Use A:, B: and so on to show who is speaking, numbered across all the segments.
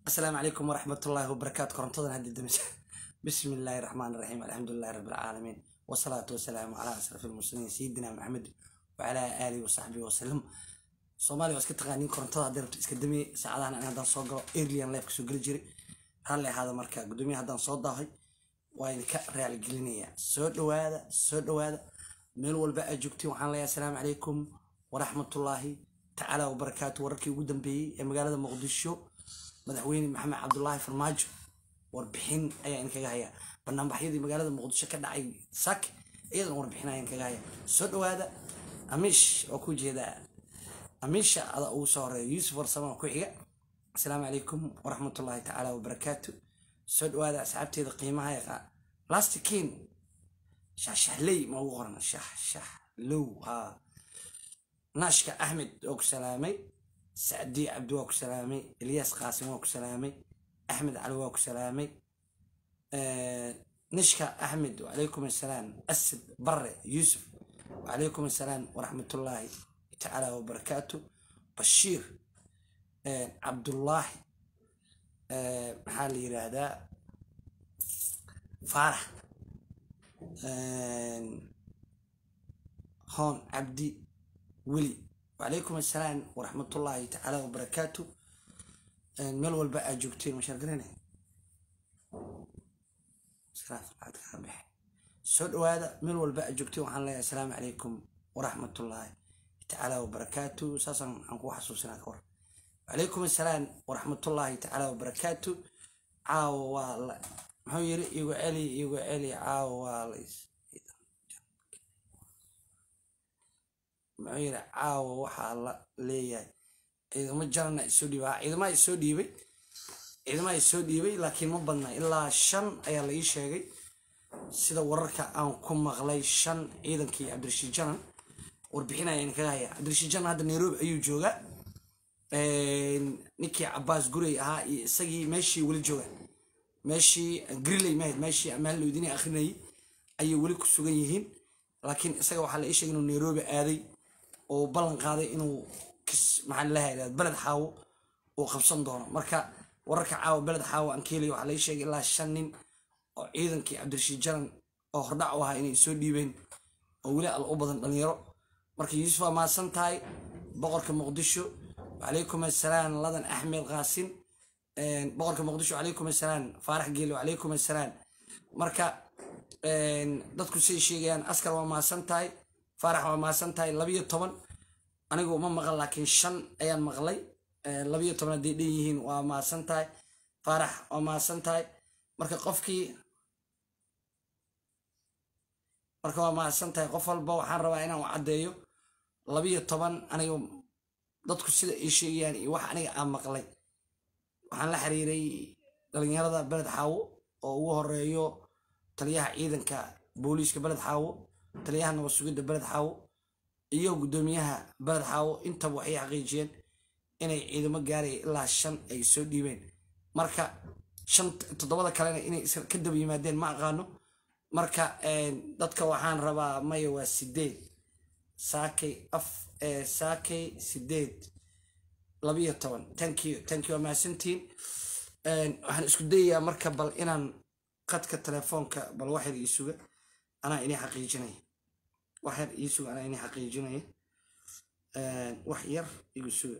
A: asalaamu calaykum waraxmatullaahi wabarakaatu korontadan haddi damisa bismi illaahi raxmaan raxiim alxamdulilahi rabbi alcaalamiin wasalaatu wasalaamu calaa ashraf almursaliin sayidina maxamed wacalaa aalihi wasaxbihi wasalam soomaaliya waa iska taqaaniin korontada haddii rabto iska damiye saacadahan ani haddaan soo galo airlian life kasoo geli jiray raalli ahaada marka gudoomiya haddaan soo daahay waa idinka raali gelinayaa soo dhowaada soo dhowaada meel walba aad joogtiin waxaan leeyahay asalaamu calaykum waraxmatullaahi tacaala wabarakaatu wararkii ugu dambeeyey ee magaalada muqdisho madaxweyne maxamed cabdulaahi farmaajo warbixin ayaa inkaga haya banaanbaxyadii magaalada muqdisho ka dhacay sak iyadan warbixin ayaa inkaga haya soo dhowaada amiish oo ku jeedaa amiisha ada ugu soo horeeya yuusuf warsamo ku xiga asalaamu calaykum waraxmatullaahi tacaala wabarakaatu soo dhowaada asxaabteeda qiimaha yaqa lastikiin shaxshaxley ma ugu qoran shaxshaxlow haa naashka axmed oo ku salaamay sacdi cabdi waa ku salaamay elyaas qaasim waa ku salaamay axmed cali waa ku salaamay nishka axmed wacalaykum assalaam asad bare yuusuf wacalaykum assalaam waraxmatullaahi tacaala wabarakaatu bashiir cabdullaahi maxaa la yiraahdaa faarax hoon cabdi weli wacalaykum assalaam waraxmatullaahi tacaala wabarakaatu meel walba aad joogteen mashaargarane soo dhowaada meel walba aad joogteen waxaan leeyahay asalaamu calaykum waraxmatullaahi tacaala wabarakaatu saasaan waxaan ku xasuusinaa ka war wacalaykum assalaam waraxmatullaahi tacaala wabarakaatu caawa waa la muxuu yiri igu celi igu celi caawa waa la muxuu yiri caawa waxaa la leeyahay ciidamo jarana isoo dhiibay ciidamaha isoo dhiibay ciidamaha isoo dhiibay laakiin ma badna ilaa shan ayaa la ii sheegay sida wararka aan ku maqlay shan ciidankii cabdirashiid janan warbixin ayaan kaga haya cabdirashiid janan hadda nairobi ayuu joogaa ninkii cabaas gurey ahaa iyo isagii meeshii weli jooga meeshii griley mahayd meeshii amaal loydini akrinayay ayay weli ku sugan yihiin laakiin isaga waxaa la ii sheegay inuu nairobi aaday oo ballan qaaday inuu maxaa lahaa beled xaawo uu qabsan doono marka wararka caawa beled xaawo aan ka helay waxaa la ii sheegay ilaa shan nin oo ciidankii cabdirashiid jaran oo hordhac u ahaa inay soo dhiibeen oo weli al u badan dhalinyaro marka yuusuf waa mahadsan tahay boqorka muqdisho wacalaykum assalaam ladan axmed qaasin boqorka muqdisho wacalaykum assalaam faarax geele wacalaykum assalaam marka dadku say sheegayaan askar waa mahadsan tahay faarax waa mahadsan tahay labiyo toban anigu ma maqal laakiin shan ayaan maqlay labiyo toban hadday dhan yihiin waa mahadsan tahay faarax waa mahadsan tahay marka qofkii marka waa mahadsan tahay qof walba waxaan rabaa inaan u caddeeyo labiyo toban anigu dadku sida ay sheegayaan iyo wax aniga aan maqlay waxaan la xiriiray dhalinyarada beled xaawo oo ugu horeeyo taliyaha ciidanka booliiska beled xaawo taliyaha nabad sugidda beled xaawo iyo guddoomiyaha beled xaawo intaba waxay xaqiijiyeen inay ciidamo gaaraya ilaa shan ay soo dhiibeen marka shan toddobada kalena inay ka daba yimaadeen ma aqaano marka dadka waxaan rabaa maya waa sideed saakay af saakay sideed labiyo toban tankiyo tankiyo waa mahadsantiin waxaan isku dayayaa marka bal inaan qadka telefoonka bal waxyar ii suga anaa inii xaqiijinaya wax yar ii suga anaa inii xaqiijinaya wax yar igu suga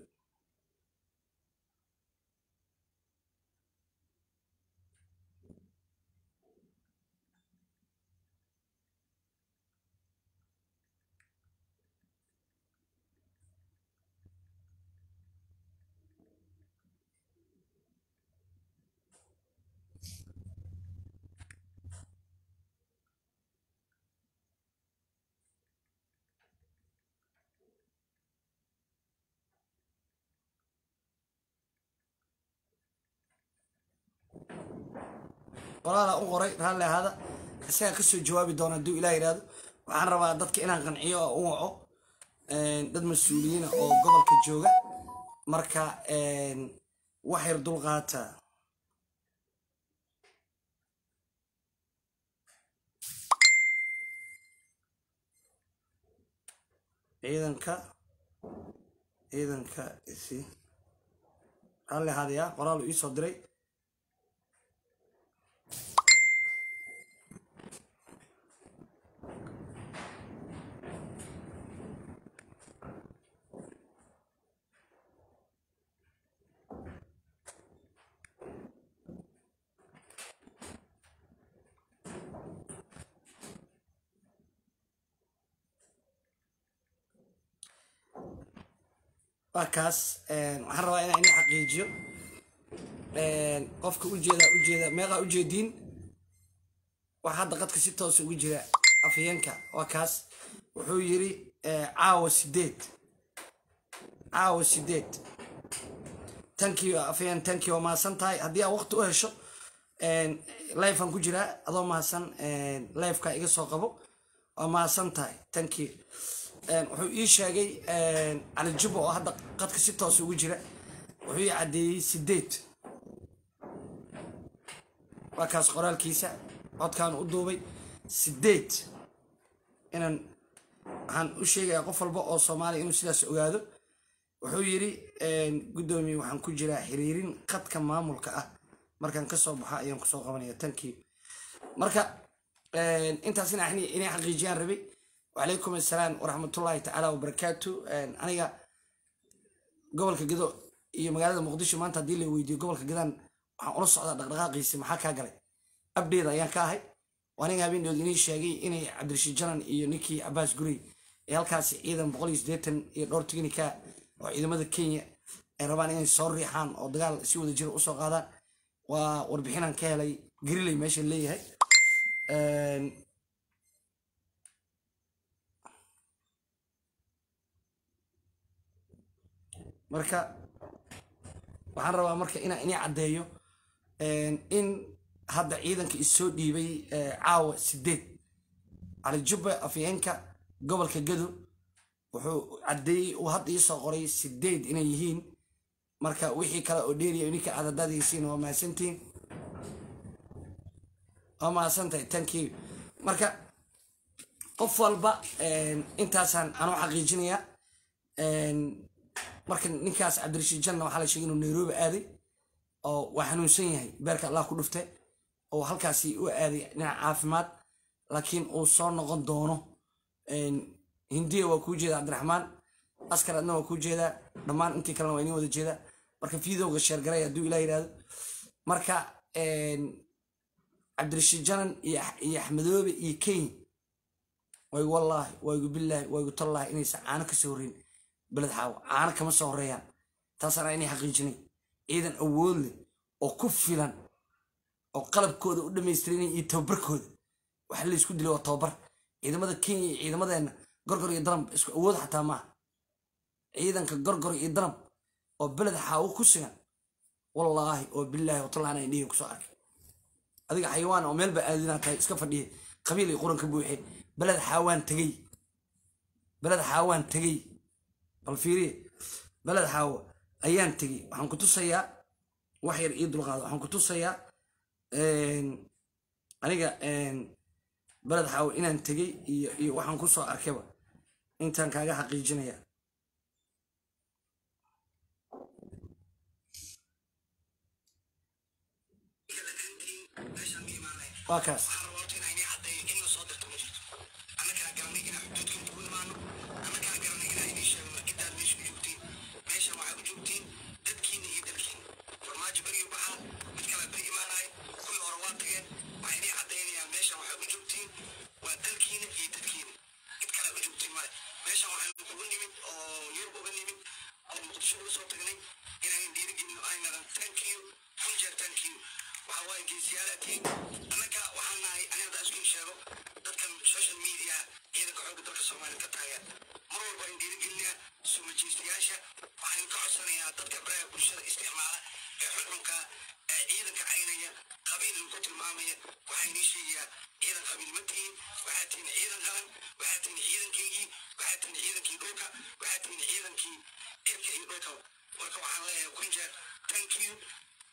A: walaala u qoray raalli ahaada isagaa kasoo jawaabi doona hadduu ilah yidhahdo waxaan rabaa dadka inaan qanciyo oo u waco dad mas-uuliyiina oo gobolka jooga marka wax yar dulqaata ciidanka ciidanka isi raalli ahaadaya qoraal uu iisoo diray waa kaas waxaan rabaa inaan ini xaqiijiyo qofka ujeeda ujeeda meeqaa ujeediin waxaa hadda qadka si toosa ugu jira afhayeenka waa kaas wuxuu yiri caawa sideed caawa sideed tankii afhayeen tankii waa mahadsan tahay haddii aa waqti u hesho lifean ku jiraa adoo mahadsan lifeka iga soo qabo waa mahadsan tahay tankii wuxuu ii sheegay cali jubba oo hadda qadka si toos ugu jira wuxuu ii caddeeyey sideed waa kaas qoraalkiisa codkaan u duubay sideed inaan waxaan u sheegayaa qof walba oo soomaaliya inuu sidaas ogaado wuxuu yidhi guddoomiye waxaan ku jiraa xiriirin qadka maamulka ah markaan kasoo baxo ayaan kusoo qabanaya tankii marka intaas inay xaqiijiyaan rabay wacalaykum assalaam waraxmatullaahi tacaala wabarakaatu aniga gobolka gedo iyo magaalada muqdisho maanta haddii la weydiiyo gobolka gedaan waxaan ula socdaa dhaqdhaqaaqiisi maxaa kaa galay abdheeda ayaan ka ahay aniga habeendood inii sheegay inay cabdirashiid janan iyo ninkii cabaas gurey ee halkaasi ciidan boqol iyo siddeetan iyo dhowr tignika oo ciidamada kenya ay rabaan inay soo riixaan oo dagaal si wada jira usoo qaadaan waa warbixinaan ka helay gariley meesha leeyahay marka waxaan rabaa marka inaan inii caddeeyo in hadda ciidanka issoo dhiibay caawa sideed cali jubba afyeenka gobolka gado wuxuu caddeeyey uu hadda iisoo qoray sideed inay yihiin marka wixii kale oo dheeriya ninka cadadadiisiin waa mahadsantihiin waa mahadsantahay tankii marka qof walba intaasaan anoo xaqiijinayaa marka ninkaas cabdirashiid janna waxaa la sheegay inuu nairobi aaday oo waa xanuunsan yahay beerka allah ku dhufte oo halkaasi u aaday dhinaca caafimaad laakiin uu soo noqon doono hindiya waa kuu jeeda cabdiraxmaan askar adna waa kuu jeedaa dhammaan intii kalena waa inii wada jeedaa marka fiidowga sheergaray hadduu ilah yidhahdo marka cabdirashiid janan iyo axmedoobe iyo kenya waygu wallaahi waygu billaahi waygu tallaahi inaysan caano kasoo horreyn beled xaawo caano kama soo horeeyaan taasana inay xaqiijinay ciidan awood leh oo ku filan oo qalabkooda u dhamaystiranay iyo tababarkooda waxa la isku dilay waa tababar ciidamada kenya iyo ciidamadeenna gorgor iyo daram isku awood xataa maaha ciidanka gorgor iyo daram oo beled xaawo ku sugan wallaahi oo bilaahi watallahi ana dhiga kusoo arkay adiga xayawaan oo meelba aadinaa tahay iska fadhiya qabiil iyo quranka buuxe beled xaawaan tegey beled xaawaan tegey bal fiiriye beled xaawo ayaan tegey waxaan ku tusayaa wax yar ii dulqaado waxaan ku tusayaa aniga beled xaawo inaan tegey iyo iyo waxaan ku soo arkayba intaan kaaga xaqiijinaya waa kaas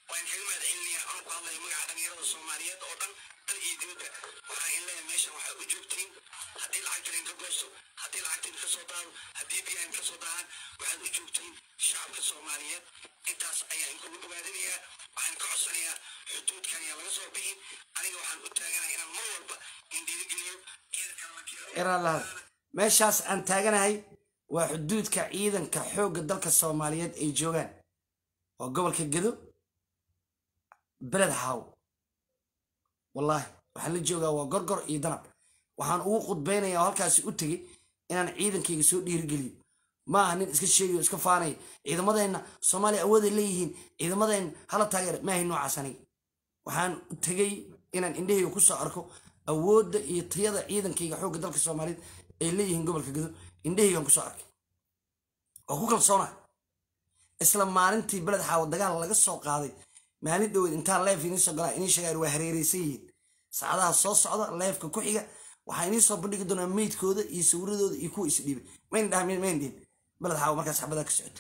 A: waan kaga mahad celinayaa anuu ku hadlaya magaca dhalinyarada soomaaliyeed oo dhan dal iyo dibadda waxaan in leeyahay meeshan waxaa u joogtiin haddii lacagta idinka goosto haddii lacagta idinka soo daado haddii biyaha idinka soo daahaan waxaad u joogtiin shacabka soomaaliyeed intaas ayaa inkugu dhawaadinayaa waxaan ka codsanayaa xuduudkan ayaa laga soo bixin aniga waxaan u taaganahay inaan mar walba in dhiirigeliyo ciidanka meeshaas aan taaganahay waa xuduudka ciidanka xoogga dalka soomaaliyeed ay joogaan waa gobolka gedo beled haaw wallaahi waxaan la joogaa waa gorgor iyo danab waxaan ugu khudbaynayaa oo halkaasi u tegey inaan ciidankayga soo dhiirigeliyo ma aha nin iska sheegayo iska faanaya ciidamadeenna soomaaliya awooday leeyihiin ciidamadeenna hala taageera maahay noocaas aniga waxaan tegey inaan indhahayga ku soo arko awoodda iyo tayada ciidankayga xoogga dalka soomaaliyeed ay leeyihiin gobolka gedo indhahaygaan kusoo arkay waa ku kalsoona isla maalintii beled xaawo dagaal laga soo qaaday maalin dhoweed intaan leef idiin soo galaa inii sheegaan waa hareereysan yihiin saacadaha soo socda leefka ku xiga waxaa inii soo bandhigi doonaa meydkooda iyo sawiradooda iyo kuwa isdhiibay mayn dhaha mayn dhihin beled xaawo markaas xabadaa ka socoto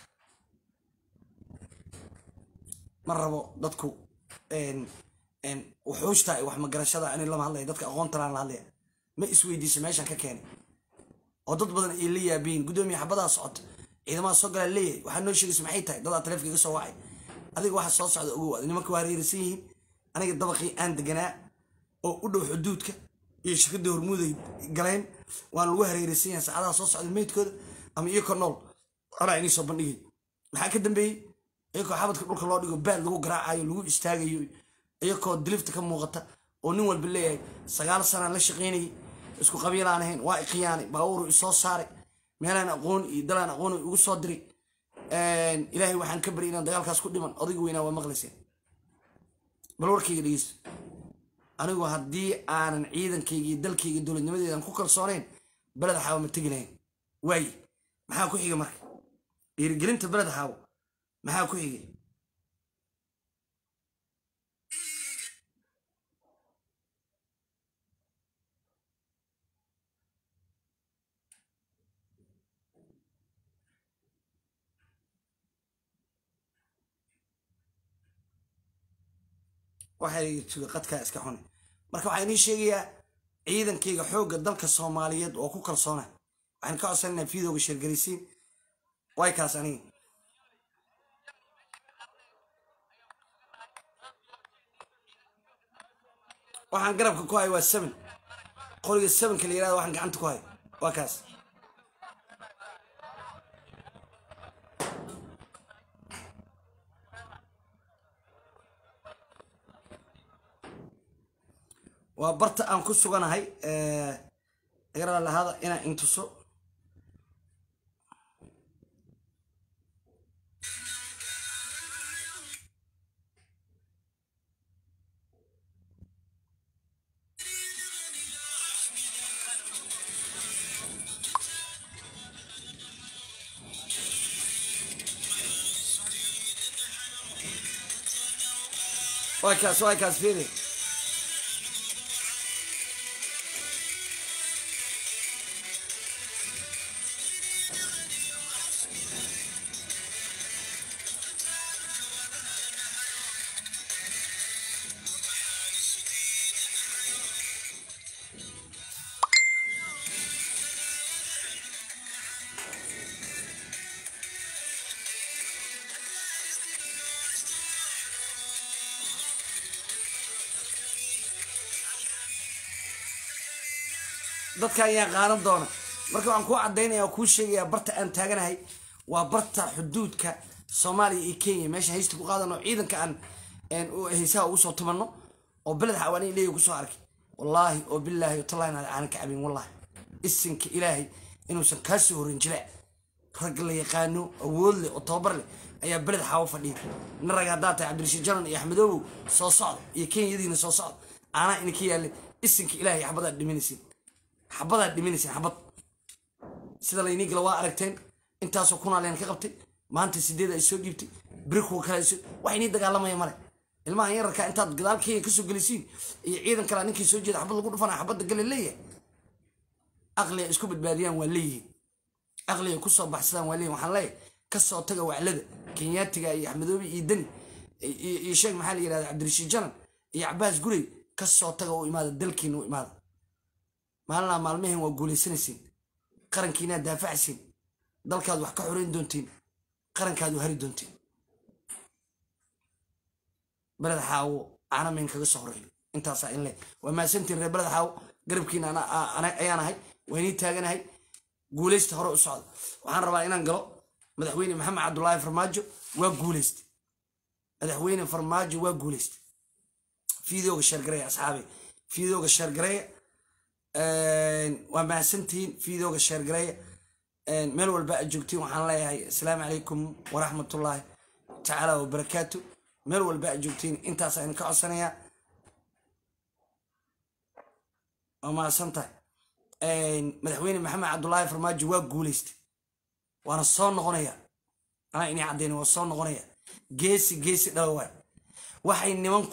A: ma rabo dadku wuxuushta wax magarashada ani lama hadlaya dadka aqoonta laan la hadlaya ma isweydiiso meeshan ka keenay oo dad badan ay la yaabiyin guddoomiya xabadaa socoto ciidamada soo galaa leeyahay waxaa noo sheegaysa maxay tahay dadaa taleefka iga soo wacay adiga waxa soo socda ogow ad nimanka waa hareeraysan yihiin aniga dabaqii aan deganaa oo u dhow xuduudka iyo shirkadda hormuuday galeen waan lagu hareeraysan yahay saacadaha soo socda meydkooda ama iyakoo nool anaa inii soo bandhigay maxaa ka dambeeyey iyakoo xabadka dhulka loo dhigo baad lagu garaacayo lagu istaagayo iyakoo dilifta ka muuqata oo nin walba leeyahay sagaal sanaan la shaqaynayay isku qabiilaan ahayn waa iqiyaanay baabuuru isoo saaray meelaan aqoon iyo dalaan aqoon igu soo diray ilaahay waxaan ka baryay inaan dagaalkaas ku dhiman odayga weynaa waa maqlayseen bal warkayga dhegeyso anigu haddii aanan ciidankayga iyo dalkayga dowladnimadeedan ku kalsoonayn beled xaawo ma tegi lahayn waaye maxaa ku xiga marka dhiirigelinta beled xaawo maxaa ku xigay waxay tuga qadkaa iska xune marka waxaa inii sheegayaa ciidankayga xoogga dalka soomaaliyeed oo ku kalsoona waxaan ka codsananaa fiidooga sheergaraysiin way kaas aniga waxaan garabka ku hay waa seven qoriga sevenka la yirahda waxaan gacanta ku hay waa kaas waa barta aan ku suganahay agarala lahada inaan intuso waa kaas waa kaas fiiri dadka ayaan qaadan doona marka waxaan kuu cadaynaya oo kuu sheegaya barta aan taaganahay waa barta xuduudka soomaaliya iyo kenya meesha haysta ku qaadano ciidanka aan haysaha ugu soo tumanno oo beled xawaani leeya kusoo arkay wallaahi oo bilaahi tallahi aanan ka cabin wallahi isinka ilaahay inuusan kaa soo horin jilaac rag la yaqaano awood leh oo tababar leh ayaa beled xaawo fadhiya nin rag haddaa tahay cabdirashiid janan iyo axmedoobow soo socda iyo kenyadiina soo socda aanaa ina ka yaalle isinka ilaahay xabadaad dhimanaysin xabadaad dhimanaysin xabad sida laynii gala waa aragteen intaasoo kunaaleen ka qabtay maanta sideed ay soo dhiibtay beri kuwa kale wax inii dagaalamaya male ilmahan yararka intaad gadaal kenya kasoo gelisiin iyo ciidan kale ninkii soo jeeda xabad lagu dhufana xabadda gale leeyahay aqliga isku badbaadiyaan waa leeyihiin aqliga kusoo baxsadaan waa leeyihin waxaan leeyahay kasoo taga waclada kenyaatiga iyo axmedoobi iyo deni iyo sheeg maxaa la yirahda cabdirashiid janan iyo cabaas gurey ka soo taga u imaada dalkiina u imaada maalinaa maalmaheen waa guulaysanaysiin qarankiinaa daafacsiin dalkaad wax ka xoreyn doontiin qarankaad u hari doontiin beled xaawo canameyn kaga soo horeeyo intaasaa in le waa maasantiin reer beled xaawo garabkiina ayaan ahay waynii taaganahay guulaysta hore u socda waxaan rabaa inaan galo madaxweyne maxamed cabdulaahi farmaajo waa guulaystay madaxweyne farmaajo waa guulaystay fiidooga sheergareeya asxaabe fiidooga sheergareeya waa mahadsantihiin fiidooga sheergareeya meel walba aad joogtiin waxaan leeyahay asalaamu calaykum waraxmatullaahi tacaala wabarakaatu meel walba aad joogtiin intaas aynu ka codsanayaa waa mahadsan tahay madaxweyne maxamed cabdulaahi farmaajo waa guulaystay waana soo noqonaya anaa inii caddeyna waa soo noqonaya geesi geesi dhala waay waxay niman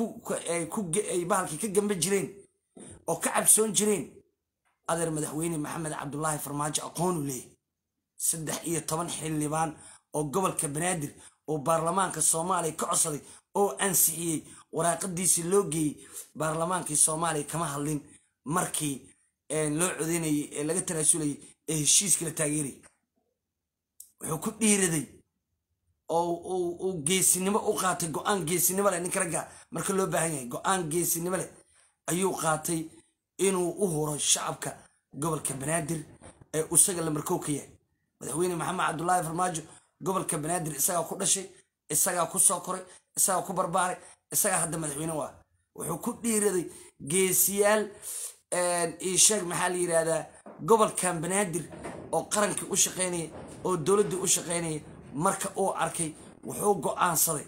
A: bahalkii ka gamba jireen oo ka cabsoon jireen adeer madaxweyne maxamed cabdulaahi farmaajo aqoonu leeyahy saddex iyo toban xildhibaan oo gobolka banaadir oo baarlamaanka soomaaliya ka codsaday oo ansixiyey waraaqadiisii loo geeyey baarlamaankii soomaaliya kama hadlin markii loo codeynayay ee laga tanaasulayay ee heshiiskii la taageerayay wuxuu ku dhiiraday oo uu geesinimo u qaatay go-aan geesinimo leh ninka ragga marka loo baahan yahay go-aan geesinimo leh ayuu qaatay inuu u huro shacabka gobolka banaadir ee isaga la markow ka yahay madaxweyne maxamed cabdulaahi farmaajo gobolka banaadir isagaa ku dhashay isagaa ku soo koray isagaa ku barbaaray isagaa hadda madaxweyne u ah wuxuu ku dhiiraday geesiyaal isheeg maxaa la yidhahdaa gobolkan banaadir oo qarankii u shaqaynaya oo dowladdii u shaqaynaya marka uu arkay wuxuu go-aansaday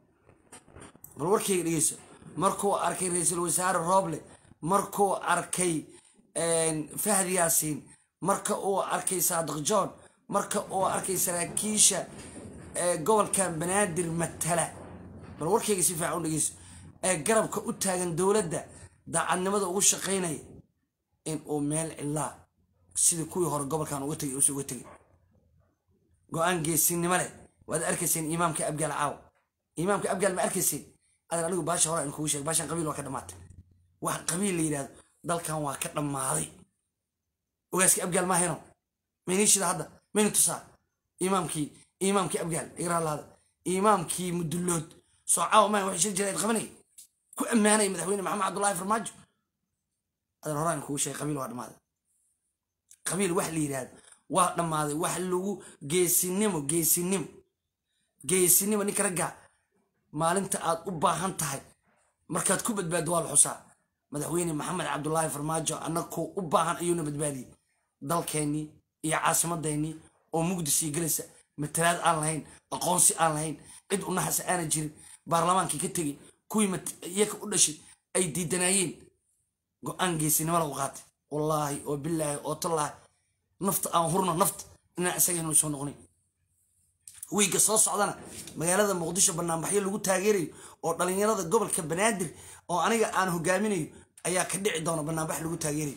A: bal warkayga dhegeyso markuu arkay ra-iisul wasaare rooble markuu arkay fahd yaasiin marka uu arkay saadiq john marka uu arkay saraakiisha gobolkan banaadir matala bal warkayga si fiican u dhegeyso ee garabka u taagan dowladda daacadnimada ugu shaqaynaya in uu meel cilaa sidii kuwii hore gobolkan uga tegay uusa uga tegay go-aan geesinimo leh waad arkayseen imaamka abgaal caawa imaamka abgaal ma arkayseen adan anigu baasha hore aan kugu sheeg baashan qabiil waa ka dhammaatay wax qabiil la yidhahdo dalkan waa ka dhammaaday ogaaska abgaal ma hayno maynishida hadda mayna tusaa imaamkii imaamkii abgaal igraalahada imaamkii mudullood soo caawa maa waxay shir jirayd qabanay ku ammaanaya madaxweyne maxamed cabdullaahi farmaajo adan hore aan kugu sheegay qabiil waa dhammaaday qabiil wax la yidhahdo waa dhammaaday wax lagu geesinimo geesinimo geesinimo ninka ragga maalinta aad u baahan tahay markaad ku badbaaddo waa la xusaa madaxweyne maxamed cabdulaahi farmaajo annakoo u baahan ayuuna badbaadiyey dalkeennii iyo caasimadeennii oo mugdisii gelaysa matalaad aan lahayn aqoonsi aan lahayn cid unaxasa aana jirin baarlamaankii ka tegey kuwii iyaka u dhashay ay diidanaayeen go-aan geesinimo lagu qaatay wallaahi oo bilaahi oo tallaahi nafta aan hurno nafta inaan isagaynu soo noqonay wiigga soo socdana magaalada muqdisho banaanbaxyo lagu taageerayo oo dhalinyarada gobolka banaadir oo aniga aan hogaaminayo ayaa ka dhici doona banaanbax lagu taageerayo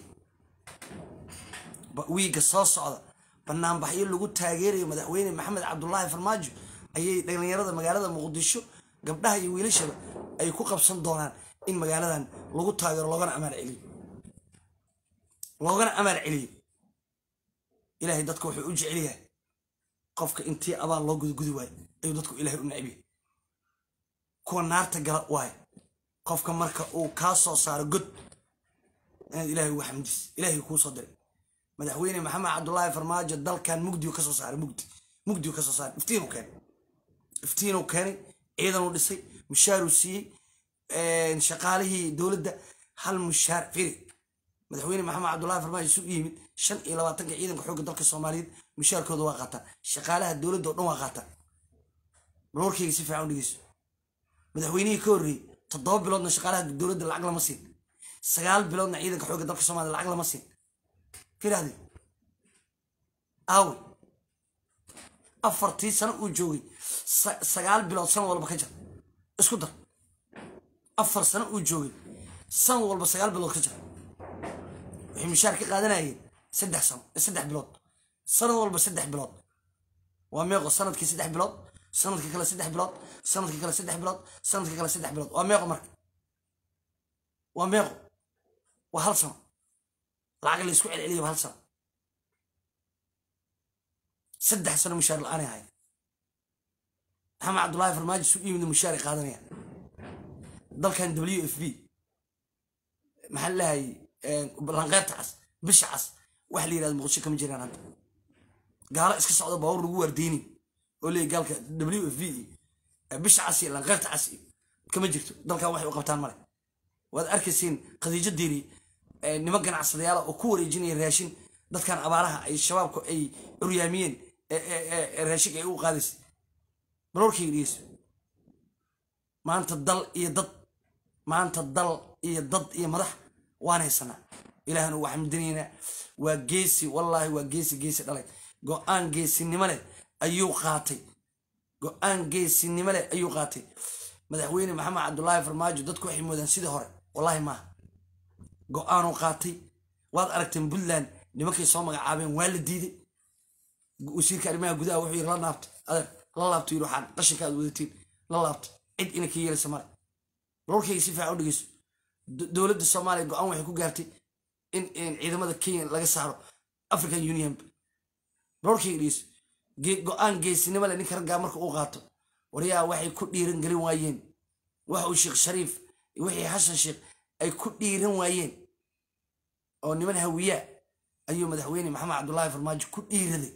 A: wiigga soo socda banaanbaxyo lagu taageerayo madaxweyne maxamed cabdulaahi farmaajo ayay dhalinyarada magaalada muqdisho gabdhaha iyo wiilashaba ay ku qabsan doonaan in magaaladan lagu taageero loogana amaal celiyo loogana amaal celiyo ilaahay dadka wuxuu u jecel yahay qofka intii abaal loo gudgudi waayo ayuu dadku ilaahay u necbiya kuwa naarta gala waayo qofka marka uu kaa soo saaro god inaad ilaahay uga xamdis ilaahay kuu soo diray madaxweyne maxamed cabdulaahi farmaajo dalkan mugdiu kasoo saaray mugdi mugdiu kasoo saaray iftiinuu keenay iftiinuu keenay ciidanuu dhisay mushaaruu siiyey shaqaalihii dowladda hal mushaar firi madaxweyne maxamed cabdulaahi farmaajo isu yimid shan iyo labaatanka ciidanka xoogga dalka soomaaliyeed mushaarkooda waa qaataan shaqaalaha dowladda oo dhan waa qaataan bal warkayga si fiican u dhegeyso madaxweynihii ka horreeyey toddoba biloodna shaqaalaha dowladda lacag lama siin sagaal biloodna ciidanka xoogga dalka soomaliya lacag lama siin firahdi aawe afartii sano uu joogay sagaal bilood san walba ka jar isku dar afar sano uu joogay san walba sagaal bilood ka jar waxay mushaar ka qaadanayeen saddex sano saddex bilood sanad walba saddex bilood waa meeqo sanadkii saddex bilood sanadka kale saddex bilood sanadka kale saddex bilood sanadka kale saddex bilood waa meeqo marka waa meeqo waa hal sano lacag la isku celceliya hal sano saddex sano mushaar la-aanay ahay maxamed cabdullaahi farmaajo su yimid mushaaray qaadanaya dalkan w f b maxaa lahay lanqeyrta cas bisha cas waxa la yirahda muqdisho kama jiraan hadda gaalo iska socda baawur lagu waardeyni oo leeyahy gaalka w f b iyo bisha cas iyo lanqeyrta cas iyo kama jirto dalkan waxay u qabtaan male waad arkaysiin khadiijo diiri niman ganacsadayaala oo ku wareejinaya raashin dadkan abaaraha ay shabaabku ay curyaamiyeen raashinka ay u qaadaysa balorkayga dhegeyso maanta dal iyo dad maanta dal iyo dad iyo madax waan haysanaa ilaahna waa xamdinaynaa waa geesi wallaahi waa geesi geesi dhalay go-aan geesinimo leh ayuu qaatay go-aan geesinimo leh ayuu qaatay madaxweyne maxamed cabdulaahi farmaajo dadku waxay moodaan sidii hore wallaahi maaha go-aanuu qaatay waad aragteen puntland nimankay soo magacaabeen waa la diiday wasiirka arrimaha gudaha wuxuu yiri la naabta adeer la laabto yiri waxaan qashinka aad wadatiin la laabto cid ina ka yeelaysa male warkayga si fiican u dhegeyso dowladda soomaaliya go-aan waxay ku gaartay in ciidamada kenya laga saaro african union warkayga dhegeyso go-aan geesinimo leh ninka raggaa marka uu qaato waryaa waxay ku dhiiran gelin waayeen waxa uu sheekh shariif wixii xashan sheekh ay ku dhiiran waayeen oo niman hawiyaa ayuu madaxweyne maxamed cabdullaahi farmaajo ku dhiiraday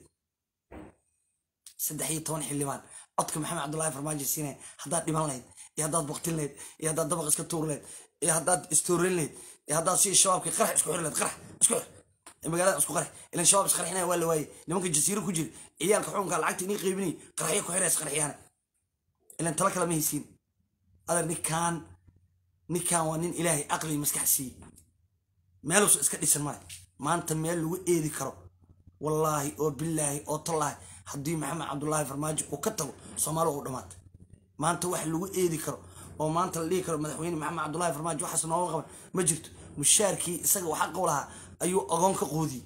A: saddex iyo toban xildhibaan codka maxamed cabdullaahi farmaajo siinaya haddaad dhiman lahayd iyo haddaad baktin lahayd iyo haddaad dabaq iska tuur lahayd iyo haddaad istooreyn lahayd iyo haddaad si shabaabkii qarax isku xiri lahayd qarax isku xir magaalada isku qarax ilan shabaab isqarxinaya waa la waayey nimanka jasiiro ku jira ciyaalka xukunka lacagta inii qaybinay qaraxyo ku xiraya isqarxiyaana ilan tala kale ma haysiin adeer ninkaan ninkaan waa nin ilaahay aqli maskax siiyey meeluusa iska dhisan male maanta meel lagu eedi karo wallaahi oo bilaahi oo tallaahi haddii maxamed cabdullaahi farmaajo uu ka tago soomaaliya u dhamaatay maanta wax lagu eedi karo oo maanta la dhihi karo madaxweyne maxamed cabdullaahi farmaajo waxaas nooga qaban ma jirto mushaarkii isaga waxa qow lahaa ayuu ogoon ka qoodiyey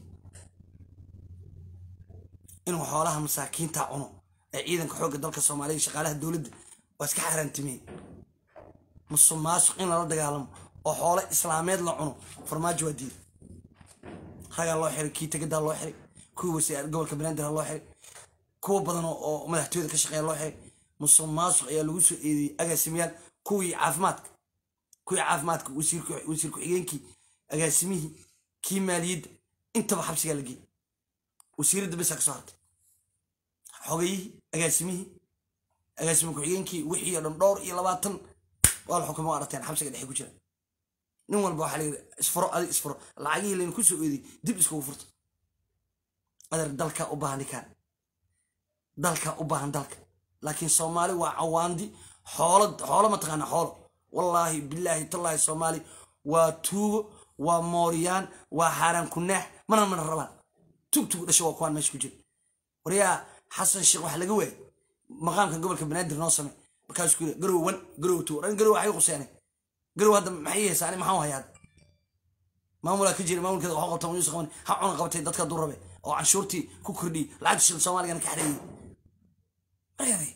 A: inuu xoolaha masaakiinta cuno ee ciidanka xoogga dalka soomaaliya shaqaalaha dowladda waa iska xaaraantimeen musuq maasuq in lala dagaalamo oo xoolo islaameed la cuno farmaajo waa diiday ragaa loo xiray kii tegadaa loo xiray kuwii wasiir gobolka banaadir loo xiray kuwa badan oo madaxtooyada ka shaqeeya loo xiray musuq maasuq ayaa lagu soo eedeeyey agaasimayaal kuwii caafimaadka kuwii caafimaadka wasiir ku-xigeenkii agaasimihii kii maaliyadda intaba xabsigaa la geeyey wasiiradda besa ka soo hartay xogayihii agaasimihii agaasimi ku-xigeenkii wixii oo dhan dhowr iyo labaatan waa la xukumay aragteen xabsiga dhexe ku jira nin walba waxaa layidhi isfuro adi isfuro lacagihii layna ku soo eediyey dib iskugu furto adeer dalkaa u baahan ninkaan dalkaa u baahan dalka laakiin soomaali waa cawaandi xoolo xoolo mataqaana xoolo wallaahi bilaahi tallaahi soomaali waa tuugo waa mooriyaan waa xaaraan kunaax mana mana rabaan tug tug dhasho waa kuwaan meesha ku jira waryaa xasan sheekh waxa laga waayay maqaamka gobolka banaadir noo samey markaasuu ku yiri garow wan garow two dhan garow waxay quseenay garow hadda maxay yeesaan ani maxaan hayaa maamulaa ka jira maamulkeeda waxaa qabta yuusuf qaban ha cuna qabatay dadka duu rabe oo canshuurtii ku kordhiyey lacagta shil soomaaligana ka xareeyey maryaday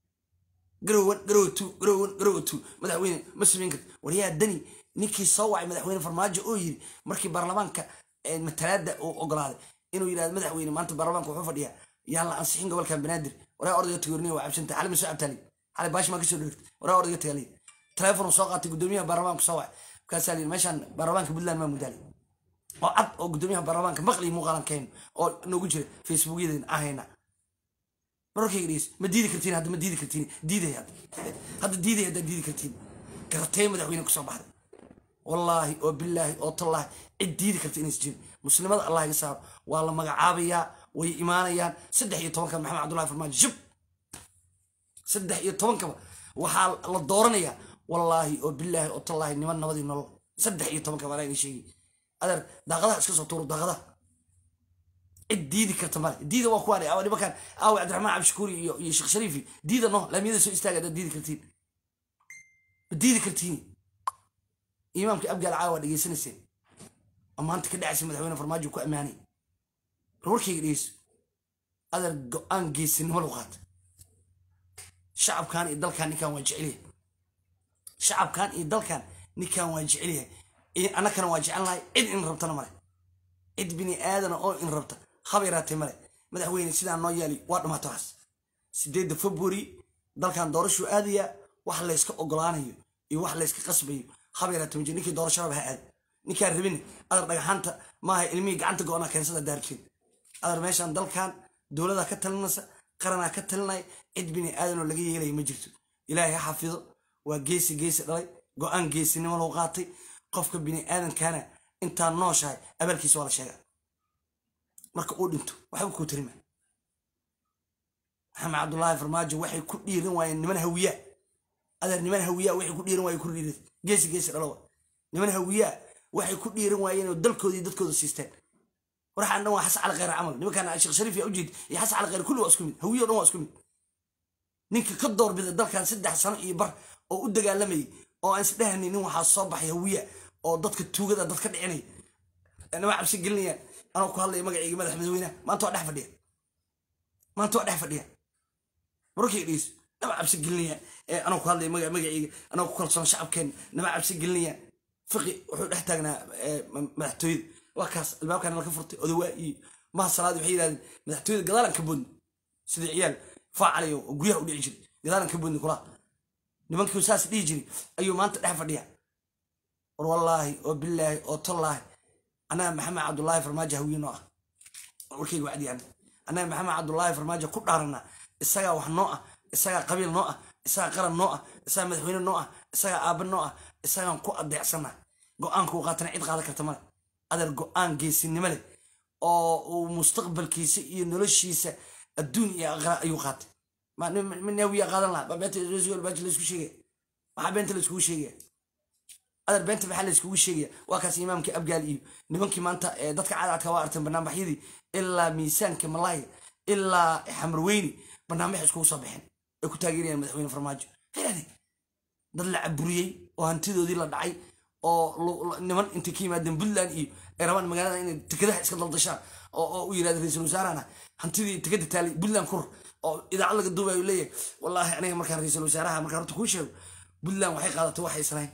A: garow wan garow two garow wan garow two madaxweyne ma samayn karta waryaa dani ninkii soo wacay madaxweyne farmaajo oo yiri markii baarlamaanka matalaada uu ogolaaday inuu yidhahdo madaxweyne maanta baarlamaanka wuxuu fadhiyaa yaan la ansixin gobolka banaadir waraa ordayga tagoorniya waa cabsanta xali ma soo cabtaali xali baash maa kasoo dhirigta waraa ordayga tagaaliya teleefon soo qaatay gudoomiyaha baarlamaanka soo wacay markaasaa layidhi meeshaan baarlamaanka puntland maa mudaali oo cad oo gudoomiyaha baarlamaanka maqli muuqaalan keen oo noogu jira facebookyadeen ahayna mararkayga dhegeys ma diidi kartiin hadda ma diidi kartiin diiday hadda hadda diiday haddaa diidi kartiin garatee madaxweyne kusoo baxday wallaahi oo bilaahi oo tallaahi cid diidi karta inays jirin muslimada allah iga saaro waa la magacaabayaa way imaanayaan saddex iyo tobanka maxamed cabdullahi farmaajo shib saddex iyo tobankaba waxaa la dooranayaa wallaahi oo bilaahi oo tallaahi niman nabadii nolol saddex iyo tobankaba anaa idin sheegay adeer daaqadaha iska soo tuuro daaqadaha cid diidi karta male diida waa kuwaan awa nimankan aawe cabdiraxmaan cabdishakuuri iyo iyo sheekh shariifi diida no laamiyada soo istaaga haddaad diidi kartiin ma diidi kartiin imaamka abgaal caawa waa dhegeysanayseen oo maanta ka dhacaysa madaxweyne farmaajo ku ammaanay warwarkayga dhegeyso adeer go-aan geesinimo lagu qaata shacabkan iyo dalkan ninkan waa jecelyahay shacabkan iyo dalkan ninkan waa jecelyahay annakana waa jecelnahay cid in rabtana male cid bini aadana oo in rabta haba yaraatee male madaxweyne sidaa noo yaali waa dhamaato waxaas sideedda february dalkan doorashuu aadaya wax layska ogolaanayo iyo wax layska qasbayo haba yaraatee maji ninkii doorasho raba ha aad ninkaan rabin adar dhagaxaanta maaha ilmihii gacanta go-anaa keensada daarjeen adar meeshaan dalkan dowladaa ka talinaysa qaranaa ka talinaya cid bini aadanoo laga yeelaya ma jirto ilaahay ha xafido waa geesi geesi dhalay go-aan geesinimo loo qaatay qofka bini aadankana intaa nooshahay abaalkiisa waa la sheegaa marka uu dhinto waxba kuu tarima maxamed cabdullaahi farmaajo waxay ku dhiiran waayeen niman hawiyaa adeer niman hawiyaa waxay ku dhiiran waayeen ku dhiiran geesi geesi dhalowa niman hawiyaa waxay ku dhiiran waayeen oo dalkooda iyo dadkooda siisteen waxaan dhan waa xasan cali khayr camal nimankaan sheekh shariif yaa ujeed iyo xasan cali khayr kulli waa isku mid hawiyo dhan waa isku mid ninka ka doorbida dalkan saddex sano iyo bar oo u dagaalamayay oo aan isdhehani nin waxaa soo baxay hawiya oo dadka tuugada dad ka dhicinaya nama cabsi gelinayaan anoo ku hadlaya magacayga madax madaxweynaha maanta waa dhex fadhiya maanta waa dhex fadhiya wararkay dhegeyso nama cabsi gelinayaan anoo ku hadlaya maga magacayga anoo ku kalsoon shacabkeena nama cabsi gelinayaan fiqi wuxuu dhex taagnaa madaxtooyada waa kaas albaabkan laka furtay odawaa iyo maha salaadi waxay yidhahdeen madaxtooyada gadaalan ka boodni sidii ciyaal faacalayo oo guryaha u dhici jiray gadaalan ka boodni kulaa nimankii saas dhihi jiray ayuu maanta dhex fadhiya war wallaahi oo bilaahi oo tallaahi annaga maxamed cabdullaahi farmaajo hawiye noo ah warkayga wacdiyaan annaga maxamed cabdullaahi farmaajo ku dhaaranaa isagaa wax noo ah isagaa qabiil noo ah isagaa qaran noo ah isagaa madaxweyne noo ah isagaa aabba noo ah isagaan ku adeecsanaa go-aanka uu qaatana cid qaadan karta male adeer go-aan geesinimo leh oo uu mustaqbalkiisa iyo noloshiisa adduun iyo aqra ayuu qaatay min hawiya qaadan lahaa beenta laisku sheegaya maxaa beenta laiskugu sheegaya adeer beenta maxaa laiskugu sheegaya waa kaas imaamkii abgaal iyo nimankii maanta dadka cadcadka waa arteen barnaamijyadii ilaa miisaanka malaaya ilaa xamarweyni barnaamij iskugu soo baxeen ay ku taageerayaan madaxweyne farmaajo helaade dad la caburiyey oo hantidoodii la dhacay oo niman intay ka yimaadeen puntland iyo ay rabaan magaalada inay tekadaha iska daldashaan oo u yirahda ra-iisul wasaarahana hantidii tekada taalay puntland kur oo idaacad laga duubay u leeyahay wallaahi aniga markaan ra-iisul wasaaraha markaan horta kuu sheego puntland waxay qaadatay waxay islahayn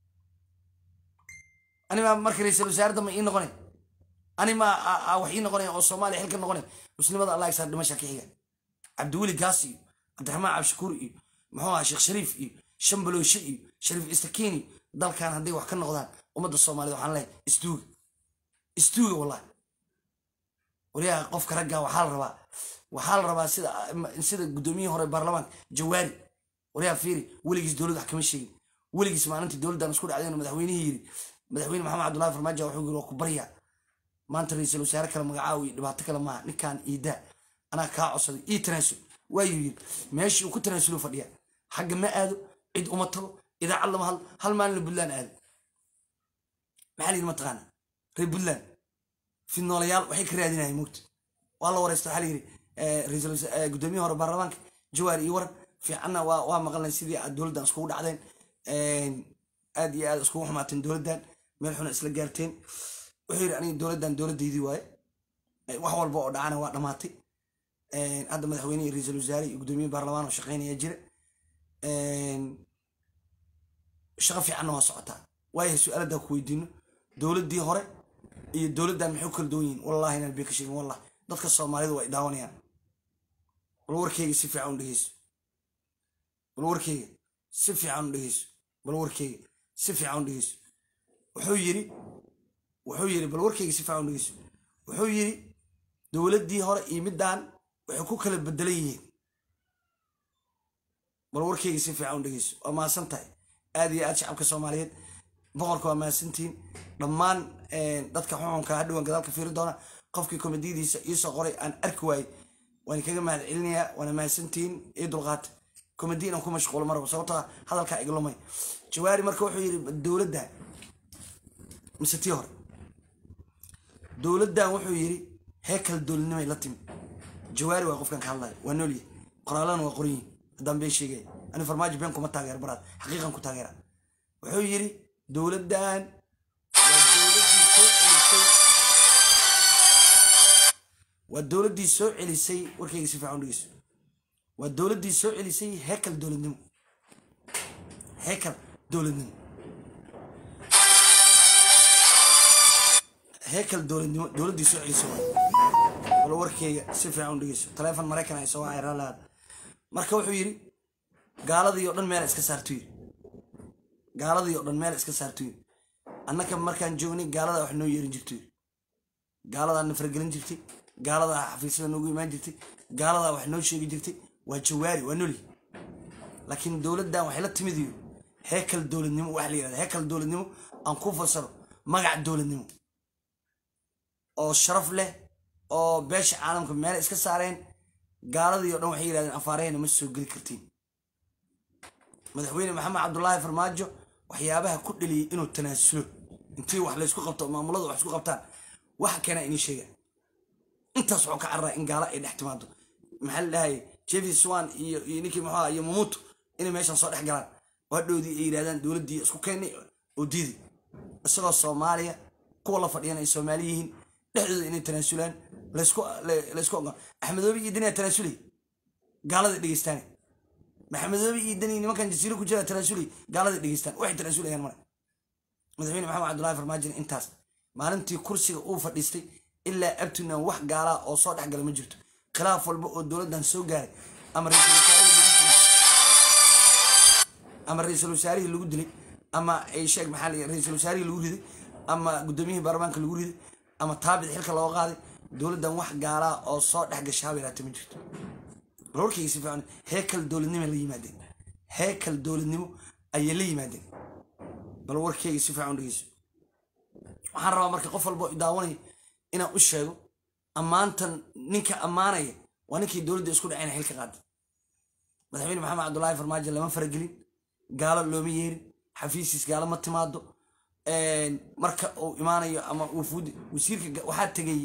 A: anima marka ra-iisul wasaare dambe ii noqonay anima wax ii noqonaya oo soomaaliya xilka noqonay muslimada allah isaar dhimasha ka xiga cabdiweli gaas iyo cabdiraxmaan cabshakuur iyo muxuu aha sheekh shariif iyo shambalooshe iyo shariif istakiini dalkan hadday wax ka noqdaan ummadda soomaaliyed waxaan leehay istuuga istuuga wallahi waliyaha qofka raggaa waxaa la rabaa waxaa la rabaa sida sida guddoomiyihii hore baarlamaanka jawaari waliyaha fiiri weligiis dowladda wax kama sheegin weligiis maalintii dowladdan isku dhacdeen madaxweynihii yiri madaxweyne maxamed cabdullahi farmaajo wuxuu yiri waa ku baryaa maanta ra-iisul wasaare kale magacaawi iyo dhibaato kale maaha ninkan iidaa anaa kaa codsaday ii tanaasul waayuu yiri meeshii uu ku tanaasulu fadhiya xagga ma aado cid uma tago idaacad lama hadlo hal maalina puntland aado maxaa layidhi mataqaana reer puntland fidnoolayaal waxay ka raadinahay mugta waa la wareysta waxaa layidhi ra-iisul guddoomiyaha hore baarlamaanka jawaar iyo waran fiicanna waa waa maqalnay sidii aad dowladdan iskugu dhacdeen aad iyo aad iskugu xumaateen dowladdan meel xuna isla gaarteen wuxuu yidhi aniga dowladdan dowladdaydii waaye wax walba oo dhacana waa dhammaatay hadda madaxweynihii ra-iisul wasaare iyo guddoomiye baarlamaan oo shaqeynaya jira shaqo fiicanna waa socotaa waayahay su-aaladdaa ku weydiino dowladdii hore iyo dowladdan maxay u kala duwan yihin wallahi inaan bee ka sheegin wallahi dadka soomaalida waa idaawanayaan bal warkeyga si fiican u dhegeyso bal warkeyga si fiican u dhegeyso bal warkeyga si fiican u dhegeyso wuxuu yiri wuxuu yiri bal warkeyga si fiican u dhegeyso wuxuu yiri dowladdii hore iyo middan waxay ku kala bedelan yihiin bal warkeyga si fiican u dhegeyso waa mahadsan tahay aad iyo aad shacabka soomaaliyeed boqorka waa mahadsantihiin dhammaan dadka xuxunka hadhowan gadaalka fiiri doona qofkii komediyadiisa iisoo qoray aan arki waayey waan kaga mahad celinayaa waana mahadsantihiin ii dulqaata komedi inaan ku mashquulo marba sababtoo hadalkaa iglumay jawaari marka wuxuu yidhi dowladdan mise tii hore dowladdan wuxuu yidhi heekal dowladnimay la timi jawaari waa qofkan ka hadlaya waa noolyahay qoraalana waa qoran yihin haddaan been sheegaya ani farmaajo been kuma taageera baraad xaqiiqan ku taageera wuxuu yidhi dowladdan waa dowladdii soo celisay warkayga si fiican u dhegeyso waa dowladdii soo celisay heekal dowladnimo heekal dowladnimo heekal dowladnimo dowladdii soo celisay waay wala warkeyga si fiican u dhegeyso taleefon maraykan ay soo wacay raalaad marka wuxuu yidhi gaaladii oo dhan meel iska saartu yidhi gaaladii oo dhan meel iska saartu yidhi annaka markaan joognay gaaladaa wax noo yeerin jirto yidhi gaaladaa na faragelin jirtay gaaladaa xafiisyada noogu imaan jirtay gaaladaa wax noo sheegi jirtay waa jawaari waa noli laakiin dowladdan waxay la timid iyo heekal dowladnimo waxa la yidhahda heekal dowladnimo aan ku fasaro magac dowladnimo oo sharaf leh oo beesha caalamka meel iska saareen gaaladii oo dhan waxay yidhahdeen afaarahayna ma soo geli kartiin madaxweyne maxamed cabdulaahi farmaajo waxyaabaha ku dheliyey inuu tanaasulo intii wax laysku qabto maamuladu wax isku qabtaan waxa keena inii sheega intaas wuxuu ka cararaa in gaalo ay dhex timaado maxaa la dhahay jefi swan iyo iyo ninkii muxuu ahaa iyo mamuto inay meeshan soo dhex galaan hadhowdii ay yidhahdaan dowladdii isku keennay oo diiday isagoo soomaaliya kuwa la fadhiyana ay soomaali yihiin dhexdooda inay tanaasulaan laysku laysku ogoon axmedoobi iyo daniyaa tanaasulay gaalada dhegeystaane maxamedoobi iyo dani nimankan jasiiro ku jira tanaasulay gaalada dhegeystaan waxay tanaasulayaan male madaxweyne maxamed cabdullahi farmaajin intaas maalintii kursiga uu fadhiistay ilaa abtunan wax gaalaa oo soo dhexgala ma jirto khilaaf walba oo dowladdan soo gaaray ama ama ra-iisul wasaarihii lagu dilay ama sheeg maxaa la ra-iisul wasaarihii lagu riday ama guddoomiyihii baarlamaanka lagu riday ama taabid xilka looga qaaday dowladdan wax gaalaa oo soo dhex gashaaba yaraata ma jirto bal warkayga si fiican heekal dowladnimo la yimaadeen heekal dowladnimo ayay la yimaadeen bal warkayga si fiican dhegeyso waxaan rabaa marka qof walbo daawanaya inaan u sheego ammaantan ninka ammaanaya waa ninkii dowladda isku dhacayna xilka qaaday madaxweyne maxamed cabdullaahi farmaajo lama faragelin gaalo looma yeerin xafiisiis gaalo ma timaado marka uu imaanayo ama uu fuudi wasiirka waxaa tegay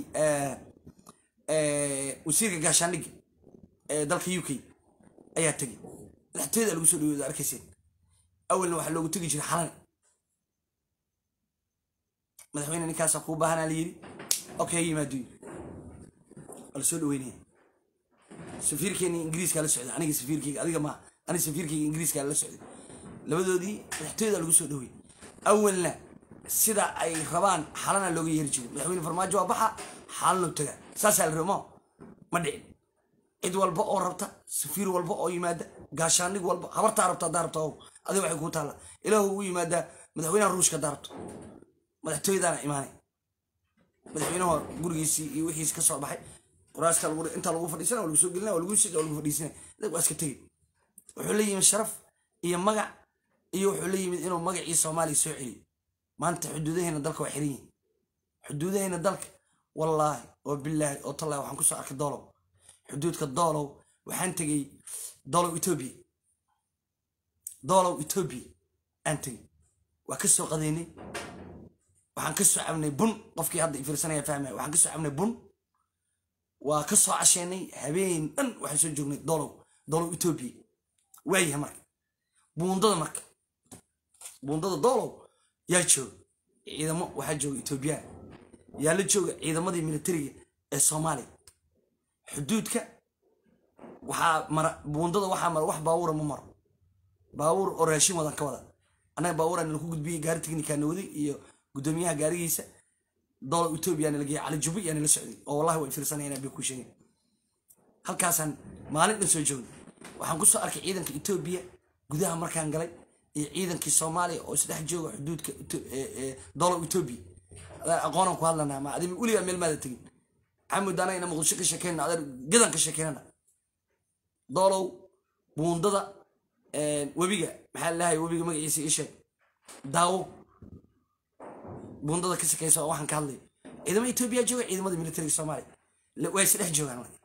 A: wasiirka gaashaandhigga ee dalka u k ayaa tegay madaxtooyada lagu soo dhaweyda arkayseen awalna waxaa loogu tegi jiray xalane madaxweyne ninkaasaa kuu baahanaa la yidhi okay yimaado yidhi waa la soo dhaweynaya safiirkeeni ingiriiskaa la socday aniga safiirkeyga adiga maaha aniga safiirkeyga ingiriiskaa la socday labadoodii madaxtooyada lagu soo dhawey awalna sida ay rabaan xalana looga yeeri jiray madaxweyne farmaajo waa baxa xaalano tagaa saasaa la ramo ma dhicin cid walba oo rabta safiir walba oo yimaada gaashaandhig walba habartaa rabta haddaa rabta ow adiga waxay kuu taalla ilaahu ugu yimaadaa madaxweynaha ruushka haddaa rabto madaxtooyadaana imaanay madaxweynaha gurigiisii iyo wixiisi ka soo baxay quraaska intaa lagu fadhiisana waa lagu soo gelina waa lagu sii waa lagu fadhiisana waa iska tegey wuxuu la yimid sharaf iyo magac iyo wuxuu la yimid inuu magacii soomaaliya soo celiyo maanta xuduudaheena dalka waa xiran yihin xuduudaheena dalka wallaahi oo bilaahi oo tallahi waxaan kusoo arkay doolow xuduudka doolow waxaan tegey doolow etoobiya doolow etoobiya aan tegey waa ka soo qadeynay waxaan ka soo cabnay bun qofkii hadda ifiirsanaya fahmaya waxaan ka soo cabnay bun waa ka soo casheynay habeen dhan waxaan soo joognay doolow doolow etoobiya waayahay marka buundada marka buundada doolow yaa jooga ciidamo waxaa jooga etoobiyaan yaa la jooga ciidamadii militariga ee soomaaliya xuduudka waxaa mara buundada waxaa mara wax baawura ma maro baawur oo raashin wadan ka wada annaga baawuraan laku gudbiyey gaari tiknikaa waday iyo guddoomiyaha gaarigiisa doolow etoobiya nala geeyay cali jubi yaa nala socday oo wallahi way fiirsanayaan bay ku sheegeen halkaasaan maalin dhan soo joognay waxaan ku soo arkay ciidanka etoobiya gudaha markaan galay iyo ciidankii soomaaliya oo isdhex jooga xuduudka doolow etoobiya aqoonaan ku hadlanaa ma adi weligaa meel maada tegin maxamud anagana muqdisho ka sheekeyna adeer gadan ka sheekeynana doolow buundada webiga maxaa lalahay webiga magaciisa ii sheeg daawo buundada ka sakeysa oo waxaan ka hadlay ciidamada etoobiya jooga ciidamada militariga soomaaliya waa isdhex joogaan marka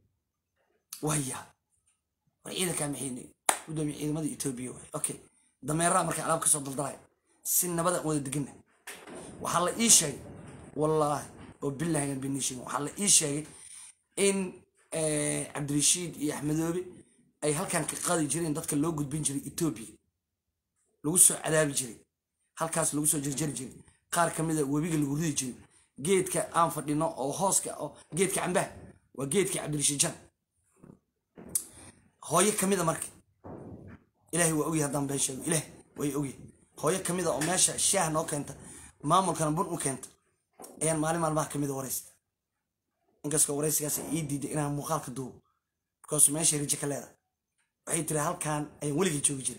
A: waya war ciidankaa maxay gudoomiye ciidamada etoobiya waay okay dameeraha marka alaab kasoo daldalaya si nabada wada degana waxaa la ii sheegay wallaahi oo bilahigan bini sheegin waxaa la ii sheegay in cabdirashiid iyo axmedoobe ay halkan ka qadi jireen dadka loo gudbin jiray etoobiya lagu soo cadaabi jiray halkaas lagu soo jarjari jiray qaar ka mida webiga lagu ridi jiray geedka aan fadhino oo hooska oo geedka cambaha waa geedka cabdirashiid jan hooyo kamida marka ilaahay waa ogyahay haddaan been sheego ilaah way ogyahay hooyo kamida oo meesha shaah noo keenta maamulkana bun u keenta ayaan maalin maalmaha kamida waraysta inkastoo waraysigaas ii diiday inaan muuqaalka duubo because meesha rijo ka leedahay waxay tiri halkaan ayaan weligii joogi jiray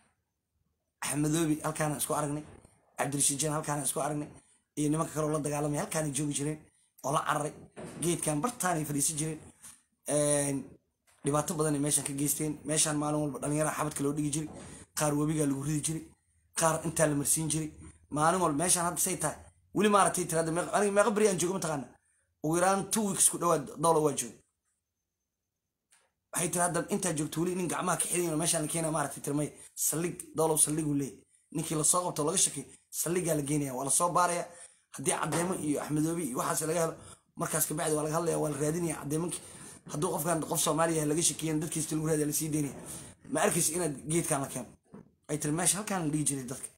A: axmedoobi halkaanaan isku aragnay cabdirashiid jeen halkaanaan isku aragnay iyo nimanka kaleo la dagaalamay halkaanay joogi jireen oo la cararay geedkan bartaanay fadhiisan jireen dhibaato badanay meeshaan ka geysteen meeshaan maalin walba dhalinyara xabadka loo dhigi jiray qaar webigaa lagu ridi jiray qaar intaa la marsiin jiray maalin walba meeshaan hadda say tahay weli maaragtay tirada aniga meeqa beri aan joogo mataqaana ugu yaraan two weeks ku dhawaad dowla waa jooga waxay tiri hadda intaa joogto weli nin gacmaha ka xidayn meeshaan la keenaya maaragtay tiri may saldhig dowlow saldhiguu leeyahy ninkii lasoo qabto laga shakiy saldhigaa la geenaya waa lasoo baaraya haddii caddeemo iyo axmedoobi iyo waxaas laga helo markaas kabacdi waa laga hadlaya waa la raadinaya caddeemankii hadduu qofkan qof soomaaliya laga shakiyan dadkiista lagu raadiya lasii deynaya ma arkaysa inaad geedkan la keeno ay tiri meesha halkaan la dhigi jiray dadka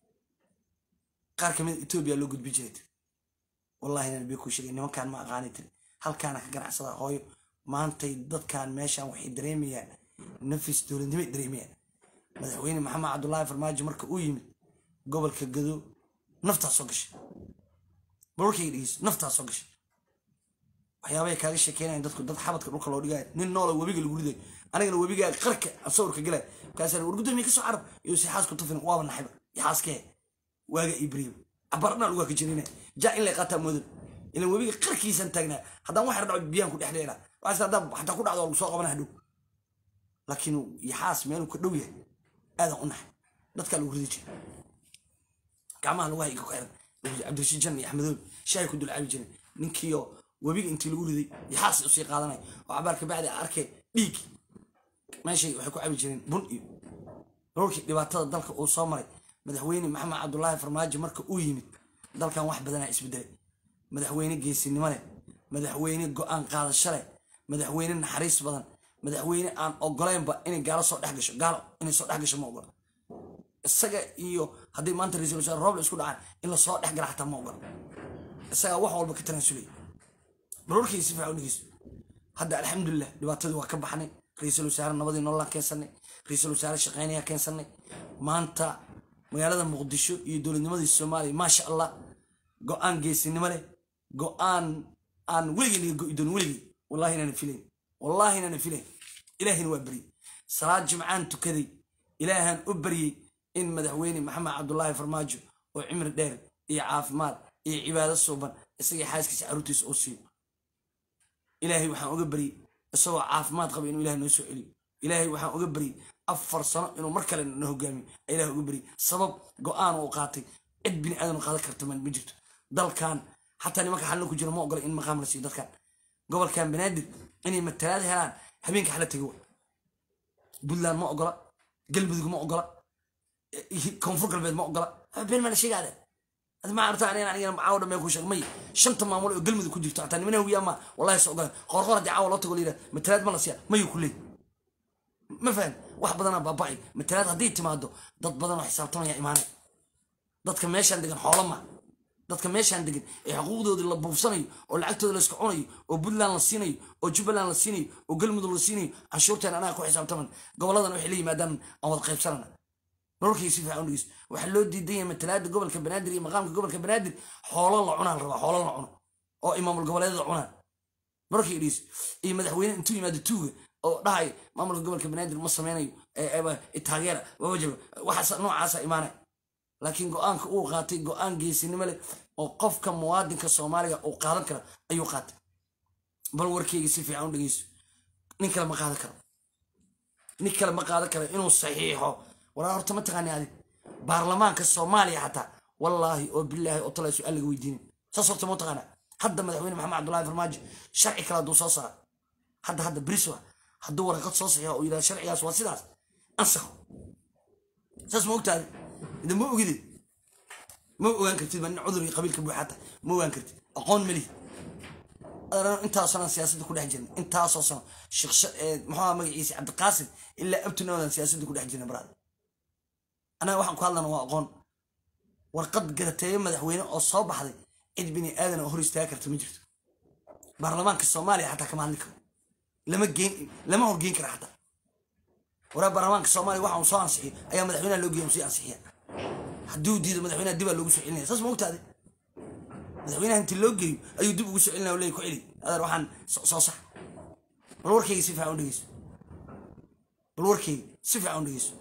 A: qaar kamid etoobiya loo gudbi jiray tiri wallahi inaan biyo kuu sheegay nimankaan ma aqaani tiri halkaana ka ganacsada hooyo maantay dadkan meeshan waxay dareemayaan nafis dowladnimay dareemayaan madaxweyne maxamed cabdullaahi farmaajo marka uu yimid gobolka gado naftaa soo gashay balwarkayga dhegeyso naftaa soo gashay waxyaabay kaaga sheekeynayan dadku dad xabadka dhulka loo dhigaayo nin noola webiga lagu ridayo anigana webigaa qarka sawirka galay markaasa war gudoomiye kasoo carab iyo si xaasku tufin waaba naxayba iyo xaaskee waaga ibriyo cabarna lagu ka jirina jaa in lay qaataa moodan ilan webiga qarkiisan taagnaa haddaan wax yar dhaco biyaan ku dhex dheera waxaas haddaa xataa ku dhacdo lagu soo qabana hadhow laakiin yaxaas meeluu ka dhow yahay aadan u naxay dadkaa lagu ridi jira gacmaha lagu hayga ku xiran cabdirashiid jan iyo axmedoobi shaahay ku dulcaabi jiren ninkiioo webiga intii lagu riday yaxaas usii qaadanay oo cabaar kabacdi arkay dhiig meeshay waxay ku cabi jireen bun iyo roorkii dhibaatada dalka uu soo maray madaxweyne maxamed cabdulaahi farmaajo marka uu yimid dalkan wax badanaa isbedelay madaxweyne geesinimo leh madaxweyne go-aan qaadasho leh madaxweyne naxariis badan madaxweyne aan ogolaynba inay gaalo soo dhex gasho gaalo inay soo dhex gasho ma ogola isaga iyo haddii maanta ra-iisul wasaare rooble isku dhacaan in lasoo dhex gala xataa ma ogola isagaa wax walba ka tanaasulay baroorkii si fiican u dhegeyso hadda alxamdulilah dhibaatadii waa ka baxnay ra-iisul wasaare nabadii nololaan keensanay ra-iisul wasaare shaqeynayaa keensanay maanta magaalada muqdisho iyo dowladnimadii soomaaliya maasha allah go-aan geesinimo leh go-aan aan weligii laga go'i doonin weligii wallahi inaana filayn wallahi inaana filayn ilaahina waa beryey salaad jimcaan tukaday ilaahaan u baryey in madaxweyne maxamed cabdulaahi farmaajo oo cimri dheer iyo caafimaad iyo cibaado suuban isagii xaaskiisa caruurtiisa oo siiyo ilaahay waxaan uga baryey isagoo caafimaad qaba inuu ilahay noo soo celiyo ilaahay waxaan uga baryey afar sano inuu mar kale na hogaamiyo ilaah uga baryey sabab go-aan uu qaatay cid bini aadan qaadan karta ma jirto dalkan xataa nimanka xalna ku jira ma ogola in maqaam la siiyo dadkan gobolkan banaadir inay matalaad helaan habeenka xala tego puntland ma ogola galmudug ma ogola koonfur galbeed ma ogola been maa la sheegaade ma arta aniga caawa dhamee ku sheeg may shanta maamul oo galmudug ku jirto xataa nimana wiyaa ma wallahi soo ogola qoorqoor haddii caawa loo tago la yidhaha matalaad ma la siiya mayu ku leey ma fahan wax badanaa baaba'ay matalaad hadday timaado dad badan oo xisaabtamaya imaanay dadka meeshaan degan xoolo ma dadka meeshaan degan ee xuquuqdoodii la buufsanayo oo lacagtooda la iska cunayo oo puntland la siinayo oo jubbaland la siinayo oo galmudug la siinayo canshuurteen anaga ku xisaabtaman goboladan waxay la yimaadaan aan wada qaybsanana nololkii si fiican u dhegeyso waxaa loo diidan yahay matalaada gobolka banaadir iyo maqaamka gobolka banaadir xoolo la cunaa la rabaa xoolo la cuno oo imaamul goboleedyada cunaan nololkii dhegeyso iyo madaxweyne intuu yimaado tuuga oo dhahay maamulka gobolka banaadir ma sameynayo taageera wawajaba waxaas noocaasa imaanay laakiin go-aanka uu qaatay go-aan geesinimo leh oo qofka muwaadinka soomaaliga uu qaadan kara ayuu qaatay bal warkeyga si fiican u dhegeyso nin kale ma qaadan karo nin kale ma qaadan karo inuu saxiixo walaa horta ma taqaani adig baarlamaanka soomaaliya xataa wallaahi oo bilaahi oo tala su-aal laga weydiinin saas horta ma taqaana hadda madaxweyne maxamed cabdullahi farmaajo sharci kale hadduu soo saara hadda hadda briswa hadduu waraqad soo saxiixo oo yidhaha sharcigaas waa sidaas ansaxo saas ma ogtaadi idan ma ogide ma ogaan kartid ba nin cudur iyo qabiilka buuxaata ma ogaan kartid aqoon malihi intaasoo sano siyaasadda ku dhex jirna intaasoo sano muxuu magaciisa cabdiqaasim ilaa abtunoodan siyaasadda ku dhex jirna baraad anaga waxaan ku hadlana waa aqoon warqad garateeyo madaxweyne oo soo baxday cid bini aadan oo hor istaaga karta ma jirto baarlamaanka soomaaliya xataa kama hadli karo lama geen lama horgeyn kara xataa waraa baarlamaanka soomaaliya waxa uu soo ansixiyo ayaa madaxweynaha loo geeya uu sii ansixiya hadduu diido madaxweynaha dibaa loogu soo celinaya saas ma ogtaade madaxweynaha intii loo geeyo ayuu dib ugu soo celinaya leey ku celi adeer waxaan soo sax bal warkayga si fiican u dhegeyso bal warkayga si fiican u dhegeyso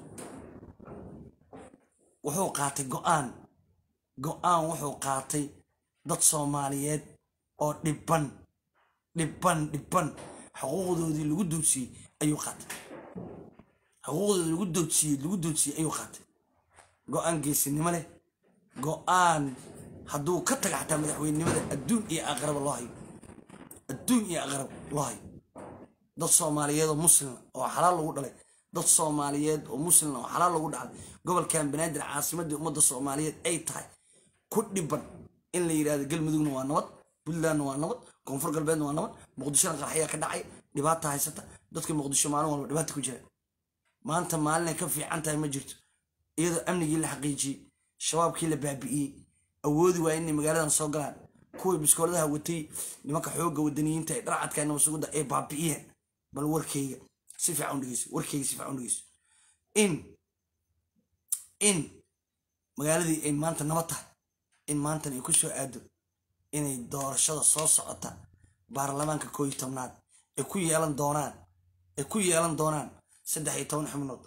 A: wuxuu qaatay go-aan go-aan wuxuu qaatay dad soomaaliyeed oo dhiban dhiban dhiban xuquuqdoodii lagu doodsiiyey ayuu qaatay xuquuqdoodii lagu doodsiiyey lagu doodsiiyey ayuu qaatay go-aan geesinimo leh go-aan hadduu ka taga xataa madaxweynenimada adduun iyo aqraba loo hayo adduun iyo aqrab loo hayo dad soomaaliyeed oo muslima oo xalaal lagu dhalay dad soomaaliyeed oo muslima oo xalaal lagu dhacday gobolkan banaadir caasimadii ummadda soomaaliyeed ay tahay ku dhiban in la yidhahdo galmudugna waa nabad puntlandna waa nabad koonfur galbeedna waa nabad muqdishona qarxayaa ka dhacay dhibaata haysata dadka muqdisho maalin walba dhibaata ku jira maanta maalinay ka fiican tahay ma jirto iyadoo amnigii la xaqiijiyey shabaabkii la baabi'iyey awoodi waa inay magaaladan soo galaan kuwii biskooladaha watay nimanka xoogga wadaniyiinta ee dharcadka nabasugudda ay baabi'iyeen bal warkayga si fiican u dhegeyso warkayga si fiican u dhegeyso in in magaaladii ay maanta nabad tahay in maantan ay ku soo aado inay doorashada soo socota baarlamaanka koo iyo tobnaad ay ku yeelan doonaan ay ku yeelan doonaan saddex iyo toban xubnood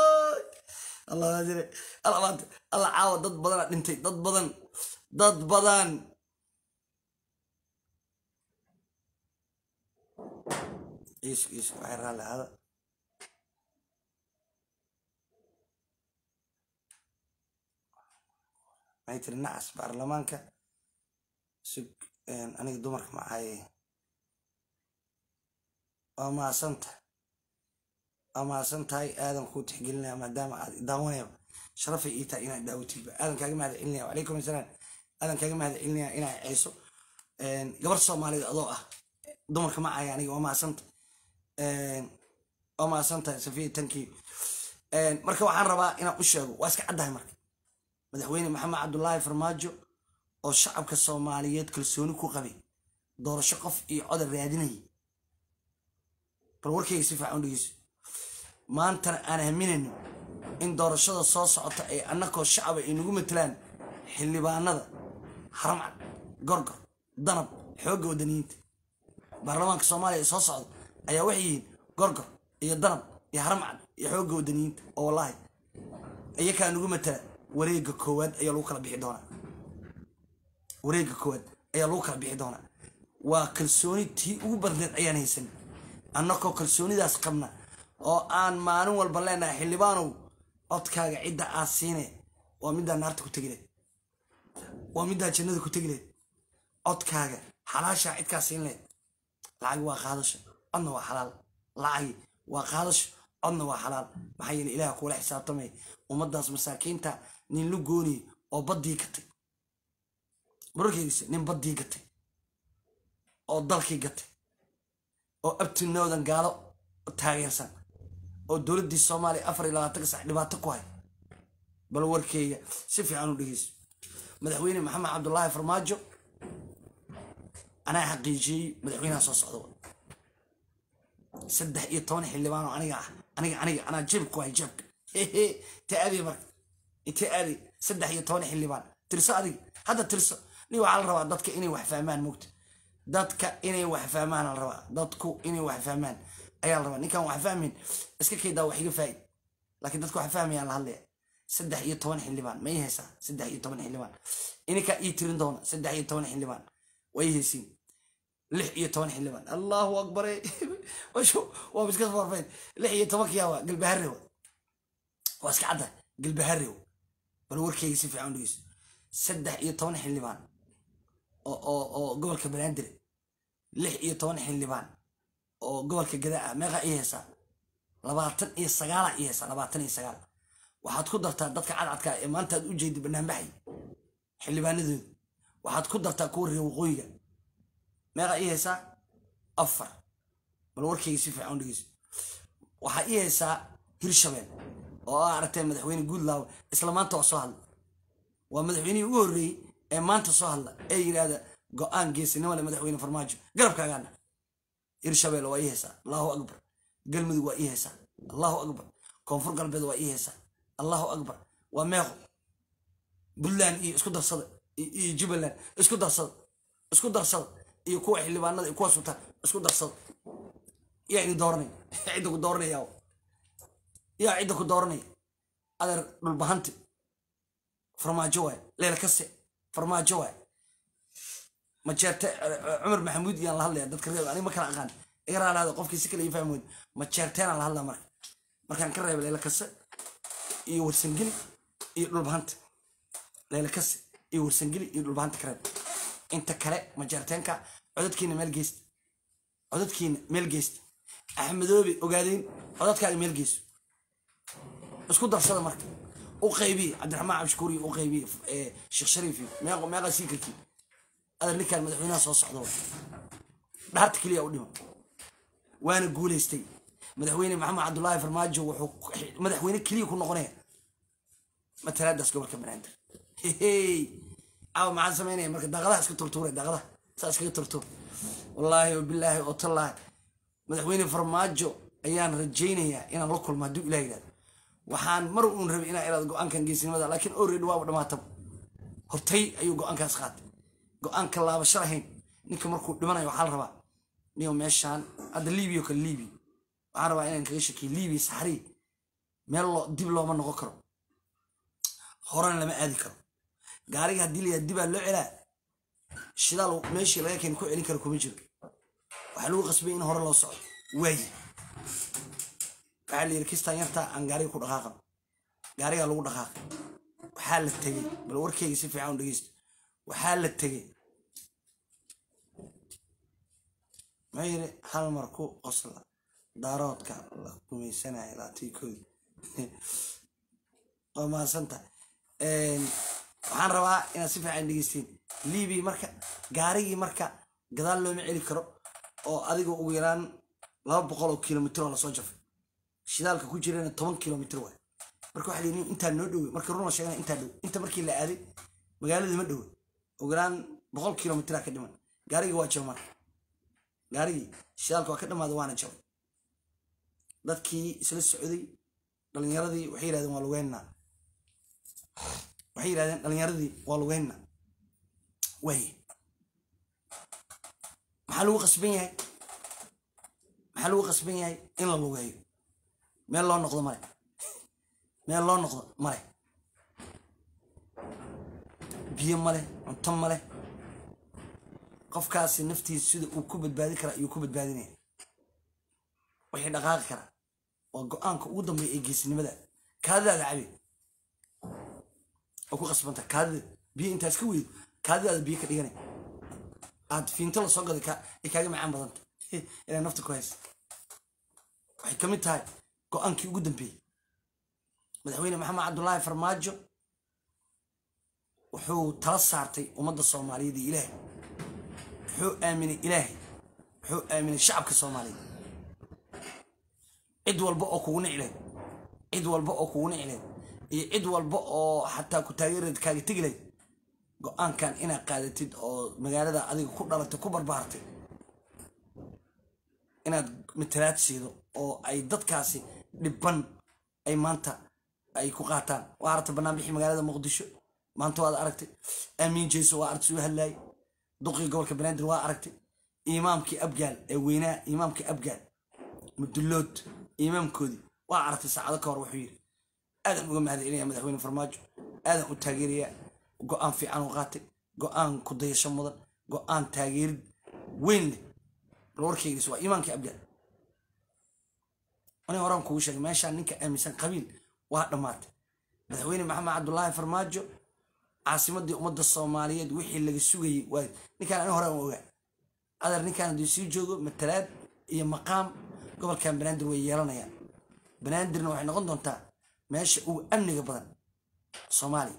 A: alla caawa dad badana dhintay dad badan dad badan isu isu waxay raalli ahada maxay tiri nacas baarlamaanka sug aniga dumarka ma ahaye waa maasanta waa maasan tahay aadan kuu tixgelinaya maadaama aad daawanaya sharafay ii tahay inaad daawatiba aadan kaaga mahad celinaya wacalaykum asalaam aadan kaaga mahad celinaya inaa ceyso gabar soomaaliyeed adoo ah dumarka ma ahaya aniga waa maasanta waa maasantahay safiya tankii marka waxaan rabaa inaan u sheego waa iska caddahay marka madaxweyne maxamed cabdulaahi farmaajo oo shacabka soomaaliyeed kalsooni ku qabay doorasho qof iyo codar raadinayay bal warkayga si fiican u dhegeyso maantana aan aaminayno in doorashada soo socota ay annakoo shacaba ay nagu matelaan xildhibaanada haramcad gorgor danab xoogga wadaniyiinta baarlamaanka soomaaliya ee soo socda ayaa waxay yihiin gorgor iyo danab iyo haramcad iyo xoogga wadaniyiinta oo wallaahi iyakaa nagu matala wareega koowaad ayaa lagu kala bixi doonaa wareega koowaad ayaa lagu kala bixi doonaa waa kalsooni tii ugu badneed ayaan haysan annakoo kalsoonidaas qabna oo aan maalin walba leenahay xildhibaanow codkaaga cidda aad siine waa middaa naarta ku tegileed waa middaa jannada ku tegileed codkaaga xalaashaa cidkaa siin leed lacag waa qaadasho codna waa xalaal lacagi waa qaadasho codna waa xalaal maxaa yeele ilaah kuula xisaabtamay ummaddaas masaakiinta nin lu gooniye oo baddii gatay mararkeysa nin baddii gatay oo dalkii gatay oo abtinoodan gaalo taageersan oo dowladdii soomaaliya afar iyo labaatanka sac dhibaato ku hay bal warkeyga si fiican u dhegeyso madaxweyne maxamed cabdulaahi farmaajo anaa xaqiijiyey madaxweynaha soo socda saddex iyo toban xildhibaan oo aniga ah aniga aniga anaa jeebka ku hay jeebka hehe ta aadi marka inte aadi saddex iyo toban xildhibaan tirso adiga hadda tirso ni waxaa la rabaa dadka inay wax fahmaan mogta dadka inay wax fahmaan la rabaa dadku inay wax fahmaan ayaa la rabaa ninkaan wax fahmayn iska kaydaa wax iga faa'id laakiin dadka wax fahmayaan la hadlaya saddex iyo toban xildhibaan ma ii haysaa saddex iyo toban xildhibaan ininkaa ii tirin doona saddex iyo toban xildhibaan way haysiin lix iyo toban xildhibaan allahu akbare waa iska farfayn lix iyo tobankiyaa galbaharewa waa iska cadda galbaharew bal warkeyga si fiican dhegeyso saddex iyo toban xildhibaan oo gobolka banaadir lix iyo toban xildhibaan oo gobolka gadaa ah meeqaa ii haysaa labaatan iyo sagaala ii haysaa labaatan iyo sagaal waxaad ku dartaa dadka cadcadka ee maanta aad u jeedi banaanbaxay xildhibaanadooda waxaad ku dartaa kuwa reer waqooyiga meeqaa ii haysaa afar bal warkeyga si fiican dhegeyso waxaa ii haysaa hirshabeel oo aa aragtay madaxweyne guudlaaw isla maanta waa soo hadla waa madaxweynihii ugu horreeyey ee maanta soo hadla ee yidhaahda go-aan geesinimo le madaxweyne farmaajo garabkaagaana hirshabeel waa ii haysaa allahu akbar galmudug waa ii haysaa allahu akbar koonfur galbeed waa ii heesa allahu akbar waa meeqo puntland iyo isku darsada iyo jubbaland isku darsada isku darsada iyo kuwa xildhibaanada iyo kuwa sultaan isku darsada yaa idin dooranaya cidda ku dooranaya yaa cidda ku dooranaya adeer dhulbahanti farmaajo waay leel kase farmaajo waay majeerte cumar maxamuud iyaan la hadlaya dadka reeb aniga ma kala aqaan iga raalaada qofkii si kale ii fahmi weyne majeerteenaan la hadlaa marka markaan ka reeba leela kase iyo warsangeli iyo dhulbahanta leela kase iyo warsangeli iyo dhulbahanta ka reeb inta kale majeerteenka codadkiina meel geysta codadkiina meel geysta axmedoobe ogaadeyn codadkaaga meel geyso isku darsada marka u qaybiye cabdiraxmaan cabshukuuriyo u qaybiye sheekh shariif iyo meeqa meeqa siikarkii adar ninkaan madaxweynaha soo socdo dhaarta keliya u dhima waana guulaystay madaxweyne maxamed cabdulaahi farmaajo wuxuu madaxweyne keliya ku noqonaya matalaadaas gobolka banaadir caawa maxaan samaynaya marka daaqadaha iska turtuure daaqadaha saa iskaga turtuur wallaahi wabilaahi oo tallaahi madaxweyne farmaajo ayaan rajaynayaa inaan la kulmo hadduu ilah yidhahdo waxaan mar uun rabay inaan iraado go-aankan geesinimada laakiin already waaba dhamaataba hortay ayuu go-aankaas qaatay go-aanka laabasho lahayn ninka markuu dhimanayo waxaa la rabaa niyo meeshaan hadda libiya kale libiya waxaan rabaa inaan kaga shakiyo libiya saxrii meel loo dib looma noqon karo horena lama aadi karo gaariga haddii la yidhahdo dibaa loo celaa shidaal meeshii laga keen ku celin karo kuma jiro waxaa lagu qasbay in hore loo socdo waaye waxaa la yidhi kistaan yartaa aan gaariga ku dhaqaaqan gaarigaa lagu dhaqaaqay waxaa la tegey bal warkeyga si fiican u dhegeysto waxaa la tegey maxuu yidhi hal mar ku qosla daaroodka la gumaysanaya laatiikoodi waa mahadsanta waxaan rabaa inaad si fiican dhegeysteen libiya marka gaarigii marka gadaal looma celi karo oo adiga ugu yaraan laba boqol oo kilomitr oo lasoo jafay shidaalka ku jirana toban kilomitr waay marka waxa layidhi intaa noo dhowe marka run la sheegana intaa dhow inta markii la aaday magaalada ma dhowe ugu yaraan boqol kilomitraa ka dhiman gaarigii waa jaba marka gaarigii shidaalka waa ka dhamaaday waana jabay dadkii isla socday dhalinyaradii waxay yidhahdeen waa lugeynaa waxay yidhahdeen dhalinyaradii waa lugeynaa waaye maxaa lagu qasban yahay maxaa lagu qasban yahay in la lugeeyo meel loo noqdo male meel loo noqdo male biyo male cunto male qofkaasi naftiisa sida uu ku badbaadi karaa ayuu ku badbaadinaya wixii dhaqaaqi karaa waa go-aanka ugu dambeeya ee geesinimada kaadidaada cabi oo ku qasbanta kaadida biyo intaas ka weydo kaadidaada biyo ka dhiganay aad fiinto lasoo gaday ay kaaga macaan badanta ilaa nafta ku haysa waxay ka mid tahay go-aankii ugu dambeeyey madaxweyne maxamed cabdulaahi farmaajo wuxuu tala saartay ummadda soomaaliyeed iyo ilaahay wuxuu aaminay ilaahay wuxuu aaminay shacabka soomaaliyeed cid walba oo kugu nicleed cid walba oo kugu nicleed iyo cid walba oo xataa ku taageereed kaaga tegi lahayd go-aankan inaad qaadatid oo magaalada adiga ku dhalatay ku barbaartay inaad matalaad siido oo ay dadkaasi dhibban ay maanta ay ku qaataan waa aragtay banaanbixii magaalada muqdisho maanta waad aragtay aamiin jeyso waa aragtay soo hadlaayay duqii gobolka banaadir waa aragtay imaamkii abgaal ee weynaa imaamkii abgaal mudullood imaamkoodii waa aragtay saacado ka hor wuxuu yidhi aadan uga mahadcelinaya madaxweyne farmaajo aadan u taageeraya go-aan fiican u qaatay go-aan ku dayasho mudan go-aan taageerid weyn leh bal warkeygiis waa iimaankii abgaal ani horaan kugu sheegay meeshaan ninka aaminsan qabiil waa dhammaatay madaxweyne maxamed cabdulaahi farmaajo caasimadii ummadda soomaaliyeed wixii laga sugayey waay ninkaan ani horaan ogaa adar ninkaan hadduu sii joogo matalaad iyo maqaam gobolkan banaadir way yeelanayaan banaadirna waxay noqon doontaa meesha ugu amniga badan soomaaliya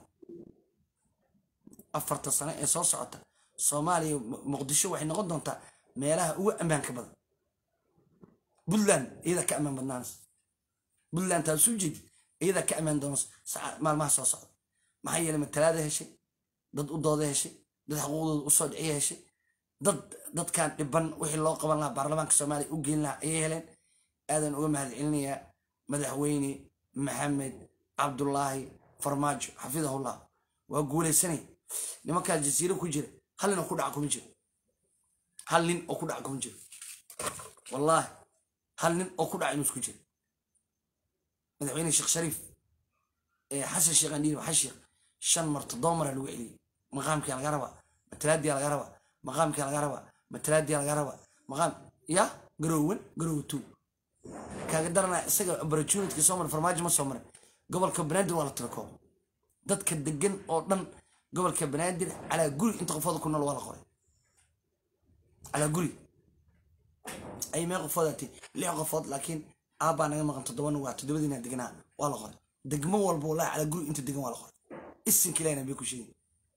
A: afarta sano ee soo socota soomaaliya muqdisho waxay noqon doontaa meelaha ugu ammaanka badan puntland iyada ka ammaan badnaanaysa puntland taad soo jeedid iyada ka ammaan doonaysa maalmaha soo socda maxaa yeelay matalaada heshay dad u dooda heshay dad xuquuqdooda usoo dhiciya heshay dad dadkan dhiban wixii loo qaban lahaa baarlamaanka soomaaliya u geyn lahaa ayay heleen aadan uga mahad celinayaa madaxweyne maxamed cabdulaahi farmaajo xafidahullah waa guulaysanay nimankaas jasiiro ku jira hal nin oo ku dhaca kuma jiro hal nin oo ku dhaca kuma jiro wallaahi hal nin oo ku dhaca inuu isku jiro madaxweyne sheekh shariif ee xasan sheekh andhiir waxaa sheekh shan mar toddoba mara lagu celiyey maqaamkii laga rabaa matalaadii laga rabaa maqaamkii laga rabaa matalaadii laga rabaa maqaam ya garoowan garoow two kaaga daranaa isaga opportunity soo maray farmaajo ma soo maray gobolka banaadir waa la tirakoob dadka degan oo dhan gobolka banaadir calaa guri inta qofooda ku nool waa la qoray calaa guri ay mee qofood ati lix qofood laakiin aabbaa naga maqan toddobana waa toddobadiina deganaa waa la qoray degmo walba wallahi calaa guri inta degan waa la qoray isinka ilahina bay ku sheegin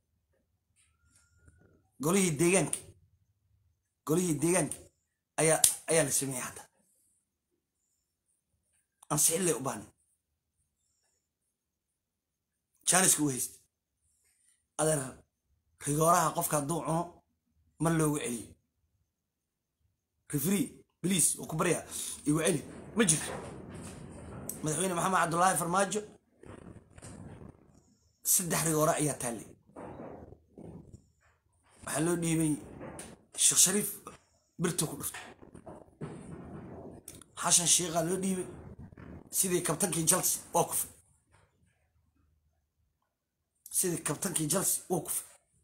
A: golihii deegaanka golihii deegaanka ayaa ayaa la sameeyey hadda ansixin u baahnay jaaniska u haysta adeer rigooraha qofka hadduu cuno mar loogu celiyo refree bliis oo ku baryaa igu celi ma jirto madaxweyne maxamed cabdulaahi farmaajo saddex rigoore ayaa taallay waxaa loo dhiibay sheekh shariif birta ku dhirto xashan shiiqaa loo dhiibay sidii kabtankii chelsea waa kufay sidii kabtankii chelsea waa kufay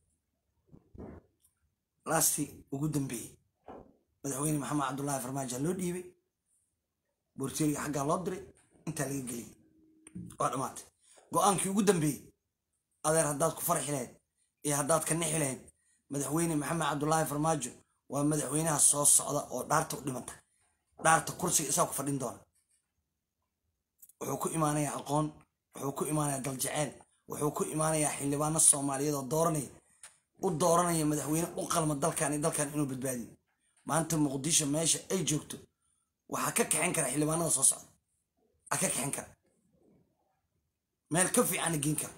A: laastii ugu dambeeyey madaxweyne maxamed cabdulaahi farmaajo loo dhiibay boorteeriga xaggaa loo diray intaa laga geliyey waa dhammaatay go-aankii ugu dambeeyey adeer haddaad ku farxi lahayd iyo haddaad ka nixi lahayd madaxweyne maxamed cabdulaahi farmaajo waa madaxweynaha soo socda oo dhaarta u dhimanta dhaarta kursiga isaa ku fadhin doona wuxuu ku imaanayaa aqoon wuxuu ku imaanayaa daljaceyl wuxuu ku imaanayaa xildhibaano soomaaliyeed oo dooranaya u dooranaya madaxweyne u qalma dalkan iyo dalkan inuu badbaadiyo maanta muqdisho meesha ay joogto waxaa ka kaxin kara xildhibaanada soo socda a ka kaxin kara meel ka fiicana geen kara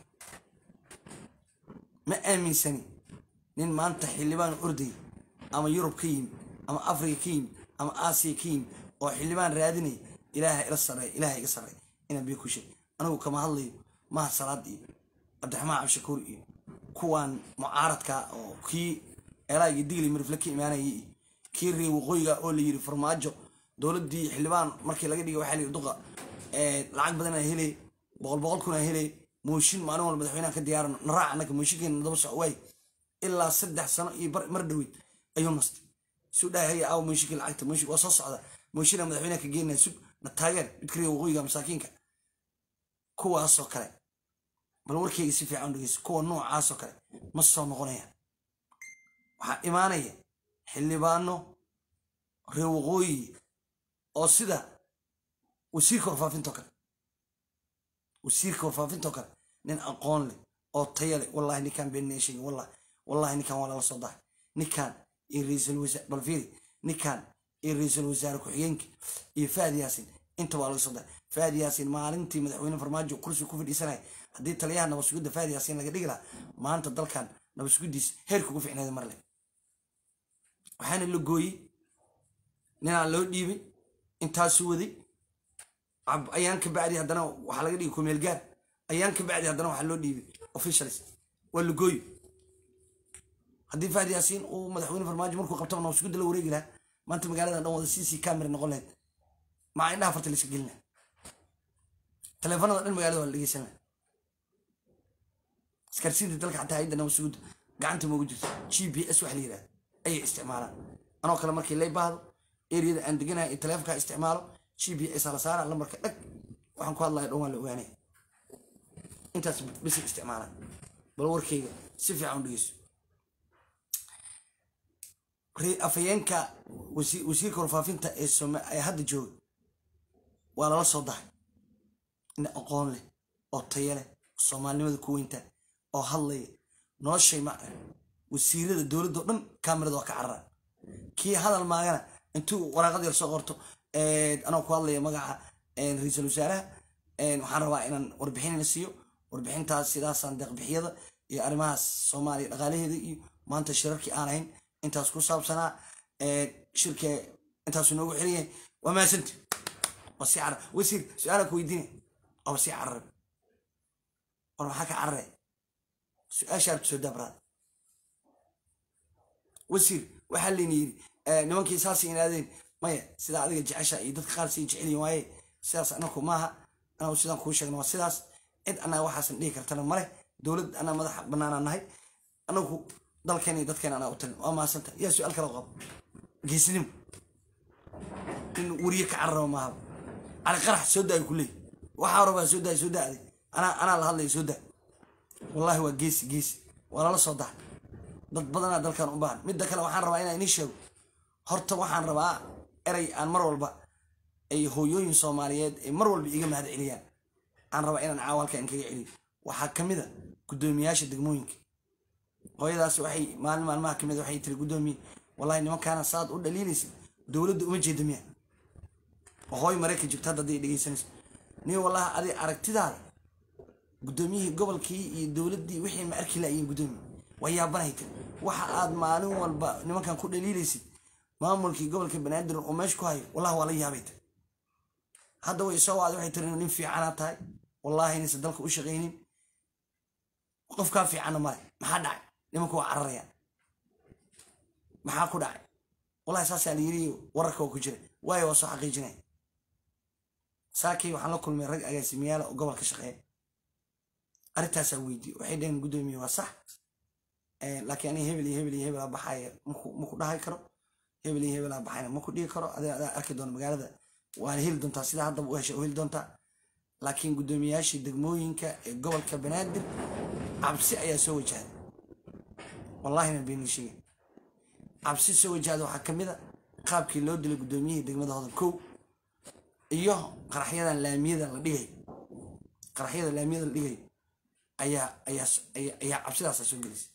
A: ma aaminsani nin maanta xildhibaan ordaya ama yurub ka yimi ama afrika ka yimi ama aasiya ka yimi oo xildhibaan raadinaya ilaaha ila sarreeya ilaaha iga sarreeya inaan biyo ku sheeg anigu kama hadlayo maha salaad iyo cabdiraxmaan cabdishakuur iyo kuwan mucaaradka oo kii eelaagii digli marifle ka imaanayay iyo kii ree waqooyiga oo la yiri farmaajo dowladdii xildhibaan markii laga dhigay waxaa la yiri duqa lacag badanaa helay boqol boqol kunaa helay mooshin maalin walba madaxweynaha ka diyaarano naraac annaga mooshinkeena daba soc waay ilaa saddex sano iyo mar dhaweyd ayuu nastay suu dhahay haya aaw mooshinkii lacagta mooshin waa soo socda mooshinaa madaxweynaha ka geenaya sug na taageer midka ree waqooyiga masaakiinka kuwaasoo kale bal warkeyga si fiican dhegeyso kuwa noocaasoo kale ma soo noqonayaan waxaa imaanaya xildhibaano reer waqooyi oo sida wasiirka warfaafintoo kale wasiirka warfaafintoo kale nin aqoon leh oo taya leh wallahi ninkaan beeninaya sheegin wallahi wallahi ninkaan waa lala soo dahay ninkaan iyo ra-iisul wasaar bal fiiri ninkaan iyo ra-iisul wasaare ku-xigeenka iyo faad yaasin inta waa laga soo dahay faad yaasin maalintii madaxweyne farmaajo kursi ku fadhiisanaya haddii taliyaha nabadsugidda faad yaasin laga dhigi lahaa maanta dalkan nabadsugiddiisa heerka ugu ficneeda mar leh waxaana la gooyey ninaa loo dhiibay intaasu waday ayaan ka bacdi haddana waxaa laga dhigay kumeel gaar ayaan ka bacdi haddana waxaa loo dhiibay officials waa la gooyi haddii fahdi yaasiin uu madaxweyne farmaajo markuu qabtaba nabadsugidda la wareegi lahaa maanta magaaladan dhan wada cc camera noqon lahayd maa indhaha farta layska gelina taleefanada dhan magaalada waa la dhegeysan laha iskarsiinta dalka xataa hayadda nabadsugidda gacanta moogu jirto g p s waxa la yidhahda ayay isticmaalaan anoo kale markii lay baahdo eriyada aan deganahay iyo taleefonkaa isticmaalo g p s la saara lambarka dhag waxaan ku hadlaya dhan waa la ogaanaya intaas bisi isticmaalaan bal warkayga si fiican u dhegeyso afhayeenka wasiirka warfaafinta ee ee hadda jooga waa lala soo dahay nin aqoon leh oo taya leh soomaalinimada ku weynta oo hadlaya noloshay ma wasiirada dowladda o dhan kamerada waa ka cararaan kii hadal maagana intuu waraaqad yar soo qorto anoo ku hadlaya magaca ra-iisul wasaaraha waxaan rabaa inaan warbixinina siiyo warbixintaas sidaasaan deeqbixiyada iyo arrimahaas soomaaliya dhaqaalaheeda iyo maanta shirarkii aan ahayn intaas ku saabsanaa shirka intaasu noogu xiran yahay waa mahadsanti waa si cara wasiir su-aalaan ku weydiinaya oba sii carare war maxaa ka carare su-aasha arta soo daabaraad wasiir waxaa layna yidhi nimankii saasay inaadeen maya sidaa adiga jecesha iyo dadka qaar sii jecelyihin waaye sidaas anaku maaha anagu sidaan kuu sheegna waa sidaas cid annaga waxaasan dhihi kartana male dowlad anaa madaxa banaanaa nahay anagu dalkeena iyo dadkeena anaa u talin waa mahadsanta yaa su-aal kala qabo geesnimo in weriye ka cararaba maaha cali qarax soo daayo kuleey waxaa rabaa soo daay soo daaday anaa anaa la hadlaya soo daa wallahi waa geesi geesi waa lala soo dahay dad badanaa dalkan u baahan midda kale waxaan rabaa inaan inii sheego horta waxaan rabaa erey aan mar walba ay hooyooyin soomaaliyeed ay mar walba iga mahad celiyaan aan rabaa inaan caawa halkan kaga celiyo waxaa ka mid a guddoomiyaasha degmooyinka hooyadaas waxay maalin maalmaha ka mid waxay tiri guddoomiye wallahi nimankaana saad u dhaliilaysa dowladda uma jeeda miya oo hooy maraykan joogta hadda hadday dhegeysanayso nin wallahi adi aragtidaada guddoomiyihii gobolkii iyo dowladdii wixii ma arki laayiin guddoomiye waa yaabanay tiri waxa aad maalin walba nimankan ku dhaliilaysid maamulkii gobolka banaadir oo meesha ku hayo wallahi waa la yaabay tiri hadda way soo wacday waxay tiri nin fiicanaa tahay wallahi inaysan dalka u shaqaynin qofkaa fiicanna male maxaa dhacay nimanku waa cararayaan maxaa ku dhacay wallahi saasaa la yiri wararka oo ku jira waayo waa soo xaqiijinaya saakii waxaan la kulmay rag agaasimayaala oo gobolka shaqeeya arrintaasaa weydiye waxay dhaheen guddoomiye waa sax laakiin aniga hebel iyo hebel iyo hebel aa baxaya maku dhahay karo hebel iyo hebel aa baxayna maku dhigi karo adaa adaa arki doona magaalada waana heli doontaa sidaa haddaba u hesha u heli doontaa laakiin guddoomiyaashii degmooyinka ee gobolka banaadir cabsi ayaa soo wajahday wallahina beenii sheegen cabsi soo wajahda waxaa ka mid a qaabkii loo dilay guddoomiyihii degmada hodan kow iyo qaraxyadan laamiyada la dhigayo qaraxyada laamiyada la dhigayo ayaa ayaa ayaa cabsidaasa soo gelisay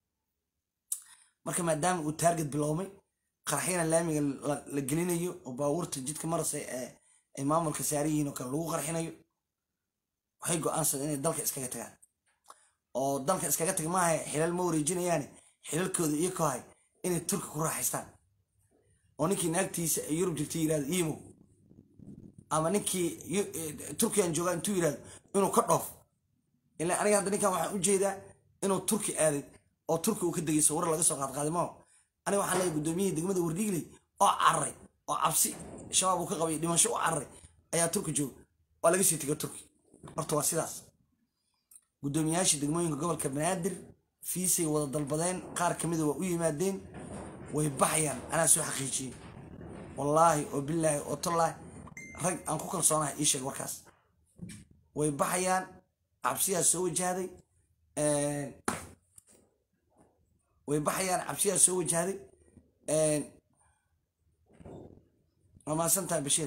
A: marka maadaama uu taarget biloomay qaraxyada laamiga la gelinayo oo baabuurta jidka marasa ee ay maamulka saariyihiin oo kale lagu qarxinayo waxay go-aansadeen inay dalka iskaga tagaan oo dalka iskaga tag maaha xilal ma wareejinayaane xilalkooda iyo ka hay inay turki ku raaxaystaan oo ninkii naagtiisa ay yurub jirta yirahdo imo ama ninkii turkiyan joogaa intuu yirahdo inuu ka dhoof ilaa aniga hadda ninkan waxaan ujeedaa inuu turki aaday oo turki uu ka degayso warar laga soo qaadqaaday mao aniga waxaan leeyahay guddoomiyihii degmada wardhiigley oo cararay oo cabsi shabaab uu ka qabay dhimasho u cararay ayaa turki jooga waa laga sii tegay turki horta waa sidaas guddoomiyaashii degmooyinka gobolka banaadir fiisay wada dalbadeen qaar ka mida waa u yimaadeen way baxayaan anaa soo xaqiijiyey wallaahi oo bilaahi oo tallaahi rag aan ku kalsoonahay ii sheeg warkaas way baxayaan cabsiyaa soo wajahday way baxayaan cabsiyaa soo wajahday waa mahadsan tahay bashiir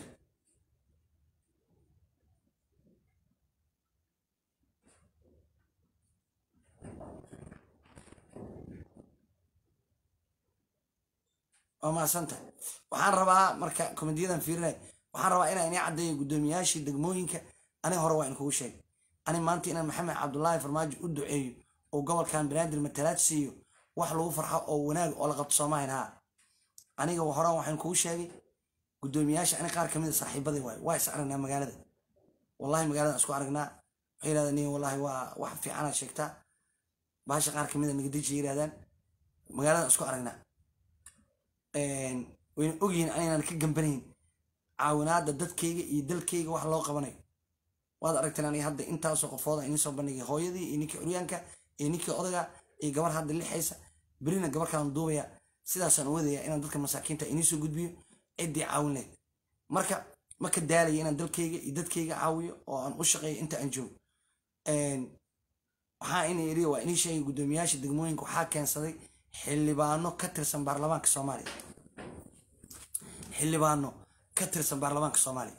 A: waa mahadsantahay waxaan rabaa marka komediyadan fiirinay waxaan rabaa inaan inii caddeeyo guddoomiyaashii degmooyinka ani hore waa in kugu sheegay ani maanta inaan maxamed cabdullaahi farmaajo u duceeyo oo gobolkan banaadir matalaad siiyo wax lagu farxo oo wanaag oo la qabto soomahayn haa aniga horaan waxaan kugu sheegay guddoomiyaasha ani qaar kamid a saaxiibaday waay waa is aragnaa magaalada wallahi magaalada isku aragnaa waxay yirahdaan nin wallahi waa wax fiicana sheegtaa baasha qaar kamid a nagadeji yirahdaan magaalada isku aragnaa wayna ogyihiin anaynan ka gambanayn caawinaada dadkayga iyo dalkayga wax loo qabanayo waad aragteen aniga hadda intaasoo qofooda inii soo bandhigay hooyadii iyo ninkii curyaanka iyo ninkii odaga iyo gabar hadda lixaysa berina gabar kalan duubaya sidaasaan wadaya inaan dadka masaakiinta inii soo gudbiyo ciddii caawin lehed marka ma ka daalaya inaan dalkayga iyo dadkayga caawiyo oo aan u shaqeeyo inta aan joogo waxaa ina iri waa inii sheegay guddoomiyaasha degmooyinka waxaa keensaday xildhibaano ka tirsan baarlamaanka soomaaliya xildhibaano ka tirsan baarlamaanka soomaaliya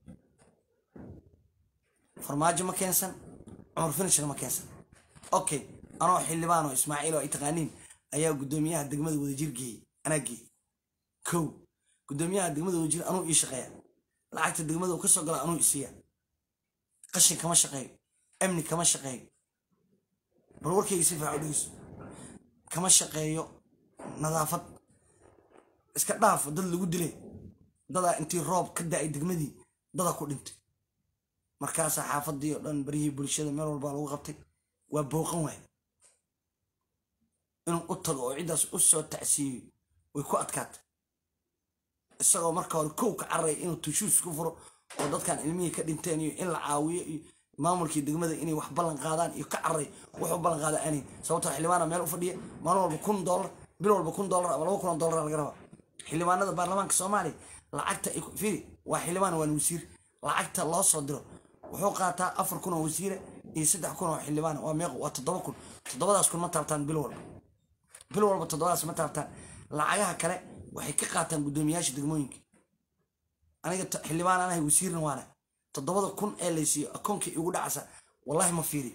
A: farmaajo ma keensan cumar finishna ma keensan okay anoo xildhibaan oo ismaaciil oo ay taqaaniin ayaa guddoomiyaha degmada wadajir geeyey anaa geeyey kow guddoomiyaha degmada wadajir anuu ii shaqeeya lacagta degmada uu ka soo gala anuu isiiya qashin kama shaqeeyo amni kama shaqeeyo bal warkayga si faaco dhegeyso kama shaqeeyo nadaafad iska dhaaf dad lagu dilay dadaa intii roob ka da-ay degmadii dadaa ku dhintay markaasaa xaafadii oo dhan baryihii bulshada meel walbaa lagu qabtay waa booqan waay inuu u tago oo ciddaas u soo tacsiiyo way ku adkaatay isagoo marka hore kow ka carray inuu tushuus ku furo oo dadkan ilmihii ka dhinteen iyo in la caawiyo iyo maamulkii degmada inay wax ballan qaadaan iyo ka carray wuxuu ballan qaada aanay sababtoo xildhibaana meel u fadhiya maalin walba kun dollar bil walba kun dollar ama laba kun oo dollar laga rabaa xildhibaanada baarlamaanka soomaaliya lacagta firi waa xildhibaan waan wasiir lacagta loo soo diro wuxuu qaataa afar kun oo wasiire iyo saddex kun oo xildhibaan waa meeq waa toddoba kun toddobadaas kun ma taabtaan bil walba bil walba toddobadaas ma taabtaan lacagaha kale waxay ka qaataan guddoomiyaasha degmooyinka aniga xildhibaan anahay wasiirna waana toddobada kun ee laysiiyo akoonkii igu dhacasa wallahi ma fiiri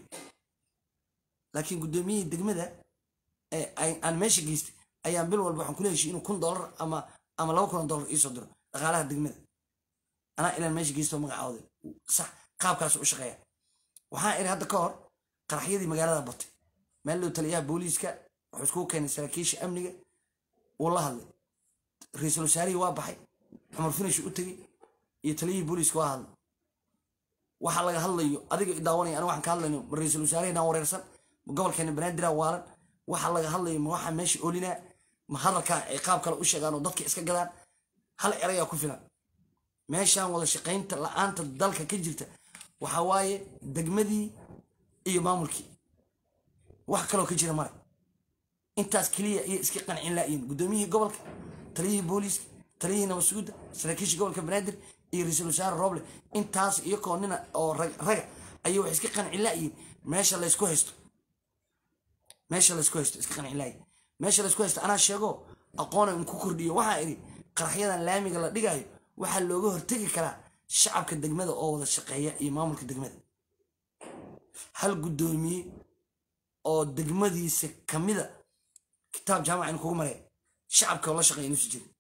A: laakiin guddoomiyihii degmada aan meesha geystay ayaan bil walba waxaan kula heshiy inuu kun dollar ama ama laba kun oo dollar iisoo diro dhaqaalaha degmada anaa ilaan meesha geystoo magacooday sax qaabkaas u shaqeeya waxaan iri hadda ka hor qaraxyadii magaalada batay meel dhow taliyaha booliiska wuxuu iskugu keenay saraakiisha amniga wuu la hadlay ra-iisul wasaarihii waa baxay cumar finish u tegey iyo taliyihii booliiska waa hadlay waxa laga hadlayo adiga idaawanaya aniga waxaan ka hadlayno ma ra-iisul wasaarihina wareersan ma gobolkeena banaadir waalan waxa laga hadlayo ma waxaa meesha oolinaa ma hadalkaa ay qaab kale u sheegaan oo dadka iska gadaan hal erayaa ku filan meeshaan wada shaqaynta la-aanta dalka ka jirta waxa waaye degmadii iyo maamulkii wax kaloo ka jira male intaas keliya iyo iska qancin laayiin guddoomiyihii gobolka taliyihii booliiska taliyihii nabadsuguda saraakiisha gobolka banaadir iyo ra-iisul wasaare roble intaas iyakoo nina oo raga ayay wax iska qancin laayiin meesha laysku haysto meesha laysku haysto iska qancin laayiin meesha laysku haysto anaa sheego aqoona in ku kordhiyo waxaa idhi qaraxyadan laamiga la dhigayo waxaa looga hortegi karaa shacabka degmada oo wada shaqeeya iyo maamulka degmada hal guddoomiye oo degmadiisa kamida kitaab jaamaca in kugu mareeya shacabka la shaqeeya inuusi jirin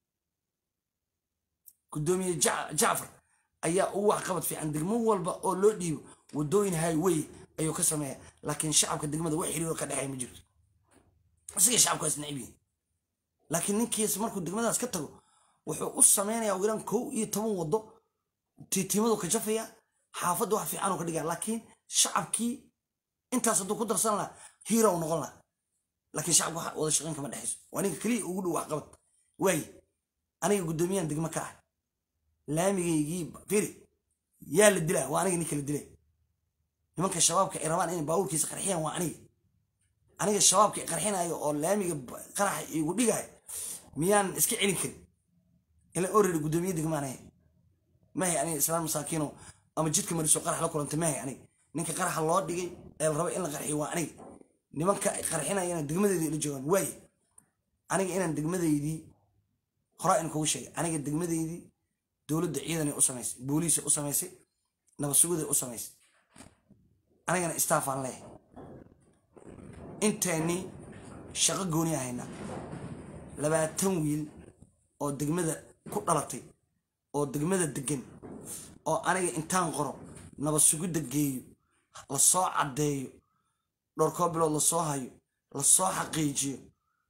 A: guddoomiye jacfar ayaa ugu waxqabad fiican degmo walba oo loo dhiibo wadooyin highway ayuu ka sameeya laakiin shacabka degmada wax xiriiro ka dhexeeya ma jirto isaga shacabku waa isnacib yihin laakiin ninkiis markuu degmadaas ka tago wuxuu u sameynaya ugu yaraan kow iyo toban wado tiitimadu ka jafaya xaafadda wax fiican uu ka dhigaya laakiin shacabkii intaas hadduu ku darsan lahaa hiira u noqon lahaa laakiin shacabka wada shaqayn kama dhexayso waa ninka keliya ugu dhow waxqabad waaye aniga guddoomiyahan degmo ka ah laamigaygii firi yaa la dilaa waa aniga ninka la dilay nimanka shabaabka ay rabaan inay baabuurkiisa qarxiyaan waa aniga aniga shabaabka qarxinayo oo laamiga qaraxa igu dhigayo miyaan iska celin karin ila oreri guddoomiye degmaanaya mahay aniga islaan masaakiino ama jidka mariso qarax la kulantay mahay aniga ninka qaraxa loo dhigay ee la raba in la qarxiyo waa aniga nimanka qarxinayana degmadeydii la joogaan waaye aniga inaan degmadeydii horaa in kugu sheegay aniga degmadeydii dowladda ciidanay u samaysay booliisa u samaysay nabadsuguday u samaysay anigana istaafaan leehay inteennii shaqo gooni ahayna labaatan wiil oo degmada ku dhalatay oo degmada degan oo aniga intaan qoro nabad sugidda geeyo lasoo caddeeyo dhowrkoo bilood lasoo hayo lasoo xaqiijiyo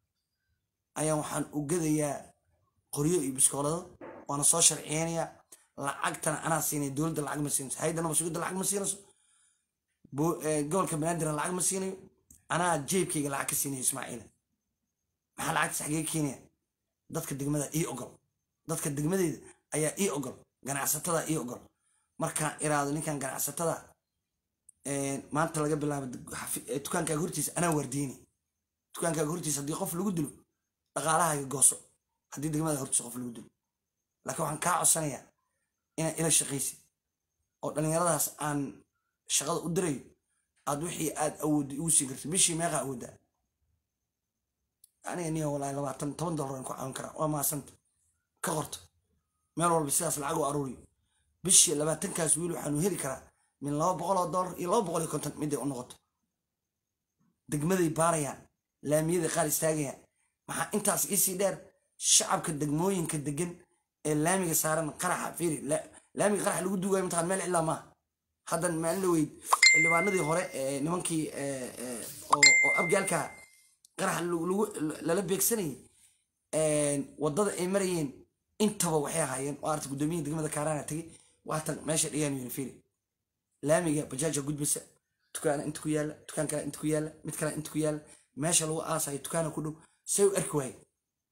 A: ayaan waxaan u gadayaa qoryo iyo biskoolado waana soo sharciyeynayaa lacagtana anaa siinaya dowladda lacag ma siinayso hayadda nabad sugidda lacag ma siinayso gobolka banaadirna lacag ma siinayo anaa jeebkayga lacag ka siinayo ismaaciila maxaa lacagtaas xagee keenaya dadka degmada ii ogol dadka degmadeyda ayaa ii ogol ganacsatada ii ogol markaan iraado ninkan ganacsatada maanta laga bilaabo dukaankaaga hortiisa anaa waardiyeyni dukaankaaga hortiisa haddii qof lagu dilo dhaqaalahaaga gooso haddii degmada hortiisa qof lagu dilo laakiin waxaan kaa codsanayaa inaa ila shaqaysid oo dhallinyaradaas aan shaqada u dirayo aad wixii aad awoodda igu siin karta bishii meeqaa awooddaa aniga niyo walahi labaatan toban dollar ku caawin karaa waa maasanta ka qorto meel walba sidaas lacag u aruuriyo bishii labaatankaas wiil waxaanu heli karaa min laba boqol oo dollar iyo laba boqol iyo konton miday u noqoto degmaday baarayaan laamiyaday qaar istaagayaan maxaa intaas iisii dheer shacabka degmooyinka degan ee laamiga saaran qaraxa fiiri laamiga qaraxa lagu duugayo mataqan meel cilaa maaha haddan maalin la weyd xildhibaanadii hore ee nimankii oo abgaalka qaraxa lala beegsanayay waddada ay marayeen intaba waxay ahaayeen oo arta guddoomiyihii degmada kaaraana tegey waatan meesha dhigaan yuni fiiri laamiga bajaaja gudbisa dukaana inta ku yaalla dukaan kale inta ku yaalla mid kale inta ku yaalla meesha lagu aasayo dukaana ku dhow say u arki waaye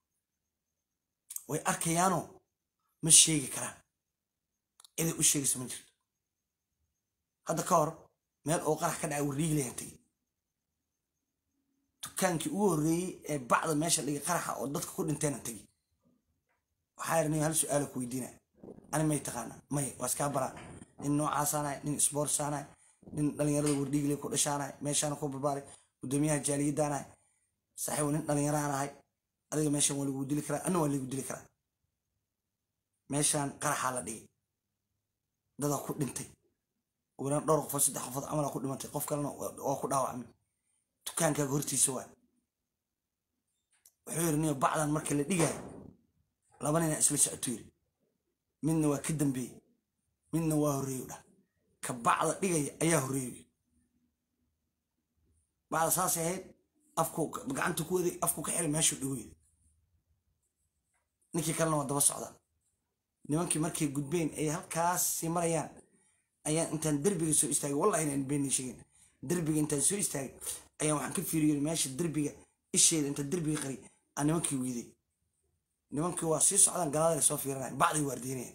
A: way arkayaanoo ma sheegi karaan ciday u sheegaysa ma jirto hadda ka hor meel oo qarax ka dhacay warriiglayan tegey dukaankii ugu horreeyey ee bacda meesha dhigay qaraxa oo dadka ku dhinteenan tegey waxaa yidhi nin hal su-aala ku weydiinaya ani may taqaana maya waa iskaa baraa nin noocaasaanahay nin isboortsaanahay nin dhalinyarada wardhiigle ku dhashaanahay meeshaana ku barbaaray guddoomiyaha jaaliyadaanahay saaxiibu nin dhalinyaraanahay adiga meeshan waa lagu dili karaa anna waa lagu dili karaa meeshaan qaraxaa la dhigay dadaa ku dhintay ugulaan dhowr qofood saddex qofood camalaa ku dhimatay qof kalena waa ku dhaawacmay dukaankaaga hortiisa waa wuxuu yidhi niyo bacdan marka la dhigaayo laba nina isla socoto yidhi midna waa ka dambeeyey midna waa horreeyo dhah ka bacda dhigaya ayaa horreeyo bacda saasay ahayd afku gacanta ku waday afku ka xiray meeshuu dhigo yidhi ninkii kalena waa daba socda nimankii markay gudbeen ay halkaas sii marayaan ayaan intaan derbiga soo istaagay wallahi inaan beenii sheegin derbiga intaan soo istaagay ayaan waxaan ka fiiriyey meesha derbiga isheeda intaan derbiga qari aan nimankii wiiday nimankii waa sii socdaan galaadale soo fiiranaya bacday waardiinaya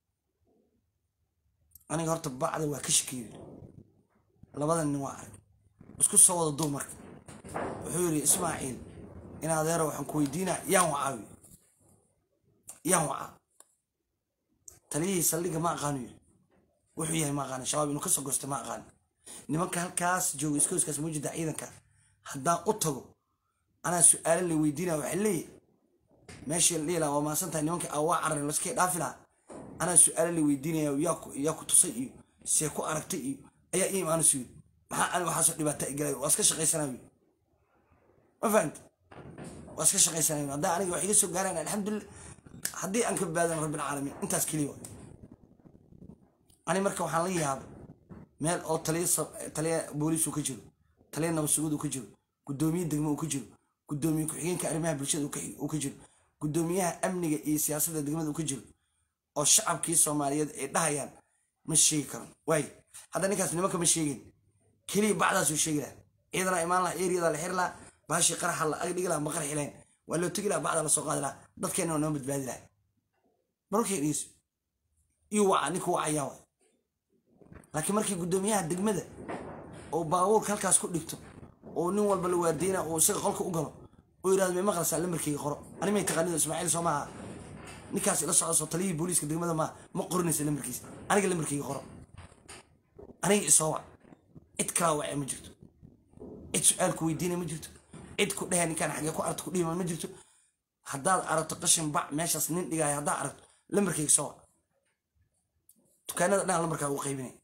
A: aniga horta bacda waa ka shakeeyey labada nin waa arag isku soo wada duu marka wuxuu yidhi ismaaciil in adeero waxaan ku weydiinaa yaan wacaawi yaan wacaa taliyihii saldhiga ma aqaanu yidhi wuxuu yahay ma aqaani shabaab inuu ka soo goostay ma aqaani nimanka halkaas jooga iskooskaas mujida ciidanka haddaan u tago anaa su-aalo la weydiinaya waxay leeyahy meeshii la dhihi lahaa waa maasan tahay nimanka aa waa cararin laskay dhaafi lahaa anaa su-aalo la weydiinaya yaa ku tusay iyo see ku aragtay iyo ayaa ii imaanaysu yidhi maxaa ani waxaasoo dhibaata igalay waa iska shaqaysanaa yidhi ma fahamti waa iska shaqaysanaa yidhi haddaa aniga wax iga soo gaaraan alxamdulillah haddii aan ka badbaadan rabbilcaalamiin intaas keliya waa ani marka waxaan la yaabay meel oo taliya booliis uu ka jiro taliya nabadsugud uu ka jiro guddoomiye degmo uu ka jiro guddoomiye ku-xigeenka arrimaha bulshada uu ka jiro guddoomiyaha amniga iyo siyaasadda degmada uu ka jiro oo shacabkii soomaaliyeed ay dhahayaan ma sheegi karo waaye hadda ninkaas nimanka ma sheegin keliya bacdaasuu sheegi laha ciidana imaan laha eriyada la xiri laha baashii qaraxa la agdhigi laha ma qarxi lahayn waa loo tegi laha bacda la soo qaadi laha dadkeena waa noo badbaadi laha markay dhegeyso iyo waca ninka wacayaa waay laakiin markii guddoomiyaha degmada oo baabuurka halkaas ku dhigto oo nin walba la waardeyna oo isaga qolka u galo oo yidhahdo may maqlaysaa lamarkeyga qoro ani may taqaanida ismaaciil soo maaha ninkaas ila socdo soo taliyihii booliiska degmada maa ma qorinaysa lamarkiisa aniga lamarkeyga qoro aniga isoo wac cid kalaa wacee ma jirto cid su-aal ku weydiinaya ma jirto cid ku dhehe ninkaan xagee ku aragto ku dhihima ma jirto haddaad aragto qashin bac meeshaas nin dhigaayo haddaad aragto lamarkeyga soo wac dukaanada dhan lamarkaa ugu qaybinaya